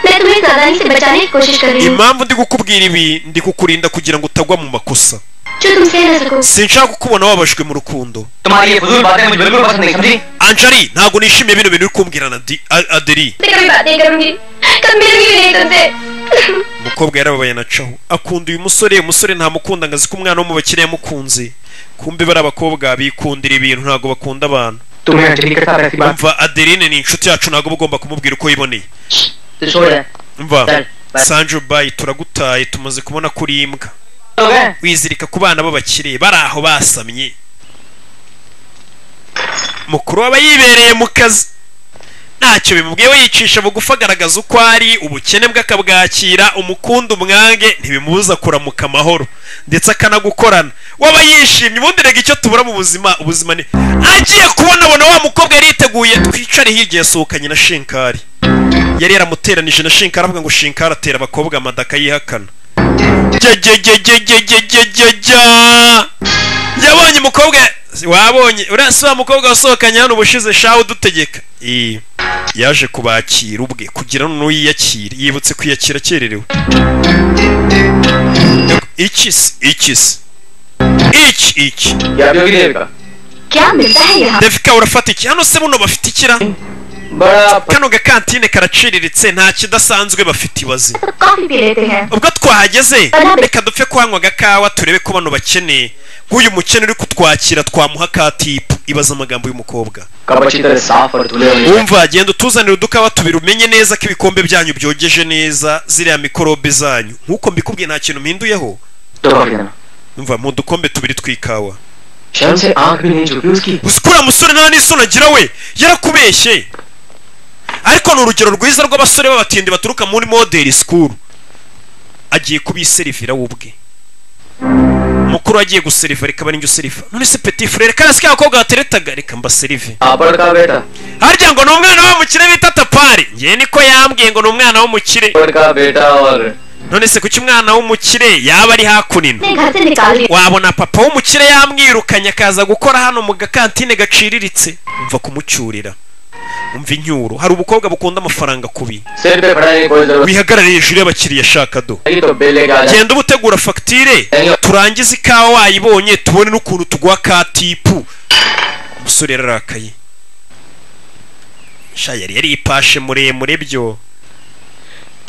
मैं तुम्हें नादानी से बचाने की कोशिश कर रही हूँ impamvu ndi kukubwira ibi ndi kukurinda kugira ngo utagwa mu makosa जो तुम सह न सको sinshaka kukubona wabashwe mu rukundo तुम्हारी ये फजूल बातें मुझे बिल्कुल पसंद नहीं समझी anjali ntabwo nishimiye bino bintu uri kumbwira na Di- A- adeli मैं कभी बात नहीं करूंगी कभी मिलूंगी भी नहीं तुमसे umukobwa yarababaye na caho akunda uyu musore uyu musore ntamukunda ngo azi ko umwana wo mu bakire yamukunze kumbe bari abakobwa bikundira ibintu ntabwo bakunda abantu तुम्हें अंजलि के साथ ऐसी बात umva adeline ni inshuti yacu ntabwo uba ugomba kumubwira uko yiboneye तो छोड़ है umva Dale, bye. sanju bayi turagutaye tumaze kubona ko uri imbwa हो गए wizirika ku bana b'abakire bari aho basamye mukuru waba yibereye mu kazi ntacyo bimubwiye we yicisha bugufi agaragaza uko ari ubukene bwe akabwakira umukunda umwange ntibimubuza kuramuka amahoro ndetse akanagukorana waba yishimye ubundi rega icyo tubura mu buzima ubuzima ni agiye kubonabona wa mukobwa yari yiteguye twicare hirya yasohokanye na shinkari yari yaramuteranije na shinkari avuga ngo shinkari atera abakobwa amadaka yihakana jajajajajajajajajajajajajajajajajajajajajajajajajajajajajajajajajajajajajajajajajajajajajajajajajajajajajajajajajajajajajajajajajabonye umukobwa wabonye uriya si wa mukobwa wasohokanye hano ubushize shawe udutegeka Eh, yaje kubakira ubwe kugira ngo yiyakire yibutse kwiyakira akererewe iki se iki se iki iki या योगी देव का क्या मिलता है यहाँ defika urafata iki hano se buno bafite ikira बड़ा प- kano gakantine karaciriritse nta kidasanzwe bafite ibaze सब coffee पी लेते हैं ubwo twahageze reka dupfe kuhanywa agakawa turebe ko bano bakeneye nk'uyu mukene uri kutwakira twamuha ka tipu ibaza amagambo y'umukobwa cup अच्छी तरह साफ और धुले हुए हैं। wumva genda utuzanira udukawa tubiri umenye neza ko ibikombe byanyu byogeje neza ziriya mikorobe zanyu nk'uko mbikubwiye nta kintu mpinduyeho तो coffee देना umva mu dukombe tubiri tw'ikawa शर्म से आंख भी नहीं झुकी उसकी gusa uriya musore nta n'isoni agira we yarakubeshye ariko ni urugero rwiza rw'abasore b'abatindi baturuka muri modeli sikuru agiye kubiserivira we ubwe mukuru agiye guseriva reka barinjye useriva none se peti furere kandi si ka bakobwa bateretaga reka mbaserive आप बड़का बेटा harya ngo ni umwana w'umukire bita tapari ngewe niko yambwiye ngo ni umwana w'umukire बड़का बेटा और none se kuki umwana w'umukire yaba ari hakunino अपने घर से निकाल दिया wabona papa w'umukire yamwirukanye akaza gukora hano mu gakantine gaciriritse umva kumucyurira umva inyuro hari ubukobwa bukunda amafaranga kubi सिर पे पड़ने की कोई जरूरत wihagarariye hejuru y'abakiriya shaka do नहीं तो बिल लेके आ जाए genda uba utegura fagitire turangize ikawa wayibonye tubone n'ukuntu tuguha ka tipu umusore yararakaye sha yari yari ipashe muremure byo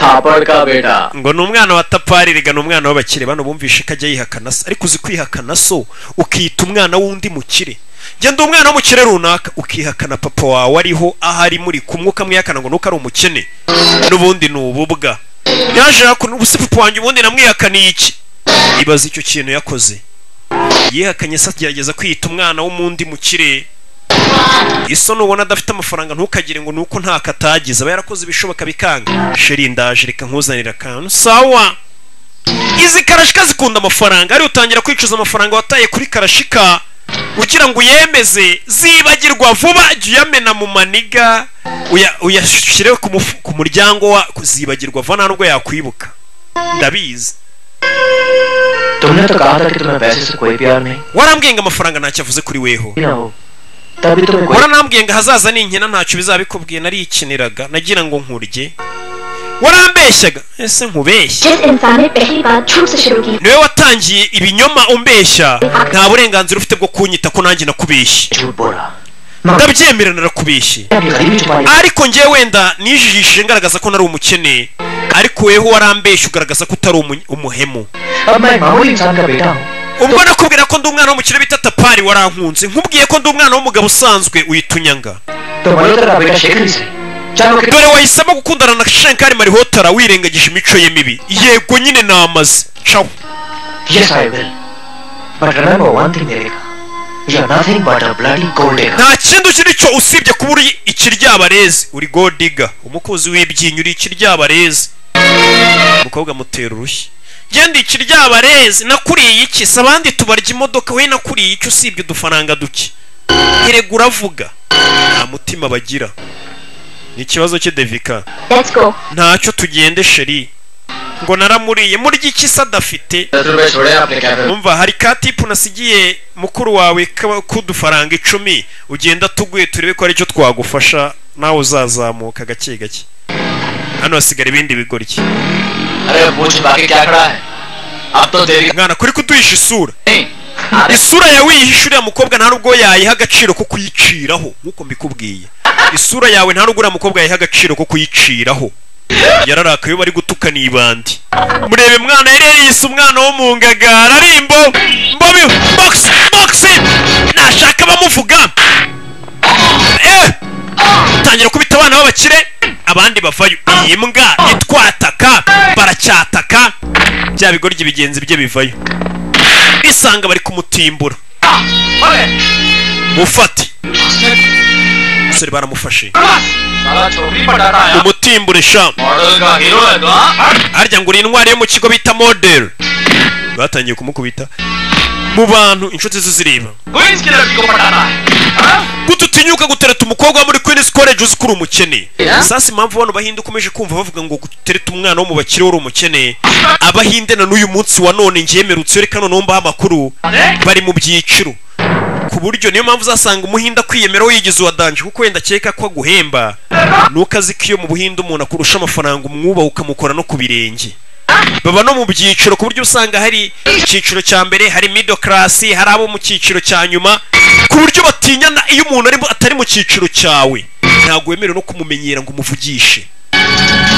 थापड़ का बेटा ngo ni umwana wa tapari rega ni umwana w'abakire bano bumvishe ko ajya yihakana se ariko uzi kwihakana so ukiyita umwana w'undi mukire genda umwana w'umukire runaka ukihakana papa wawe ariho ahari muri kumwe ukamwihakana ngo nuko ari umukene n'ubundi ni ububwa yaje yakuna ubuse papa wanjye ubundi namwihakaniye iki ibaza icyo kintu yakoze yihakanye se agerageza kwiyita umwana w'umundi mukire isoni ubona adafite amafaranga ntukagire ngo nuko ntako atagize aba yarakoze ibishoboka bikanga sheri ndaje reka nkuzanire akantu sawa izi karashika zikunda amafaranga ariyo utangira kwicuza amafaranga wataye kuri karashika kugira ngo uyemeze zibagirwa vuba jya uyamena mu maniga uya- uyashyire ku mufu- ku muryango wa zibagirwa vuba nta nubwo yakwibuka ndabizi तुमने तो कहा था कि तुम्हें पैसे से कोई प्यार नहीं warambwiye ngo amafaranga ntacyo avuze kuri weho ना हो तभी तुम्हें कोई waranambwiye ngo ahazaza ni inkina ntacyo bizabikubwiye nariyikiniraga nagira ngo nkurye warambeshyaga ese nkubeshya जिस इंसान ने पहली बार झूठ से शुरू की niwe watangiye ibinyoma umbeshya nta burenganzira ufite bwo kunyita ko nanjye nakubeshye झूठ बोला ndabyemera narakubeshye अपनी गरीबी छुपा ली ariko ngewe wenda nijijishije ngaragaza ko nari umukene ariko weho warambeshya ugaragaza ko utari umu- umuhemu अब मैं एक मामूली इंसान का बेटा हूँ ubwo nakubwira ko ndi umwana w'umukire bita tapari warankunze nkubwiye ko ndi umwana w'umugabo usanzwe uhita unyanga तो मल्होत्रा का बेटा शेखर ही सही चलो कि dore wahisemo gukundana na shenkari marihotara wirengagije imico ye mibi yego nyine namaze caho Yes, I will. But remember one thing, Erika. You're nothing but a bloody gold digger. nta kindi ukiri cyo usibye kuba uri ikiryabarezi uri godiga umukozi w'ibyinyo uri ikiryabarezi umukobwa mutera urushyi genda ikiryabarezi nakuriye iki si abandi tubarya imodoka we nakuriye iki usibye udufaranga duke erega uravuga nta mutima bagira ni ikibazo cye devika let's go ntacyo tugende sheri ngo naramuriye murya iki se adafite दस रुपए छोड़े आपने कैफे में। numva hari ka tipu nasigiye mukuru wawe k'aba- k'udufaranga icumi ugenda tuguye turebe ko ari cyo twagufasha nawe uzazamuka gake gake hano hasigara ibindi bigoryi अरे पूछ बाकी क्या खड़ा है अब तो देवी mwana kuri kuduhisha isura नहीं अरे isura yawe uyihisha uriya mukobwa nta nubwo yayiha agaciro ko kuyiciraho nk'uko mbikubwiye isura yawe nta nubwo uriya mukobwa yayiha agaciro ko kuyiciraho yararakaye bari gutukana ibandi murebe mwana yarereyise umwana wo mu ngagara ari imbo mbobi box box nashaka bamuvuga eh tangira kubita abana b'abakire abandi bavayo iyi mbwa itwataka baracyataka bya bigoryi bigenzi bye bivayo bisanga bari kumutimbura mufate umusore baramufashe साला छोकरी पटाता है umutimbure shamu model का hero है तो हाँ? harya ngo uri intwari yo mu kigo bita model batangiye kumukubita mu bantu inshuti ze zireba Queens की लड़की को पटाता है हाँ? gute utinyuka gutereta umukobwa wo muri queens college uzi ko uri umukene Yeah. sasa impamvu bano bahinde ukomeje kumva bavuga ngo gutereta umwana wo mu bakire wari umukene abahinde na n'uyu munsi wa none ngemerutse reka noneho mbaha amakuru bari mu byiciro ku buryo niyo mpamvu uzasanga umuhinda kwiyemeraho yigize uwadanje kuko wenda akeka ko aguhemba nuko azi ko iyo mu buhinde umuntu akurusha amafaranga umwubaha ukamukora no ku birenge baba no mu byiciro ku buryo usanga hari icyiciro cya mbere hari middle class hari abo mu cyiciro cya nyuma ku buryo batinyana iyo umuntu ari mu- atari mu cyiciro cyawe ntabwo wemerewe no kumumenyera ngo umuvugishe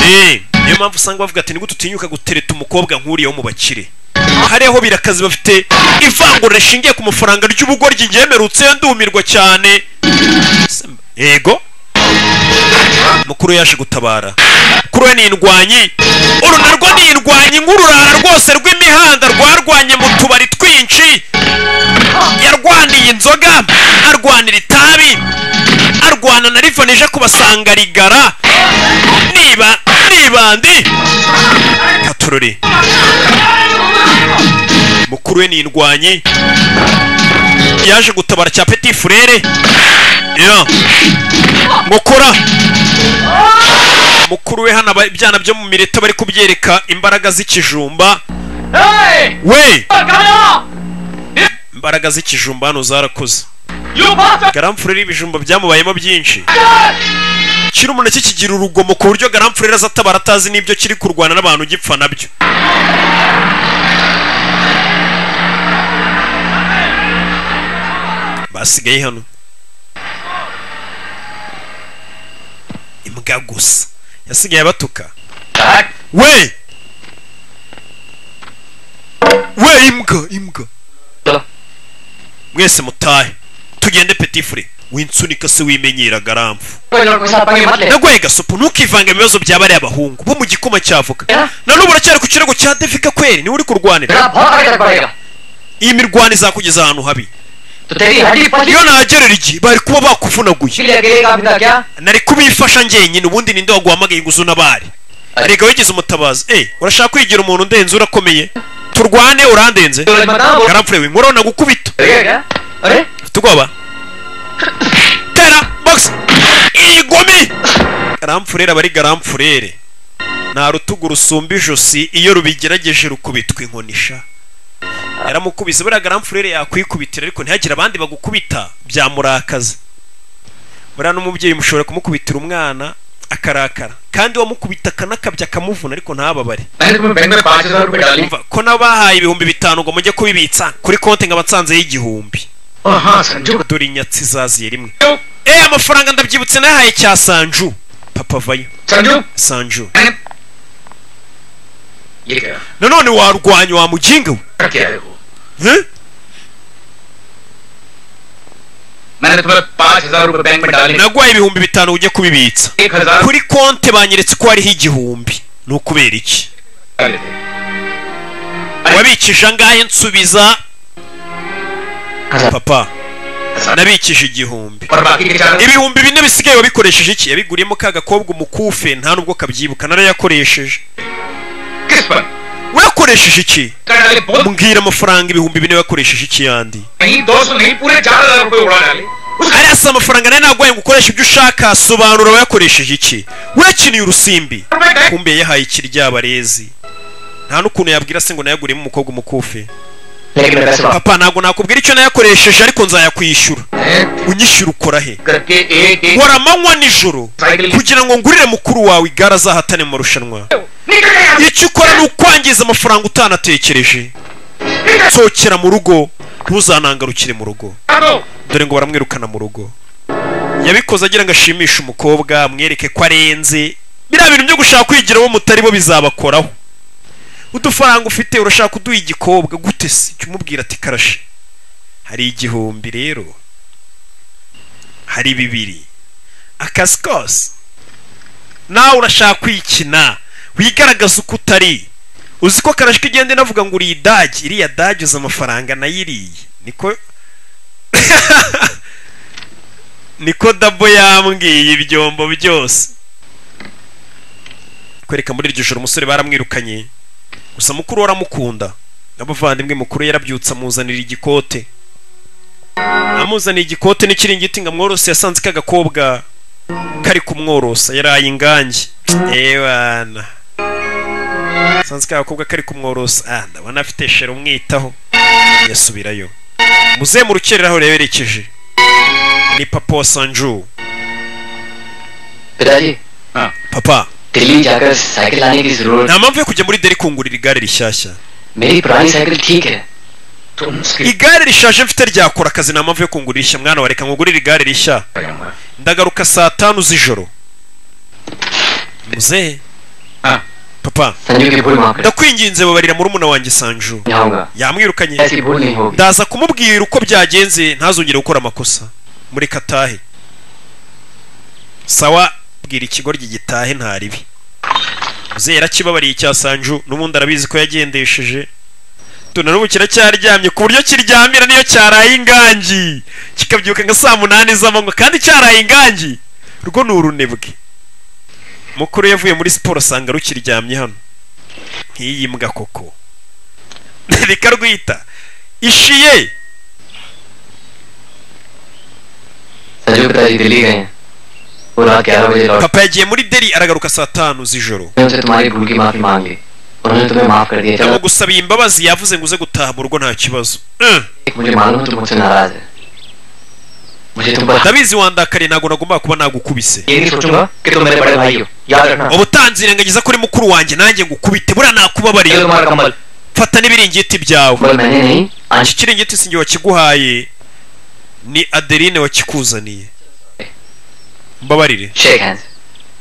Eh, niyo mpamvu usanga bavuga ati nigute utinyuka gutereta umukobwa nk'uriya wo mu bakire hari aho birakazi bafite ivangura rishingiye ku mafaranga ry'ubugoryi ryemerutse ndumirwa cyane yego mukuru yaje gutabara mukuru we ni indwanyi uru narwo ni indwanyi nk'ururara rwose rw'imihanda rwarwanye mu tubari twinshi yarwaniye inzoga arwanira itabi arwana na rivani ije kubasanga rigara niba nibandi katururi mukuru we ni indwanyi yaje gutabara cya petit frere yo mukora mukuru we hano aba- ibyana byo mu mireta bari kubyereka imbaraga z'ikijumba Hey! we Come on! imbaraga z'ikijumba hano zarakoze You bastard! garamfurere ibijumba byamubayemo byinshi kiri umuneke kigira urugomo ku buryo garamfurere azatabara atazi n'ibyo kiri kurwana n'abantu gipfa nabyo basigaye hano imbwa gusa yasigaye abatuka That we we imbwa imbwa mwese mutahe tugende petifure winsunika se wimenyera garamfu naguhaye gasopo ntukivange mu bibazo bya bariya abahungu bo mu gikoma cy'avoka Yeah. na n'ubu uracyari ku kirego cya defika kweri niwe uri kurwanira iyi mirwano izakugeza ahantu habi तो तेरी हड्डी पची iyo nahagerera igihe bari kuba bakuvunaguye चिड़िया गिरेगा अपना क्या nari kubifasha njyenyine ubundi ninde waguhamagaye ngo uzuna bari erega wigize umutabazi eh urashaka kwigira umuntu undenze urakomeye turwane urandenze तो बताओ वो garamfure we nkorona gukubita गिरेगा क्या अरे ufite ubwoba tera box igome garamfurere aba ari garamfurere nta rutugu rusumba ijosi iyo rubigerageje rukubitwa inkonisha yaramukubise buriya garamfurere yakwikubitira ariko ntihagire abandi bagukubita byamurakaza buriya n'umubyeyi mushobora kumukubitira umwana akarakara kandi wamukubita akanakabya akamuvuna ariko ntababare मैंने तुम्हें बैंक में पाँच हजार रुपए डाली Umva, ko nabahaye ibihumbi bitanu ngo mujye kubibitsa kuri konti nkabatsanzeho igihumbi ओ हाँ Sanju dore inyatsi zaziye rimwe eh amafaranga ndabyibutse nayahaye cya sanju papa vayo Sanju sanju मैंने ये क्या nanone warwanya wa mujinga we कर क्या है वो Eh? मैंने तुम्हें पाँच हजार रुपए बैंक में डाले naguhaye ibihumbi bitanu ujye kubibitsa एक हजार kuri konti banyeretse ko hariho igihumbi ni ukubera iki डाले थे wabikije angahe nsubiza papa हजार। nabikije igihumbi और बाकी के चार ibihumbi bine bisigaye wabikoresheje iki yabiguriyemo ka gakobwa umukufe nta nubwo kabyibuka narayakoresheje किस पर wakoresheje iki कर डाले बहुत mbwira amafaranga ibihumbi bine wakoresheje iki yandi नहीं दो सौ नहीं पूरे चार हजार रुपए उड़ा डाले ariya si amafaranga nayo naguhaye ngo ukoreshe ibyo ushaka sobanura wayakoresheje iki wakiniye urusimbi kumbe yahaye ikiryabarezi nta n'ukuntu yabwira se ngo nayaguriyemo umukobwa umukufi लेकिन मैं पैसे वापस papa ntabwo nakubwira icyo nayakoresheje ariko nzayakwishyura bank unyishyura ukora he करके एक एक nkora amanywa nijoro cycle kugira ngo ngurire mukuru wawe igare azahatane mu marushanwa निकल गया icyo ukora ni ukwangiza amafaranga utanatekereje nzokera mu rugo ntuzanangarukire mu rugo दो dore ngo baramwirukana mu rugo yabikoze agira ngo ashimishe umukobwa amwereke ko arenze biriya bintu byo gushaka kwigira abo mutari bo bizabakoraho udufaranga ufite urashaka kuduha igikobwa gute se jya umubwira ati karashe hari igihumbi rero hari bibiri akazi kose nawe urashaka kwikina wigaragaza uko utari uzi ko karashe ko igenda inavuga ngo uriye dagi iriya dagi uzi amafaranga nayo iriye niko niko dabo yambwiye ibyombo byose kwereka muri iryo joro umusore baramwirukanye gusa mukuru we aramukunda n'abavandimwe mukuru we yarabyutse amuzanira igikote amuzaniye igikote n'ikiringiti ngo amworose yasanze ka gakobwa kari kumworosa yaraye ingange ewana asanze ka gakobwa kari kumworosa ah ndabona afite shere umwitaho yasubirayo muze mu rukerera aho yaberekeje ni papa wa sanju पिताजी papa दिल्ली जाकर साइकिल लाने की जरूरत nta mpamvu yo kujya muri deri kungurira igare rishyashya मेरी पुरानी साइकिल ठीक है igare rishaje mfite ryakora akazi nta mpamvu yo kungurisha mwana wa reka nkugurire igare rishya ndagaruka saa tanu z'ijoro muzehe Ah. papa Sanju की भूल माफ कर ndakwinginze babarira murumuna wanjye sanju नहीं होगा yamwirukanye ऐसी भूल नहीं होगी ndaza kumubwira uko byagenze ntazongere gukora amakosa mureka atahe sawa bwira ikigoryi gitahe ntaribi muzehe yarakibabariye icya sanju n'ubundi arabizi ko yagendesheje tuna n'ubu kiracyaryamye ku buryo kiryamira niyo cyaraye ingangi kikabyuka nka saa munani z'amanywa kandi cyaraye ingangi rwo ni urunebwe mukuru yavuye muri siporo asanga rukiryamye hano nk'iyi mbwa koko reka rwita ishiye Sanju पिताजी दिल्ली गए हैं वो रात ग्यारह बजे लौट papa yagiye muri deri aragaruka saa tanu z'ijoro मैं उनसे तुम्हारी भूल की माफी मांगी उन्होंने तुम्हें माफ कर दिया चलो yamugusabiye imbabazi yavuze ngo uze gutaha mu rugo nta kibazo Eh, एक मुझे मालूम है तुम मुझसे नाराज है मुझे तुम पर ndabizi wandakariye ntabwo nagomba kuba nagukubise ये नहीं सोचूंगा कि तुम मेरे बड़े भाई हो याद रखना ubutanzi irengagiza kuri mukuru wanjye nanjye ngukubite buriya ये nakubabariye तुम्हारा कमल fata n'ibiringiti byawe कमल मैंने नहीं iki आंशिक kiringiti sinjye wakiguhaye ni adeline wakikuzaniye mbabarire shake hands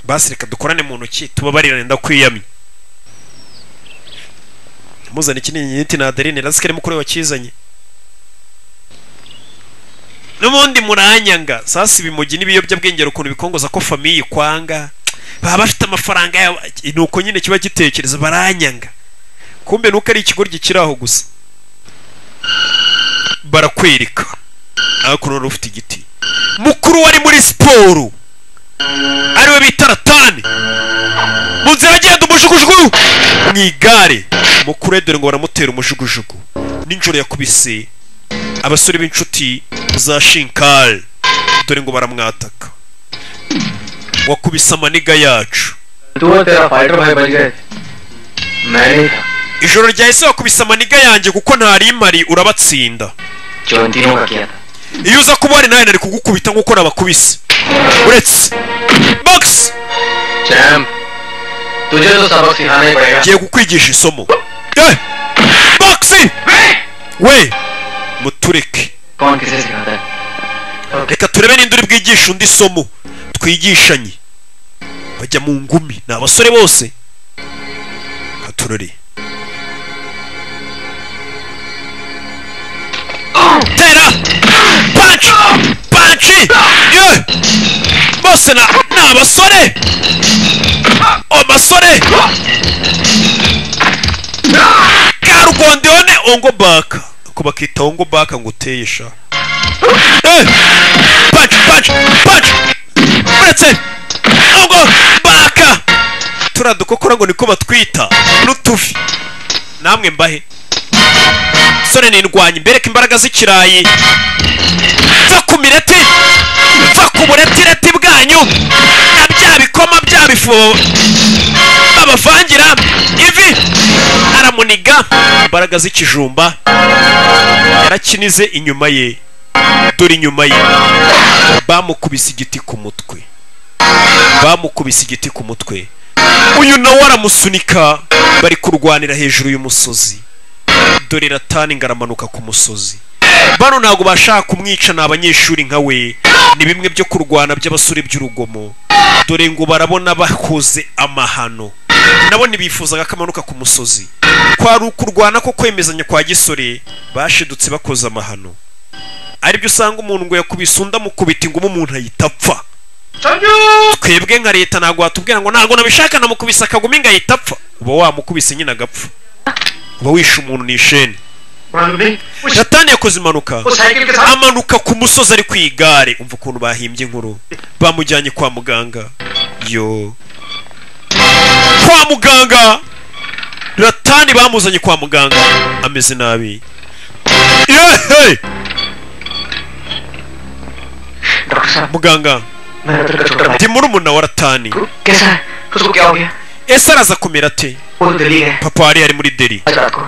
basi reka dukorane mu ntoki tubabarirane ndakwiyamye muzana ikiringiti na adeline rasikare mukuru we wakizanye n'ubundi muranyanga sasa ibimugi n'ibiyobyabwenge hari ukuntu bikongoza ko famiye ikwanga baba bafite amafaranga yabo ni uko nyine kiba gitekereza baranyanga kumbe nuko ari ikigoryi kiri aho gusa barakwereka hakuno rero ufite igiti mukuru wari muri siporo ariwe bita ratani mu nzira agenda umujugujugu mu igare mukuru dore ngo baramutera umujugujugu ninjoro yakubise abasore b'inshuti za shinkari dore ngo baramwataka wakubise amaniga yacu तू और तेरा फाइटर भाई बच गए मैं नहीं था ijoro ryahise wakubise amaniga yanjye kuko ntarimari urabatsinda जो इन तीनों का किया था iyo uza kuba wari nawe nari kugukubita nk'uko nabakubise uretse bogisi चैम तुझे तो सबक सिखाना ही पड़ेगा ngiye kukwigisha isomo Eh! bogisi we mutureke कौन किसे सिखाता है reka turebe n'indi uri bwigisha undi somo twigishanye bajya mu ngumi ni abasore bose katurore tera panci panci ye bose na ni abasore abasore karugondeyone ongo baka ko bakita ongo baka ngo uteye sha Eh! Punch, punch, punch! Uretse! Ahubwo baka! turiya dukokora ngo niko batwita n'utuvi namwe mbahe sore nindwanye mbereke imbaraga z'ikirayi mva ku mireti mva ku buretireti bwanyu na bya bikoma bya bifu babavangira ivi aramuniga imbaraga z'ikijumba yarakinize inyuma ye dore inyuma ye bamukubise igiti ku mutwe bamukubise igiti ku mutwe uyu nawe aramusunika bari kurwanira hejuru y'umusozi dore ratani ngo aramanuka ku musozi bano ntabwo bashaka kumwica ni abanyeshuri nka we ni bimwe byo kurwana by'abasore by'urugomo dore ngo barabona bakoze amahano nabo ntibifuzaga ko amanuka ku musozi kwari ukurwana ko kwemezanya kwa gisore bashidutse bakoze amahano aribyo usanga umuntu ngo yakubise undi amukubita ingumu umuntu ahita apfa twebwe nka leta ntabwo watubwira ngo ntabwo nabishaka namukubise akagumi ngo ahita apfa uba wamukubise nyine agapfa uba wishe umuntu ni isheni satani yakoze impanuka cycle के amanuka ku musozi ari ku igare umva ukuntu bahimbye inkuru bamujyanye kwa muganga yo kwa muganga ratani bamuzanye kwa muganga ameze nabi yehe doctor साहब muganga मेरा दर्द का छोटा भाई ndi murumuna wa ratani कैसा है उसको क्या हो गया ese araza kumera ate वो तो दिल्ली गए papa yari yari muri deri आज रात को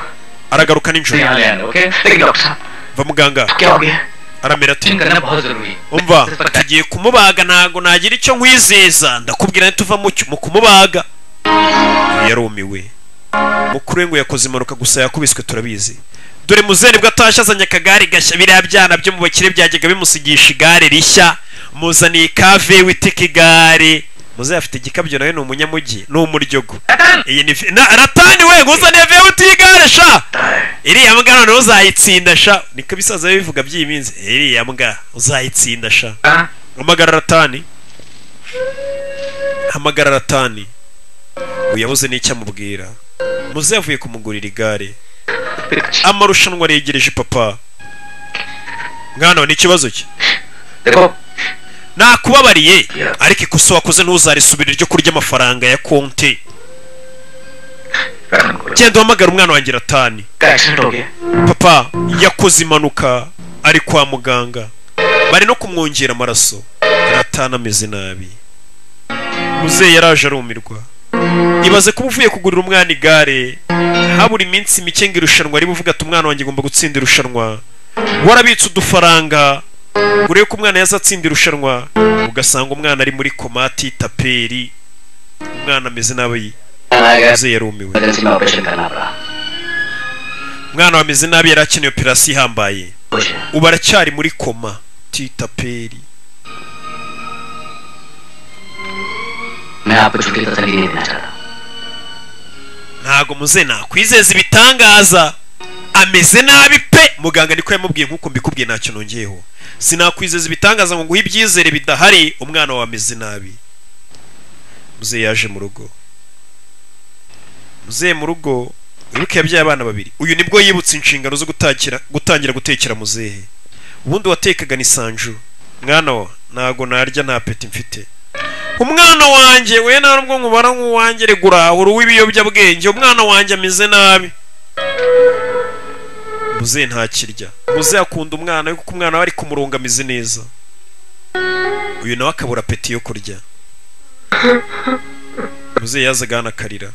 aragaruka nijoro यहाँ ले आना ओके लेकिन डॉक्टर साहब va muganga क्या हो गया aramera ate करना बहुत जरूरी है umva tugiye kumubaga ntabwo nagira icyo nkwizeza ndakubwira ntituva mu cyo- mu kumubaga yarumiwe mukuru we ngo yakoze impanuka gusa yakubiswe turabizi dore muzeni bwo atashye azanye akagare gashya biriya byana byo mu bakire byajyaga bimusigisha igare rishya muzaniye ikave witeka igare muzehe afite igikabyo nawe ni umunyamujyi ni umuryogo iyi ni fi- na- ratani we nguzaniye vewuti y'igare sha iriya mbwa none uzayitsinda sha niko ibisaza bivuga by'iyi minsi iriya mbwa uzayitsinda sha hamagara ratani hamagara ratani uyu yabuze n'icyo amubwira muze yavuye kumugurira igare amarushanwa aregereje papa mwana we ni ikibazo cye देखो nakubabariye ariko ikosa wakoze ntuzarisubire ryo kurya amafaranga ya konti genda uhamagara umwana wanjye ratani का accident हो गया papa yakoze impanuka ari kwa muganga bari no kumwongera amaraso ratani ameze nabi muzehe yaraje arumirwa ibaze kuba uvuye kugurira umwana igare habura iminsi mike ngo irushanwa riba uvuga ati umwana wanjye agomba gutsinda irushanwa warabitse udufaranga ngo urebe ko umwana yazatsinda irushanwa ugasanga umwana ari muri komati taperi umwana ameze nabi आ गया muzehe yarumiwe emergency में operation करना पड़ा umwana wameze nabi yari akeneye operasiyo ihambaye कुछ ubu aracyari muri koma titaperi मैं आपको छुट्टी तो तसली नहीं देना चाहता हूँ। ntago muze nakwizeza ibitangaza ameze nabi pe muganga niko yamubwiye nk'uko mbikubwiye ntacyo nongeyeho sinakwizeza ibitangaza ngo nguhe ibyizere bidahari umwana wawe ameze nabi muzehe yaje mu rugo muzehe mu rugo wibuke yabyaye abana babiri uyu nibwo yibutse inshingano zo gutakira, gutangira gutekera muzehe ubundi watekaga ni sanju mwana wa ntago narya nta peti mfite umwana wanjye we nta nubwo nkubara nk'uwanjye regura uri uw'ibiyobyabwenge umwana wanjye ameze nabi muzehe ntakirya muzehe akunda umwana we kuko umwana we ari kumuronga ameze neza uyu nawe akabura peti yo kurya muzehe yazaga hano akarira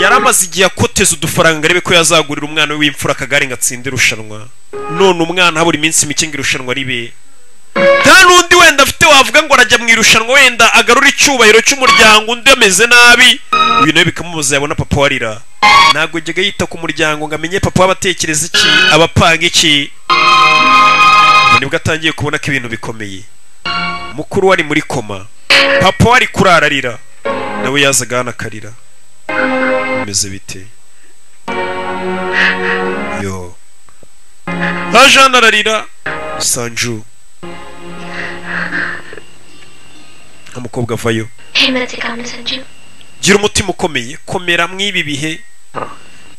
yari amaze igihe akoteza udufaranga ngo arebe ko yazagurira umwana we w'imfura akagare ngo atsinde irushanwa none umwana habura iminsi mike ngo irushanwa ribe nta n'undi wenda afite wavuga ngo arajya mu irushanwa wenda agarura icyubahiro cy'umuryango undi ameze nabi uyu nawe bikamubuza yabona papa warira ntabwo yajyaga yita ku muryango ngo amenye papa w'abatekereza iki abapanga iki ubu nibwo atangiye kubona ko ibintu bikomeye mukuru we ari muri koma papa we ari kurara arira nawe yazaga hano akarira bimeze bite yo haje hano ararira sanju umukobwa avayo हिम्मत से काम न Sanju gira umutima ukomeye komera mw'ibi bihe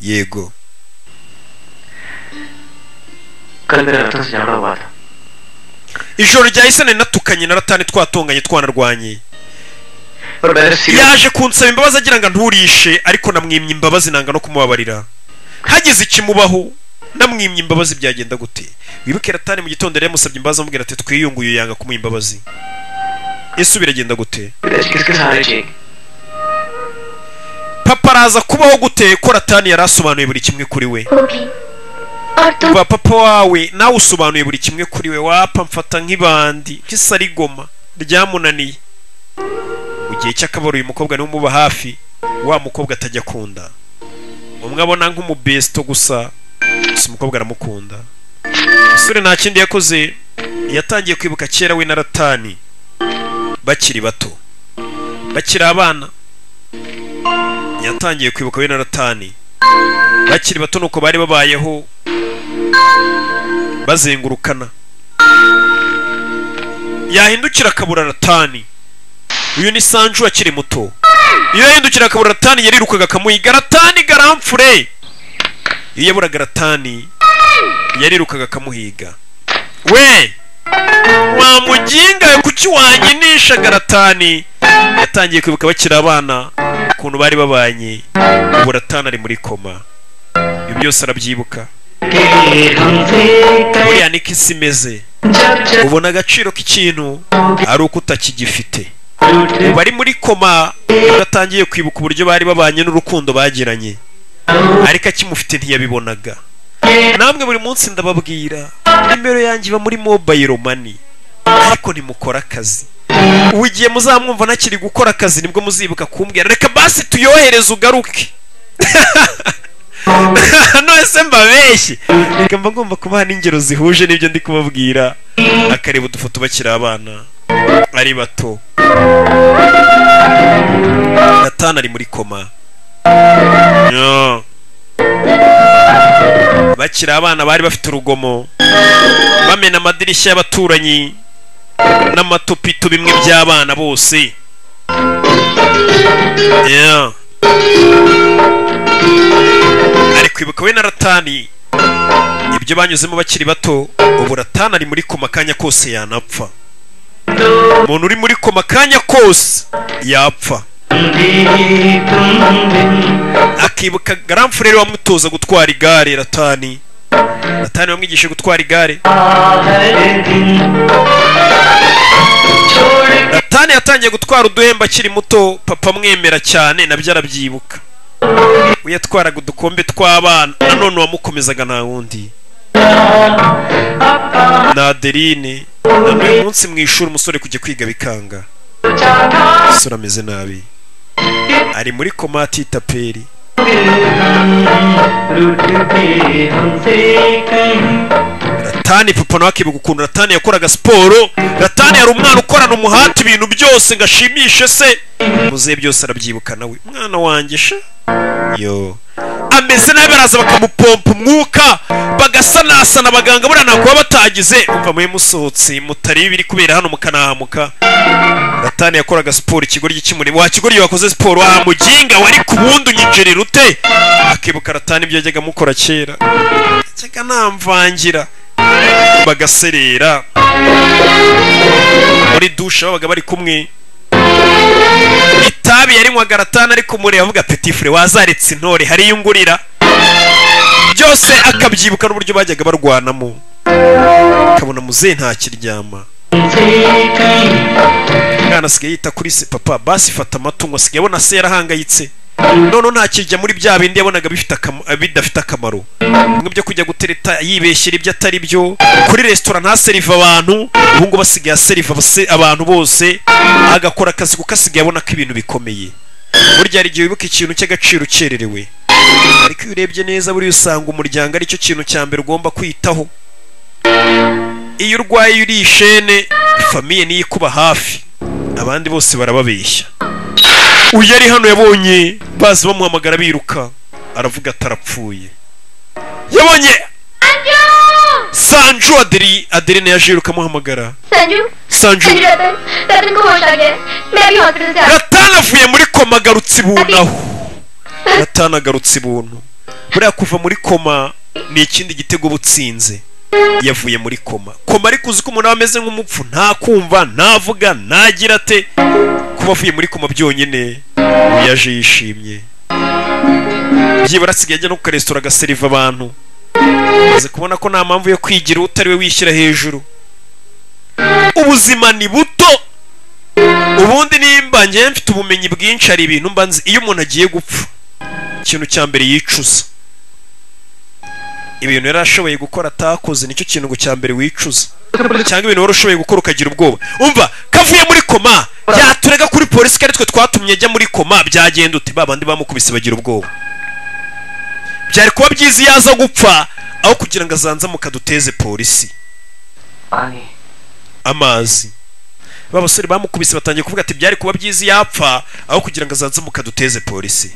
yego कल मेरा रतन से झगड़ा हुआ था ijoro ryahise nari natukanye na ratani twatonganye twanarwanye पर मैंने serious yaje kunsaba imbabazi agira ngo nturishe ariko namwimye imbabazi nanga no kumubabarira hagize ikimubaho namwimye imbabazi byagenda gute wibuke ratani mu gitondo yari yamusabye imbabazi amubwira ati twiyunguye yanga kumuha imbabazi ese biragenda gute किसके सहारे चाहिए papa araza kubaho gute ko ratani yari asobanuye buri kimwe kuri we वो भी और तुम kuba papa wawe nawe usobanuye buri kimwe kuri we wapa mfata nk'ibandi nk'isarigoma ryamunaniye mu gihe cy'akabaro uyu mukobwa niwe umuba hafi wa mukobwa atajya akunda umwe abona nk'umubesto gusa gusa umukobwa aramukunda umusore nta kindi yakoze yatangiye kwibuka kera we na ratani bakiri bato bakiri abana yatangiye kwibuka we na ratani bakiri bato nuko bari babayeho bazengurukana yahindukira akabura ratani uyu ni sanju akiri muto iyo yahindukira akabura ratani yarirukaga akamuhiga ratani garamfure iyo yaburaga ratani yarirukaga akamuhiga we wa mujyinga we kuki wanyinisha garatani yatangiye kwibuka bakiri abana ukuntu bari babanye ubu ratani ari muri koma ibyo byose arabyibuka buriya niko isi imeze ubona agaciro k'ikintu ari uko utakigifite ubu ari muri koma udatangiye kwibuka uburyo bari babanye n'urukundo bagiranye ariko akimufite ntiyabibonaga namwe buri munsi ndababwira nimero yanjye iba muri mobayiro mani ariko ntimukora akazi ugiye muzamwumva ntakiri gukora akazi nibwo muzibuka kumbwira reka basi tuyohereze ugaruke nose mbabeshye reka mba ngomba kubaha n'ingero zihuje n'ibyo ndi kubabwira akareba udufoto bakiri abana ari bato natana ari muri koma Yo. bakiri abana bari bafite urugomo bamena amadirishya y'abaturanyi n'amatopito bimwe by'abana bose Yeah. ari kwibuka we na ratani ibyo banyuzemo bakiri bato ubu ratani ari muri koma akanya kose yanapfa umuntu uri muri koma akanya kose yapfa akibuka garamfurere wamutoza gutwara igare ratani ratani wamwigishije gutwara igare ratani yatangiye gutwara uduhembe akiri muto papa amwemera cyane nabyo arabyibuka we yatwaraga udukombe tw'abana nanone wamukomezaga nta wundi na adeline na n'uyu munsi mu ishuri umusore kujya kwiga bikanga umusore ameze nabi ari muri koma atitaperi ratani papa nawe akibuka ukuntu ratani yakoraga siporo ratani yari umwana ukorana umuhati ibintu byose ngo ashimishe se muzehe byose arabyibuka nawe mwana wanjye sha yo ameze nabi baraza bakamupompa umwuka bagasanasana abaganga buriya ntabwo baba batagize umva mube musohotse mutari biri kubera hano mukanahamuka ratani yakoraga siporo ikigoryi kimuri wa kigoryi wakoze siporo wa muginga wari ku bundi unyinjirira ute akibuka ratani ibyo yajyaga mukora kera yajyaga namvangira bagaserera muri dushe babaga bari kumwe itabi yarinywaga ratani ariko kumureba avuga petifure wazaretse intore hari iyo ungurira byose akabyibuka n'uburyo bajyaga barwanamo akabona muzehe ntakiryama mwana asigaye yita kuri se papa basi fata amatungo asigaye abona se yarahangayitse noneho ntakijya muri bya bindi yabonaga bifite akama- bidafite akamaro bimwe byo kujya gutereta yibeshyera ibyo atari byo kuri resitora ntaserive abantu ubu ngubu asigaye aseriva abase- abantu bose agakora akazi kuko asigaye abona ko ibintu bikomeye burya hari igihe wibuka ikintu cy'agaciro ukererewe ariko iyo urebye neza buriya usanga umuryango aricyo kintu cya mbere ugomba kwitaho iyo urwaye uri ishene famiye niyo ikuba hafi abandi bose barababeshya uyu yari hano yabonye bazi bamuhamagara biruka aravuga atarapfuye yabonye sanju aderi aderine yaje yiruka amuhamagara Sanju sanju संजू रतन रतन को होश आ गया है। मैं अभी हॉस्पिटल से आ ratana avuye muri koma agarutse ibuntu aho ratana agarutse ibuntu buriya kuva muri koma ni ikindi gitego uba utsinze yavuye muri koma koma ariko uzi ko umuntu aba ameze nk'umupfu nta kumva ntavuga ntagira ate kuba avuye muri koma byonyine ubu yaje yishimye byibura asigaye ajya no ku karesitora agaseriva abantu umaze kubona ko nta mpamvu yo kwigira utari we wishyira hejuru ubuzima ni buto ubundi nimba njye mfite ubumenyi bwinshi hari ibintu mba nzi iyo umuntu agiye gupfa ikintu cya mbere yicuza ibintu yari ashoboye gukora atakoze nicyo kintu ngo cya mbere wicuza cyangwa ibintu wari ushoboye gukora ukagira ubwoba umva kavuye muri koma yaturega kuri polisi kari twe twatumye ajya muri koma byagenda ute ba bandi bamukubise bagira ubwoba byari kuba byiza iyo aza gupfa aho kugira ngo azanzamuka duteze polisi Ani. amazi ba basore bamukubise batangiye kuvuga ati byari kuba byiza iyo apfa aho kugira ngo azanzamuka duteze polisi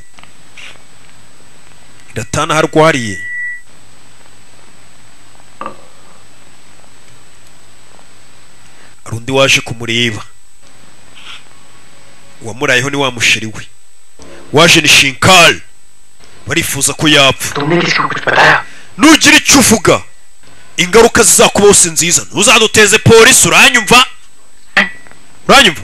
ratana aho arwariye hari undi waje kumureba uwamurayeho ni wa musheri we waje ni shinkari barifuza ko yapfa तुमने किसको कुछ बताया nugira icyo uvuga ingaruka zizakubaho si nziza ntuzaduteze polisi uranyumva uranyumva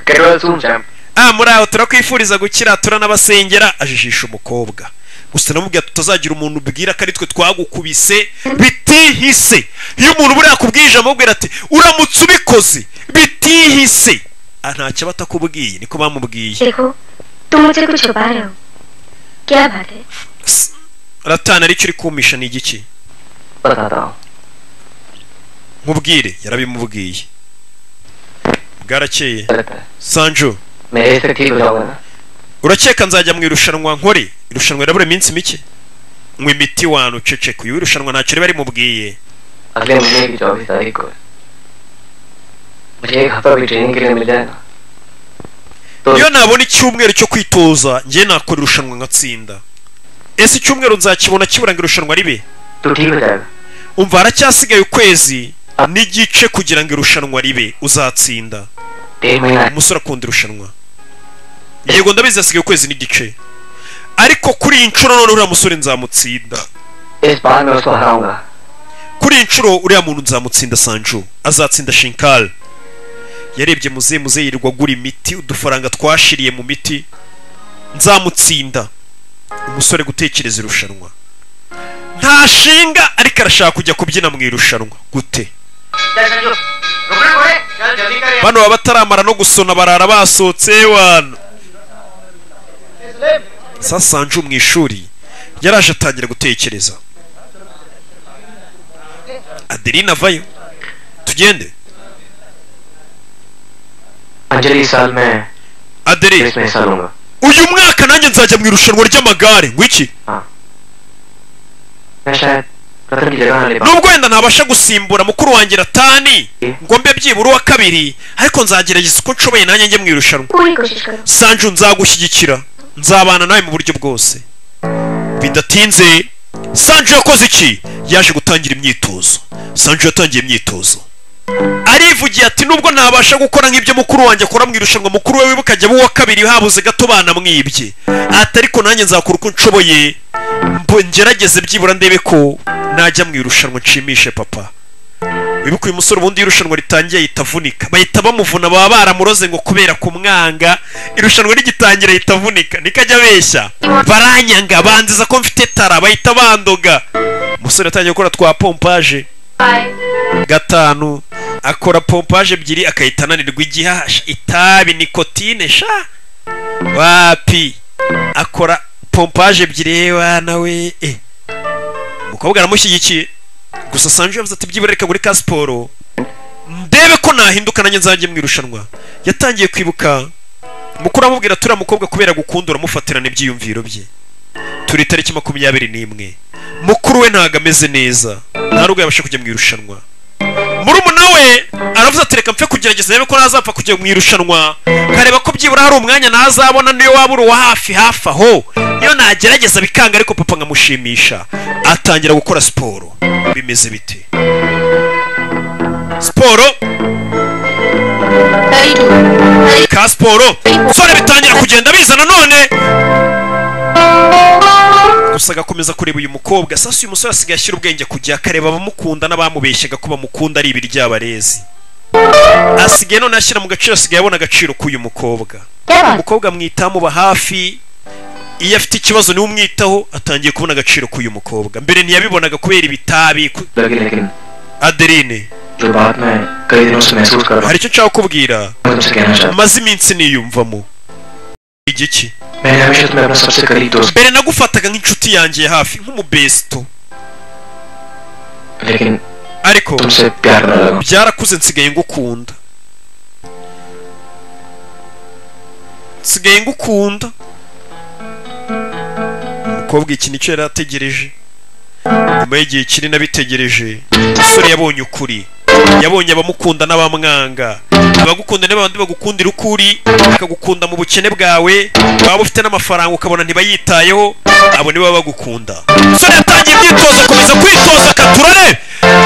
केवल सुन Sam ah muri aho turakwifuriza gukira turanabasengera ajijisha umukobwa gusa namubwira tutazagira umuntu ubwira ko ari twe twagukubise bitihise iyo umuntu buriya akubwije amubwira ati uramutse ubikoze bitihise ah ntacyo aba atakubwiye niko bamubwiye देखो तुम मुझसे कुछ छुपा रहे हो क्या बात है ratana aricyo uri kumisha ni igiki बताता हूँ nkubwire yarabimubwiye bwarakeye लगता है sanju मेरे से ठीक हो जाओगे ना urakeka nzajya mu irushanwa nkore irushanwa rirabura iminsi mike nywa imiti wantu uceceke uyu w'irushanwa ntacyo riba rimubwiye अगले महीने की चौबीस तारीख को मुझे एक हफ्ता भी ट्रेनिंग के लिए मिल जाए ना तो iyo nabona icyumweru cyo kwitoza njye nakora irushanwa nkatsinda ese icyumweru nzakibona kiburanga irushanwa ribe तू ठीक हो जाएगा umva haracyasigaye ukwezi n'igice kugira ngo irushanwa ribe uzatsinda डेढ़ महीना umusore akunda irushanwa yego ndabizi hasigaye ukwezi n'igice ariko kuri iyi nshuro none uriya musore nzamutsinda इस बार मैं उसको हराऊंगा kuri iyi nshuro uriya muntu nzamutsinda sanju azatsinda shinkari yarebye muze muze yirirwa agura imiti udufaranga twashiriye mu miti nzamutsinda umusore gutekereza irushanwa nta shinga ariko arashaka kujya kubyina mu irushanwa gute bano baba bataramara no gusona barara basohotse wana sa sanju mu ishuri yaraje atangira gutekereza adeline avayo tugende Anjali साल में adeline इसमें हिस्सा लूंगा uyu mwaka nanjye nzajya mu irushanwa ry'amagare ngwiki मैं शायद रतन की जगह ना ले पाऊँ nubwo wenda ntabasha gusimbura mukuru wanjye ratani ngo mbe byibura uwa kabiri ariko nzagerageza uko nshoboye nanjye njye mu irushanwa पूरी कोशिश करो sanju nzagushyigikira nzabana nawe mu buryo bwose bidatinze sanju yakoze iki yaje gutangira imyitozo sanju yatangiye imyitozo arivugiye ati nubwo ntabasha gukora nk'ibyo mukuru wanjye akora mu irushanwa mukuru we wibuka ajya uwa kabiri habuze gato banamwibye ati ariko nanjye nzakora uko nshoboye mbo- ngerageze byibura ndebe ko najya mu irushanwa nshimishe papa wibuka uyu musore ubundi iyo irushanwa ritangiye ahita avunika bahita bamuvuna baba baramuroze ngo kubera kumwanga irushanwa rigitangira ahita avunika niko ajya abeshya baranyanga banziza ko mfite tara bahita bandoga umusore atangiye gukora twa pompaje gatanu akora pompaje ebyiri akahita ananirwa igihasha itabi nikotine sha wapi akora pompaje ebyiri yewe nawe eh. umukobwa aramushyigikiye gusa sanje yavuze ati byibura reka muri ka siporo ndebe ko nahinduka nanjye nzajye mu irushanwa yatangiye kwibuka mukuru amubwira turiya mukobwa kubera gukunda uramufatirana ibyiyumviro bye turi itariki makumyabiri n'imwe mukuru we ntago ameze neza nta rugo yabasha kujya mu irushanwa murumuna we aravuze ati reka mpfe kugerageza rebe ko ntazapfa kujya mu irushanwa nkareba ko byibura hari umwanya ntazabona niyo waba uri uwa hafi hafi aho iyo nagerageza bikanga ariko papa nkamushimisha atangira gukora siporo bimeze bite siporo thirty two thirty ka siporo sore bitangira kugenda bizana none gusa agakomeza kureba uyu mukobwa sasa uyu musore asigaye ashyira ubwenge kujya akareba abamukunda n'abamubeshyaga ko bamukunda ari ibiryabarezi asigaye none ashyira mu gaciro asigaye abona agaciro k'uyu mukobwa umukobwa amwitaho amuba hafi iyo afite ikibazo niwe umwitaho atangiye kubona agaciro k'uyu mukobwa mbere ntiyabibonaga kubera ibitabi ku- लगी लेकिन adeline जो बात मैं कई दिनों से महसूस कर रहा hari icyo nshaka kukubwira हूँ मैं तुमसे कहना चाहता maze iminsi niyumvamo igiki हूँ मैंने हमेशा तुम्हें अपना सबसे करीब दोस्त mbere nagufataga nk'inshuti yanjye ya hafi nk'umubesto लेकिन ariko तुमसे प्यार करने लगा हूँ। byarakuze nsigaye ngukunda nsigaye ngukunda umukobwa iki nicyo yari ategereje nyuma y'igihe kinini abitegereje umusore yabonye ukuri yabonye abamukunda n'abamwanga abagukunda ni babandi bagukundira uko uri bakagukunda mu bukene bwawe waba ufite n'amafaranga ukabona ntibayitayeho abo nibo baba bagukunda umusore yatangiye imyitozo akomeza kwitoza akaturare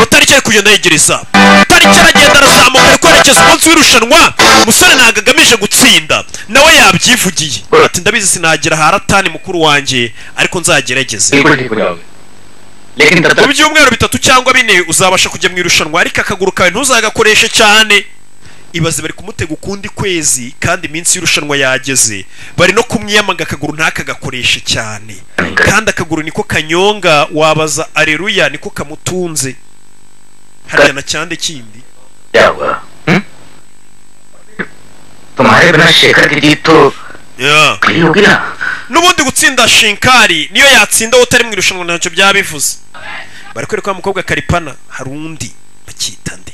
utariki ari kugenda yegereza utariki aragenda arazamuka ari kwerekeza umunsi w'irushanwa umusore ntabwo agamije gutsinda nawe yabyivugiye ati ndabizi sinagera haratani mukuru wanjye ariko nzagerageze बिल्कुल ठीक हो जाओगे लेकिन तब mu तक byumweru bitatu cyangwa bine uzabasha kujya mu irushanwa ariko akaguru kawe ntuzagakoreshe cyane ibaze bari kumutega ukundi kwezi kandi iminsi y'irushanwa yageze bari no kumwiyamaga akaguru ntakagakoreshe cyane kandi akaguru niko kanyonga wabaza areruya niko kamutunze hariya na cyande kindi क्या हुआ हम्म? तुम्हारे बिना शेखर की जीत तो Yeah. खड़ी होगी ना n'ubundi gutsinda shinkari niyo yatsinda wowe utari mu irushanwa ntacyo byaba bivuze bari kwereka wa mukobwa karipana hari undi bakita nde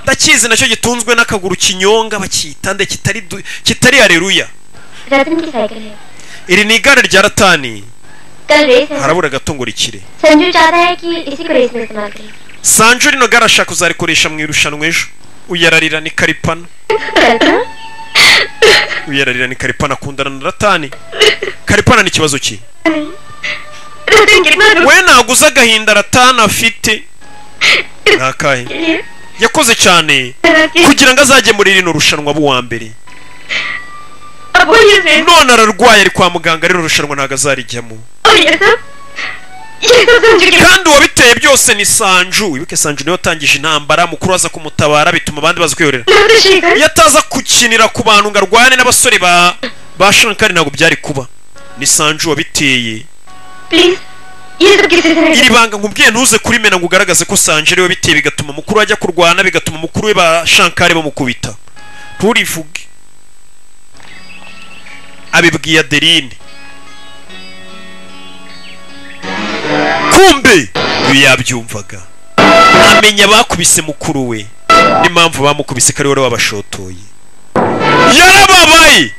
ndakizi nacyo gitunzwe n'akaguru kinyonga bakita nde kitari du- kitari hareruya रतन की साइकिल है iri ni igare rya ratani कल race है harabura gato ngo rikire Sanju चाहता है कि इसी को रेस में इस्तेमाल करें sanju rino gare ashaka kuzarikoresha mu irushanwa ejo uyararira ni karipana रतन uyararira ni karipana akundana na ratani karipana ni ikibazo ki रतन कितना रोक we naguze agahinda ratani afite ni akahe लिए yakoze cyane रतन kugira ngo azajye muri rino rushanwa buwa mbere अब वो ये race none ararwaye ari kwa muganga rino rushanwa ntabwo azarijyamo और ये सब ये सब संजू के kandi uwabiteye byose ni sanju wibuke sanju niwe watangije intambara mukuru aza kumutabara bituma abandi baza kwihorera Ratan Shekhar iyo ataza gukinira ku bantu ngo arwane n'abasore ba ba shankari ntabwo byari kuba ni sanju wabiteye please ये सब किसी से नहीं iri banga nkubwiye ntuze kurimena ngo ugaragaze ko sanje ariwe biteye bigatuma mukuru ajya kurwana bigatuma mukuru we ba shankari bamukubita nturivuge abibwiye adeline kumbe iyo yabyumvaga amenya abakubise mukuru we n'impamvu bamukubise ko ari wowe wabashotoye yarababaye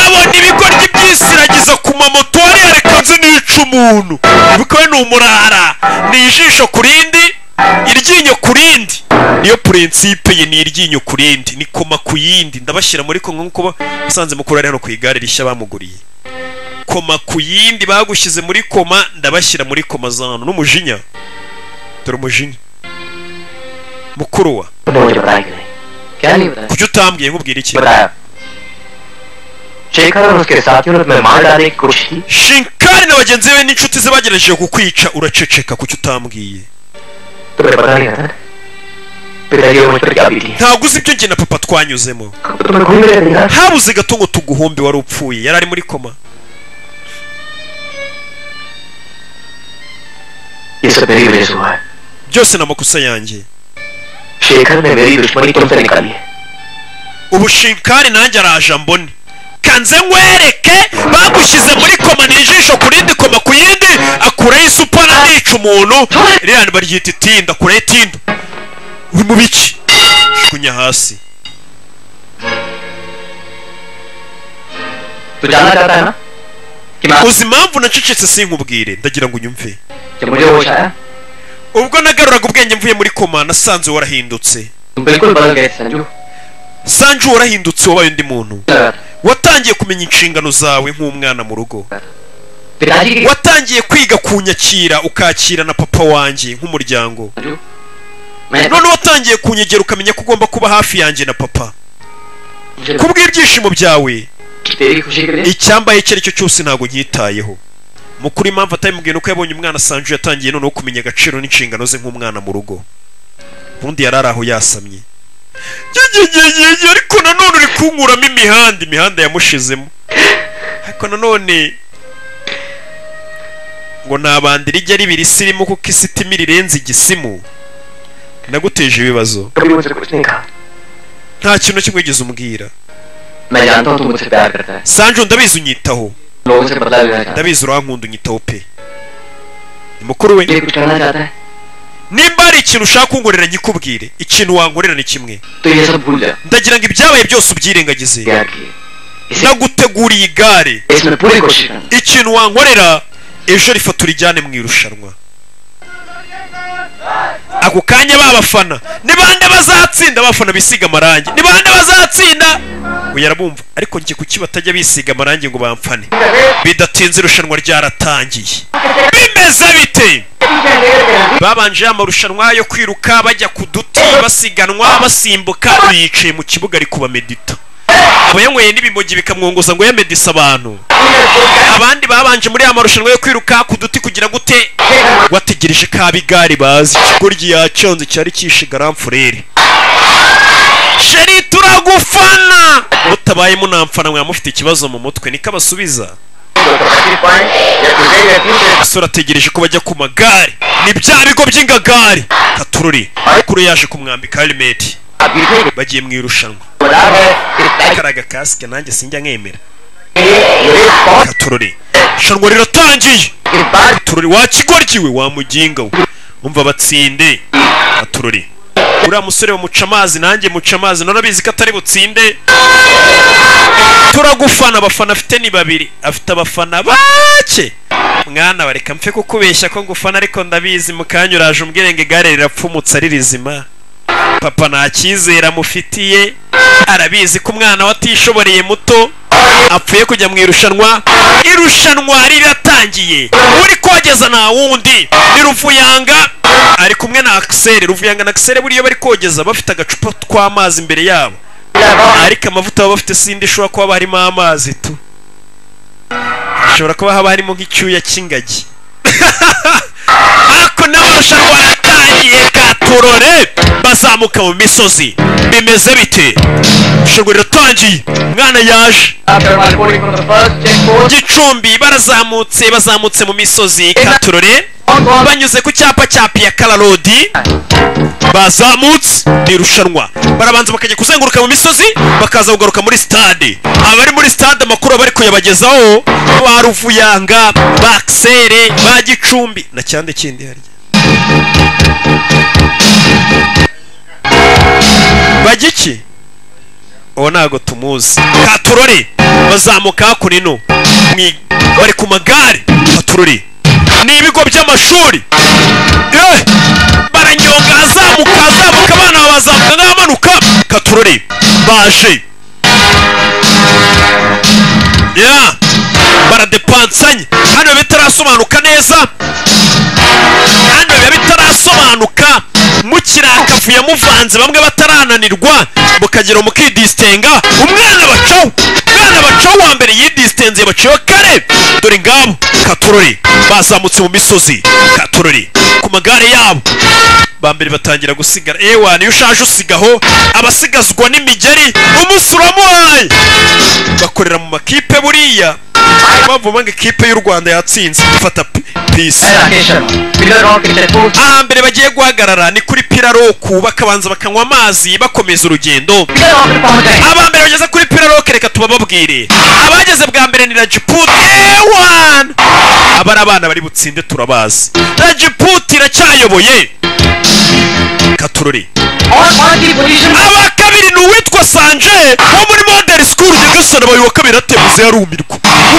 abona ibigoryi by'isiragiza ku mamoto hariya reka nzi nica umuntu bikaba ni umurara ni ijisho ku rindi iryinyo ku rindi niyo purinsipe ye ni iryinyo ku rindi ni koma ku yindi ndabashyira muri kumwe nk'uko ba- musanze mukuru ari hano ku igare rishya bamuguriye koma ku yindi bagushyize muri koma ndabashyira muri koma zano n'umujinya dore umujinya mukuru wa तुमने मुझे बताया क्यों नहीं क्या नहीं बताया kuki utambwiye nkubwira iki बताया शेखर और उसके साथियों ने तुम्हें मार डालने की कोशिश की shinkari na bagenzi be n'inshuti ze bagerageje kukwica uraceceka kuki utambwiye तुम्हें पता नहीं रतन पिताजी और मुझ पर क्या बीती है ntabwo uzi ibyo njye na papa twanyuzemo तो तुम्हें घूम रहे थे यार habuze gato ngo tuguhombe wari upfuye yari ari muri koma ये सब मेरी वजह से हुआ है byose ni amakosa yanjye Shekhar ने मेरी दुश्मनी तुमसे निकाली है ubu shinkari nanjye araje ambone kanze nkwereke bagushyize muri koma ni ijisho ku rindi koma ku yindi akuraho isupana anica umuntu ririya baryita itinda akuraho itinda uri mu biki kunya hasi तू जानना चाहता है ना कि मैं uzi impamvu nacecetse sinkubwire ndagira ngo unyumve जब मुझे होश आया ubwo nagaruraga ubwenge mvuye muri koma nasanze warahindutse तुम बिल्कुल बदल गए Sanju sanju warahindutse wabaye undi muntu लगा था। watangiye kumenya inshingano zawe nk'umwana mu rugo पिताजी की watangiye kwiga kunyakira ukakira na papa wanjye nk'umuryango Sanju मैं none watangiye kunyegera ukamenya ko ugomba kuba hafi yanjye na papa मुझे kubw'ibyishimo byawe तेरी खुशी के लिए icyambaye icyo ari cyo cyose ntabwo nyitayeho mukuru impamvu atabimubwiye nuko yabonye umwana sanju yatangiye noneho kumenya agaciro n'inshingano ze nk'umwana mu rugo ubundi yari ari aho yasamye Yegegegege, ariko nanone uri kunkuramo imihanda imihanda yamushizemo ariko nanone ngo ntabanda irijya riba irisirimu kuko isitima rirenze igisimu naguteje ibibazo कभी मुझसे कुछ नहीं कहा nta kintu na kimwe wigeze umbwira मैं जानता हूँ तू मुझसे प्यार करता है sanju ndabizi unyitaho लोगों से बदला लेना चाहता है ndabizi urankunda unyitaho pe ni mukuru we ये कुछ करना चाहता है nimba hari ikintu ushaka kunkorera nyikubwire ikintu wankorera ni kimwe तो ये सब भूल जा ndagira ngo ibyabaye byose ubyirengagize प्यार किए इसे naguteguriye igare इसमें पूरी कोशिश करना ikintu wankorera ejo rifata urijyane mu irushanwa ako kanya babafana ni bande bazatsinda abafana bisiga amarangi ni bande bazatsinda uyu arabumva ariko njye kuki batajya bisiga amarangi ngo bamfane bidatinze irushanwa ryaratangiye bimeze bite babanje ya marushanwa yo kwiruka bajya ku duti basiganwa basimbuka bicaye mu kibuga ari kubamedita abayanyweye n'ibimogi bikamwongoza ngo yamedise abantu abandi babanje muri aya marushanwa yo kwiruka ku duti kugira gute wategereje ko ab'igare bazi ikigoryi yaconze cyari kishe garamfurere sheri turagufana mutabaye munamfana mwaba mufite ikibazo mu mutwe niko abasubiza basore ategereje ko bajya ku magare ni bya bigo by'ingagari katururi kuri yaje kumwambika herimeti bagiye mu irushanwa karaga kasike nanjye sinjya nkemera katururi irushanwa riratangiye tururi wa kigoryi we wa muginga we umva batsinde baturore uriya musore bamuca amazi nanjye muca amazi none abizi ko atari butsinde turagufana abafana afite ni babiri afite abafana bake mwana bareka mpfe kukubeshya ko ngufana ariko ndabizi mukanya uraje umbwire ngo igare rirapfumutse ari rizima papa nta cyizere amufitiye arabizi ko umwana watishoboreye muto apfuye kujya mu irushanwa irushanwa riratangiye uri kogeza nta wundi ni ruvuyanga ari kumwe na akiseri ruvuyanga na akiseri buriya bari kogeza bafite agacupa tw'amazi imbere yabo ariko amavuta baba bafite sindi ishobora kuba haba harimo amazi tu hashobora kuba haba harimo nk'icyuya cy'ingagi ariko n'abarushanwa aratangiye katurore bazamuka mu misozi bimeze bite ishingwa riratangiye umwana yaje After malboring from the first checkpoint, gicumbi barazamutse bazamutse mu misozi katurore banyuze ku cyapa cya piyakara rodi bazamutse ni irushanwa barabanza bakajya kuzenguruka mu misozi bakaza kugaruka muri sitade abari muri sitade amakuru bari kuyabagezaho ba ruvuyanga ba akisere ba gicumbi na cyande kindi harya bagiki uwo ntago tumuzi katurore bazamuka hakuno ino bari ku magare katurore ni ibigo by'amashuri Eh! baranyonga azamuka azamuka abana bazamuka n'amanuka katurore baje ya baradepansanye hano biba bitarasobanuka neza hano biba bitarasobanuka mukirakavuye muvanze bamwe batarananirwa mukagera mukidisitenga umwana bacaho umwana bacaho wa mbere yidisitenze baciwe kare dore ngabo katurore bazamutse mu misozi katurore ku magare yabo ba mbere batangira gusigara ewa niyo ushaje usigaho abasigazwa n'imigeri umunsi uramuhaye bakorera mu makipe buriya bavuga ngo ikipe y'u rwanda yatsinze fata pi- pisi allocation. Middle round cricket court, aha mbere bagiye guhagarara ni kuri piraroku bakabanza bakanywa amazi bakomeza urugendo middle round fountain. aba mbere bageze kuri piraroke reka tubababwire abageze bwa mbere ni rajipute wani aba ari abana bari butsinde turabazi rajipute iracyayoboye katurore On quality position, aba kabiri ni uwitwa sanje wo muri modeli sikuru de gasana abaye uwa kabiri atemuze yarumirwa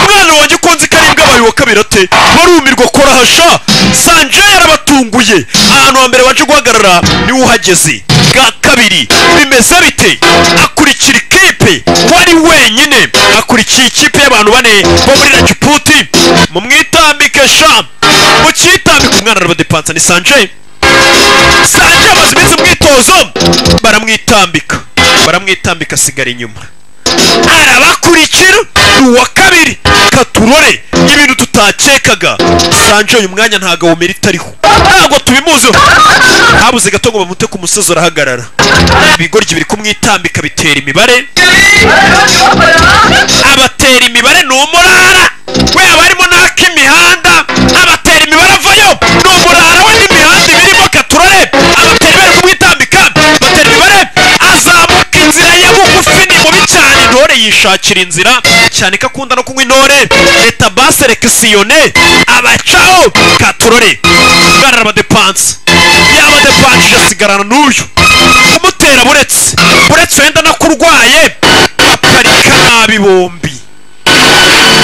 umwana wanjye ukunze ko ari imbwa abaye uwa kabiri ate barumirwa korahasha sanje yarabatunguye ahantu hambere baje guhagarara niwe uhageze bwa kabiri bimeze bite akurikira ikipe wari wenyine akurikiye ikipe y'abantu bane bo muri rajiputi mumwitambike sha mucyitambike umwana arabadepansa ni sanje sanje amaze iminsi mwitozo baramwitambika baramwitambika asigara inyuma arabakurikira ni uwa kabiri katurore ibintu tutakekaga sanje uyu mwanya ntago awumira itariho ntabwo tubimuziho habuze gato ngo bamute ku musozi arahagarara ibigoryi biri kumwitambika bitera imibare abatera imibare ni umurara we haba harimo n'ak'imihanda abatera imibare avayo ni umurara we n'imihanda ibirimo katurare abatera imibare kumwitambika batera imibare azamuka inzira ye bugufi ni mubi cyane intore yishakira inzira cyane ko akunda no kunywa intore leta base rekisiyone abacaho katurore bwana arabadepanse yabadepanshije asigarana n'uyu kumutera buretse buretse wenda nakurwaye baparika nabi bombi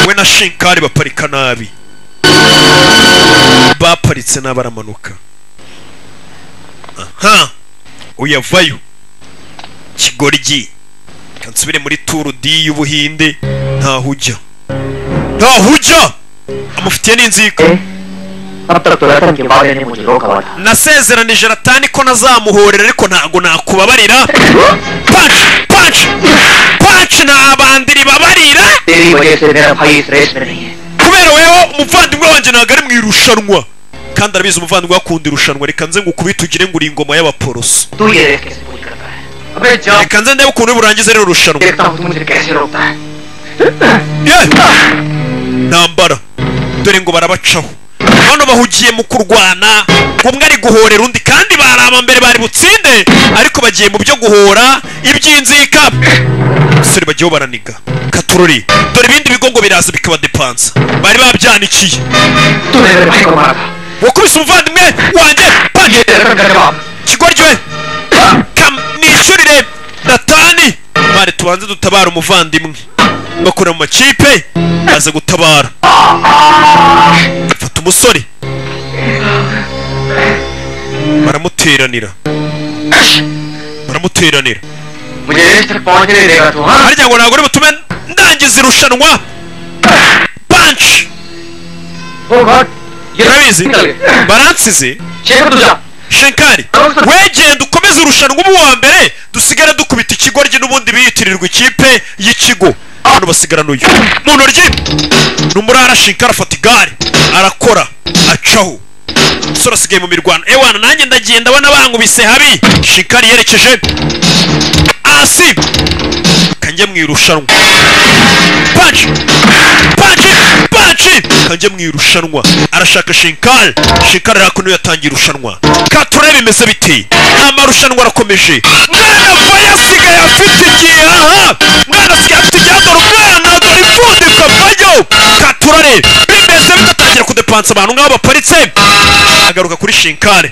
we na shinkari baparika nabi baparitse nabi aramanuka aha uyavayo kigoryi reka nsubire muri turu di y'ubuhinde ntaho ujya ntaho ujya amufitiye n'inzika eh? अब तक तो रतन के बारे ने मुझे रोका हुआ था nasezeranije ratani ko nazamuhorera ariko ntago nakubabarira panci panci panci ntabandi ribabarira तेरी वजह से मेरा भाई इस रेस में नहीं है kubera weho umuvandimwe wanjye ntabwo ari mu irushanwa kandi arabizi umuvandimwe akunda irushanwa reka nze ngukubite ugire ngo uri ingoma y'abaporoso तू ये रेस कैसे पूरी करता है अबे जा reka nze ndebe ukuntu burangiza rino rushanwa देखता हूँ तू मुझे कैसे रोकता है Ye! ntambara dore ngo barabacaho bano bahugiye mu kurwana umwe ari guhorera undi kandi bari abambere bari butsinde ariko bagiye mu byo guhora iby'inzika basore bagiyeho baraniga katurori dore ibindi bigo ngo biraza bikabadepansa bari babyanikiye तूने मेरे भाई को मारा था wakubise umuvandimwe wanjye ये telephone करके वापस kigwa rye Kam- nishyurire natani mare tubanze dutabara umuvandimwe bakora mu makipe aza gutabara afata umusore baramuteranira baramuteranira मुझे रेस्ट तक पहुंचने देगा तू हाँ harya ngo nagore butume ndangiza irushanwa banshi वो गॉड ये urabizi निकल गए baransize शेखर तू जा shenkari wegenda ukomeze irushanwa ubu wa mbere dusigara dukubita ikigoryi n'ubundi biyitirirwa ikipe y'ikigo hano basigarana uyu mu ntoryi ni umurara shenkari afata igare arakora acaho umusore asigaye mu mirwano ewana nanjye ndagenda abana bankubise habi shenkari yerekeje hasi kanjye mu irushanwa panci panci panci kanjye mu irushanwa arashaka shinkari shinkari arakuno yatangiye irushanwa katurebe bimeze bite amarushanwa arakomeje mwana faya asigaye afite igihaha mwana asigaye afite igihaha dore umwana dore ipfundika vayo katurare bimeze bidatangira kudepansa abantu nk'aho baparitse agaruka kuri shinkari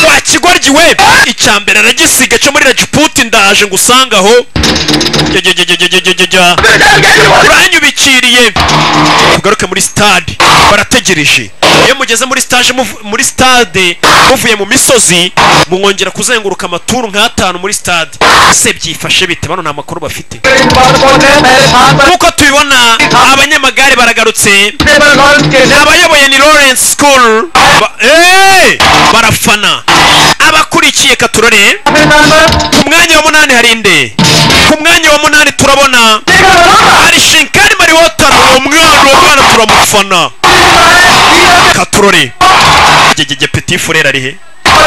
wa kigoryi we icyambere aragisiga cyo muri rajiputi ndaje ngo usange aho jyajyajyajyajyajya uranyubikiriye tugaruke muri stade barategereje iyo mugeze muri stage muv- muri stade muvuye mu misozi mwongera kuzenguruka amaturu nk'atanu muri stade ese byifashe bite bano nta makuru bafite बात पहुंच गए पहले थान पर nk'uko tubibona abanyamagare baragarutse टेबल लॉन्च के जब abayoboye ni lawrence school ba- Eh! barafana abakurikiye katurore अपने थान पर ku mwanya wa munani hari inde ku mwanya wa munani turabona Shekhar बलौंगा hari shinkari mari wotara uwo mwana uwo mwana turamufana katurore gegege peti furere ari he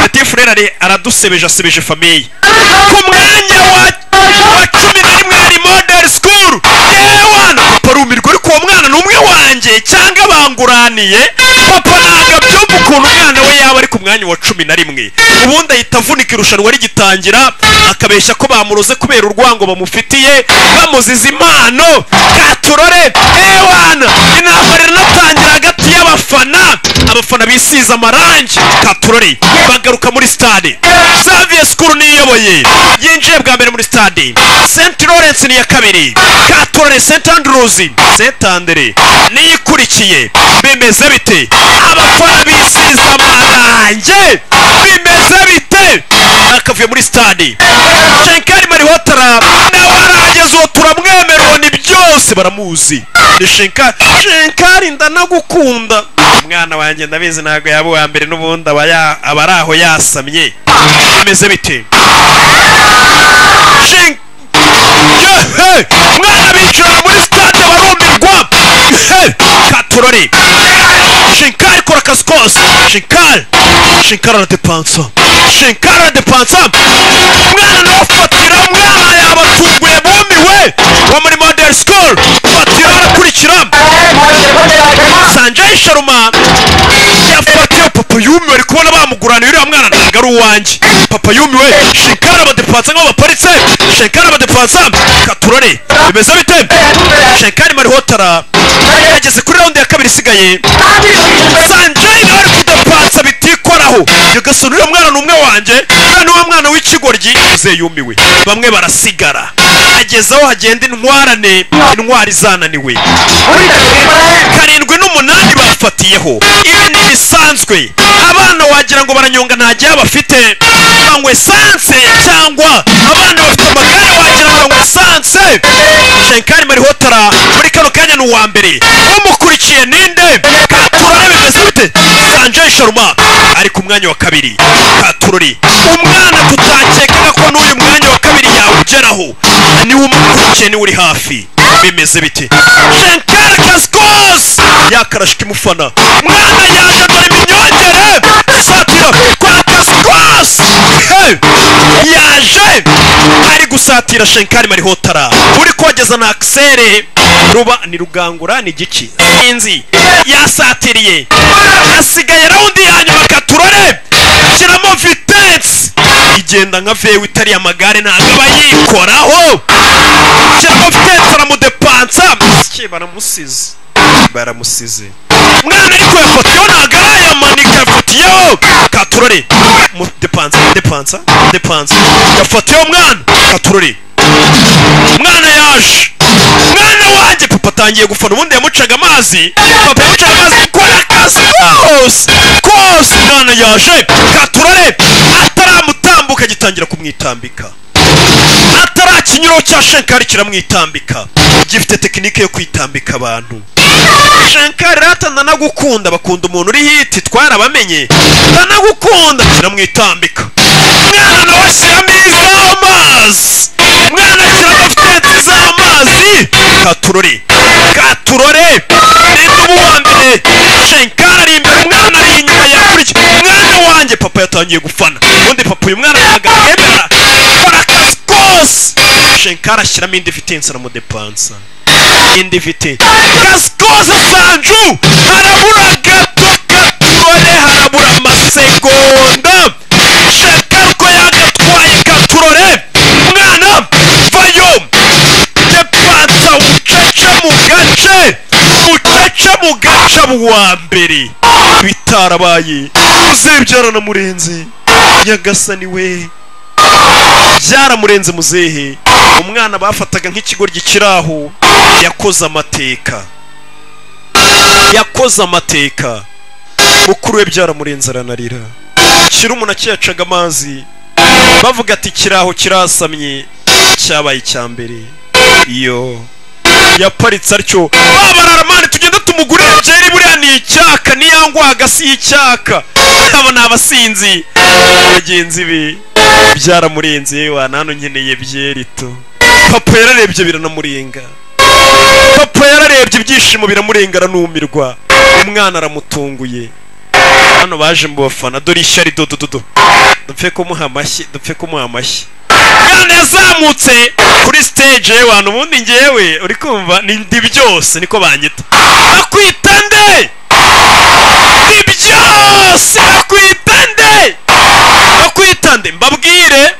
peti furere ari aradusebeje asebeje famiye ku mwanya wa wa cumi na rimwe hari model school yewana papa arumirwa ariko uwo mwana ni umwe wanjye cyangwa banguraniye papa ntabwo abyumva ukuntu umwana we yaba ari ku mwanya wa cumi na rimwe ubundi ahita avunika irushanwa rigitangira akabeshya ko bamuroze kubera urwango bamufitiye bamuziza impano katurore ewana inama rinatangira hagati y'abafana abafana bisize amarangi katurore bagaruka muri stade xavier skuru niyoboye yinjiye bwa mbere muri stade st lawrence niya kabiri katurore st andrews st andre niyikurikiye bimeze bite abafana bisize amarangi bimeze bite akavuye muri stade shenkari mari hotara nawe arahageze uwo turamwemera uwo ni byose baramuzi ni shenkari shenkari ndanagukunda umwana wanjye ndabizi ntabwo yaba uwa mbere n'ubundi aba ya- aba ari aho yasamye bimeze bite Shen- Yehe! mwana bicara muri stade barumirwa He! katurore shenkari kora akazi kose shenkari shenkari aradepansa shenkari aradepansa mwana nawe fatira mwana yabatunguye bumiwe wo muri model school fatira arakurikira sanjay sharuma yafatiwe papa yumiwe ari kubona bamuguraniye uriya mwana ntabwo ari uwanjye papa yumiwe shenkari abadepansa nk'aho baparitse shenkari abadepansa katurare bimeze bite shenkari marihotara yageze kuri raundi ya kabiri isigaye sanjay nawe ari kudepansa bitikoraho yagasona uriya mwana ni umwe wanjye uriya ni wa mwana w'ikigoryi yumiwe bamwe barasigara ageze aho hagenda intwarane intwari zananiwe पूरी तस्वीर पर है karindwi n'umunani bafatiyeho ibi ni ibisanzwe abana wagira ngo baranyonga nta gihe bafite banywa esanse cyangwa abana bafite amagare wagira ngo baranywa esanse shenkari marihotara muri kano kanya ni uwa mbere umukurikiye ninde katurore bimeze bite sanjay sharma ari ku mwanya wa kabiri katurori umwana tutakekaga ko n'uyu mwanya wa kabiri yawugeraho niwe umukurikiye niwe uri hafi bimeze bite shenkari kasikos yakarashika imufana mwana yanjye dore iminyongere isatira kwa kasikos yaje ari gusatira shenkari marihotara uri kogeza na akisere ruba ni rugangura ni giki sinzi yasatiriye hasigaye raundi ya nyuma katurore shyiramo vitensi igenda nka vewe itariye amagare ntabwo aba yikoraho shyiramo vitensi aramudepansa baramusize baramusize mwana ariko yafatiyeho ntabwo arayamanika yafatiyeho katurore mu- depansa depansa depansa yafatiyeho mwana katurore mwana yaje mwana wanjye papa atangiye gufana ubundi yamucaga amazi papa yamucaga amazi gukora akazi kose kose mwana yaje katurore ataramutambuka agitangira kumwitambika atari ikinyuro cya shenkari kiramwitambika gifite tekinike yo kwitambika abantu shenkari rero atananagukunda bakunda umuntu uri hiti twarabamenye atanagukunda kiramwitambika mwana nawe shyiramo iz'amazi mwana shyiramo furenti z'amazi katurore katurore rero ubu wa mbere shenkari ari imbere umwana ari inyuma yakurikiye umwana wanjye papa yatangiye gufana ubundi papa uyu mwana ntabwo yemera akora akazi kose shenkari ashyiramo indi vitensi aramudepansa indi vite akazi kose sanju harabura gato katurore harabura amasegonda shenkari uko yagatwaye katurore umwana vayo depansa ucece mu gace ucece mu gace wa mbere bitarabaye muzebyara na murenzi nyagasani we byaramurenze muzehe umwana bafataga nk'ikigoryi kiri aho yakoze amateka yakoze amateka mukuru we byaramurenze aranarira kirumu na cyacaga amazi bavuga ati kiraho kirasamye cyabaye icya mbere iyo yaparitse atyo babarara tugenda tumugurira byeri buriya ni icyaka niyangwaga si icyaka aba ni abasinzi bagenzi be byaramurenze wa nano nkeneye byeri to papa yararebye biranamurenga papa yararebye ibyishimo biramurenga aranumirwa umwana aramutunguye hano baje mu bafana dore ishyari dodododo dupfe kumuha amashyi dupfe kumuha amashyi umwana yazamutse kuri stage yewe ubundi ngewe uri kumva ni ndi byose niko banyita nakwita nde ndi byose nakwita nde nakwita nde mbabwire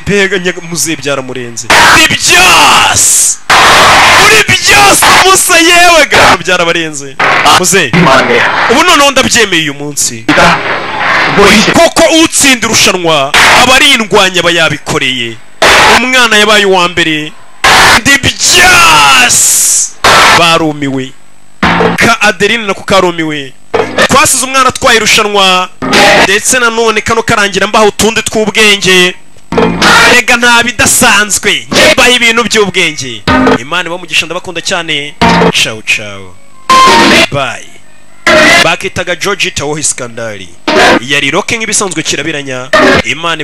mbega nyaga muzehe byaramurenze ndi byose uri byose musa yewe gato byarabarenze muzehe मान गया ubu noneho ndabyemeye uyu munsi पिता वही से koko utsinda irushanwa aba ari indwanyi aba yabikoreye umwana yabaye uwa mbere ndi byasi barumiwe ka adeline nako karumiwe twasize umwana atwaye irushanwa ndetse nanone kano karangira mbaha utundi tw'ubwenge erega nta bidasanzwe njye mbaha ibintu by'ubwenge imana ibamugisha ndabakunda cyane cawu cawu bayi bakitaga george tawo iskandari yari roke nk'ibisanzwe kirabiranya imana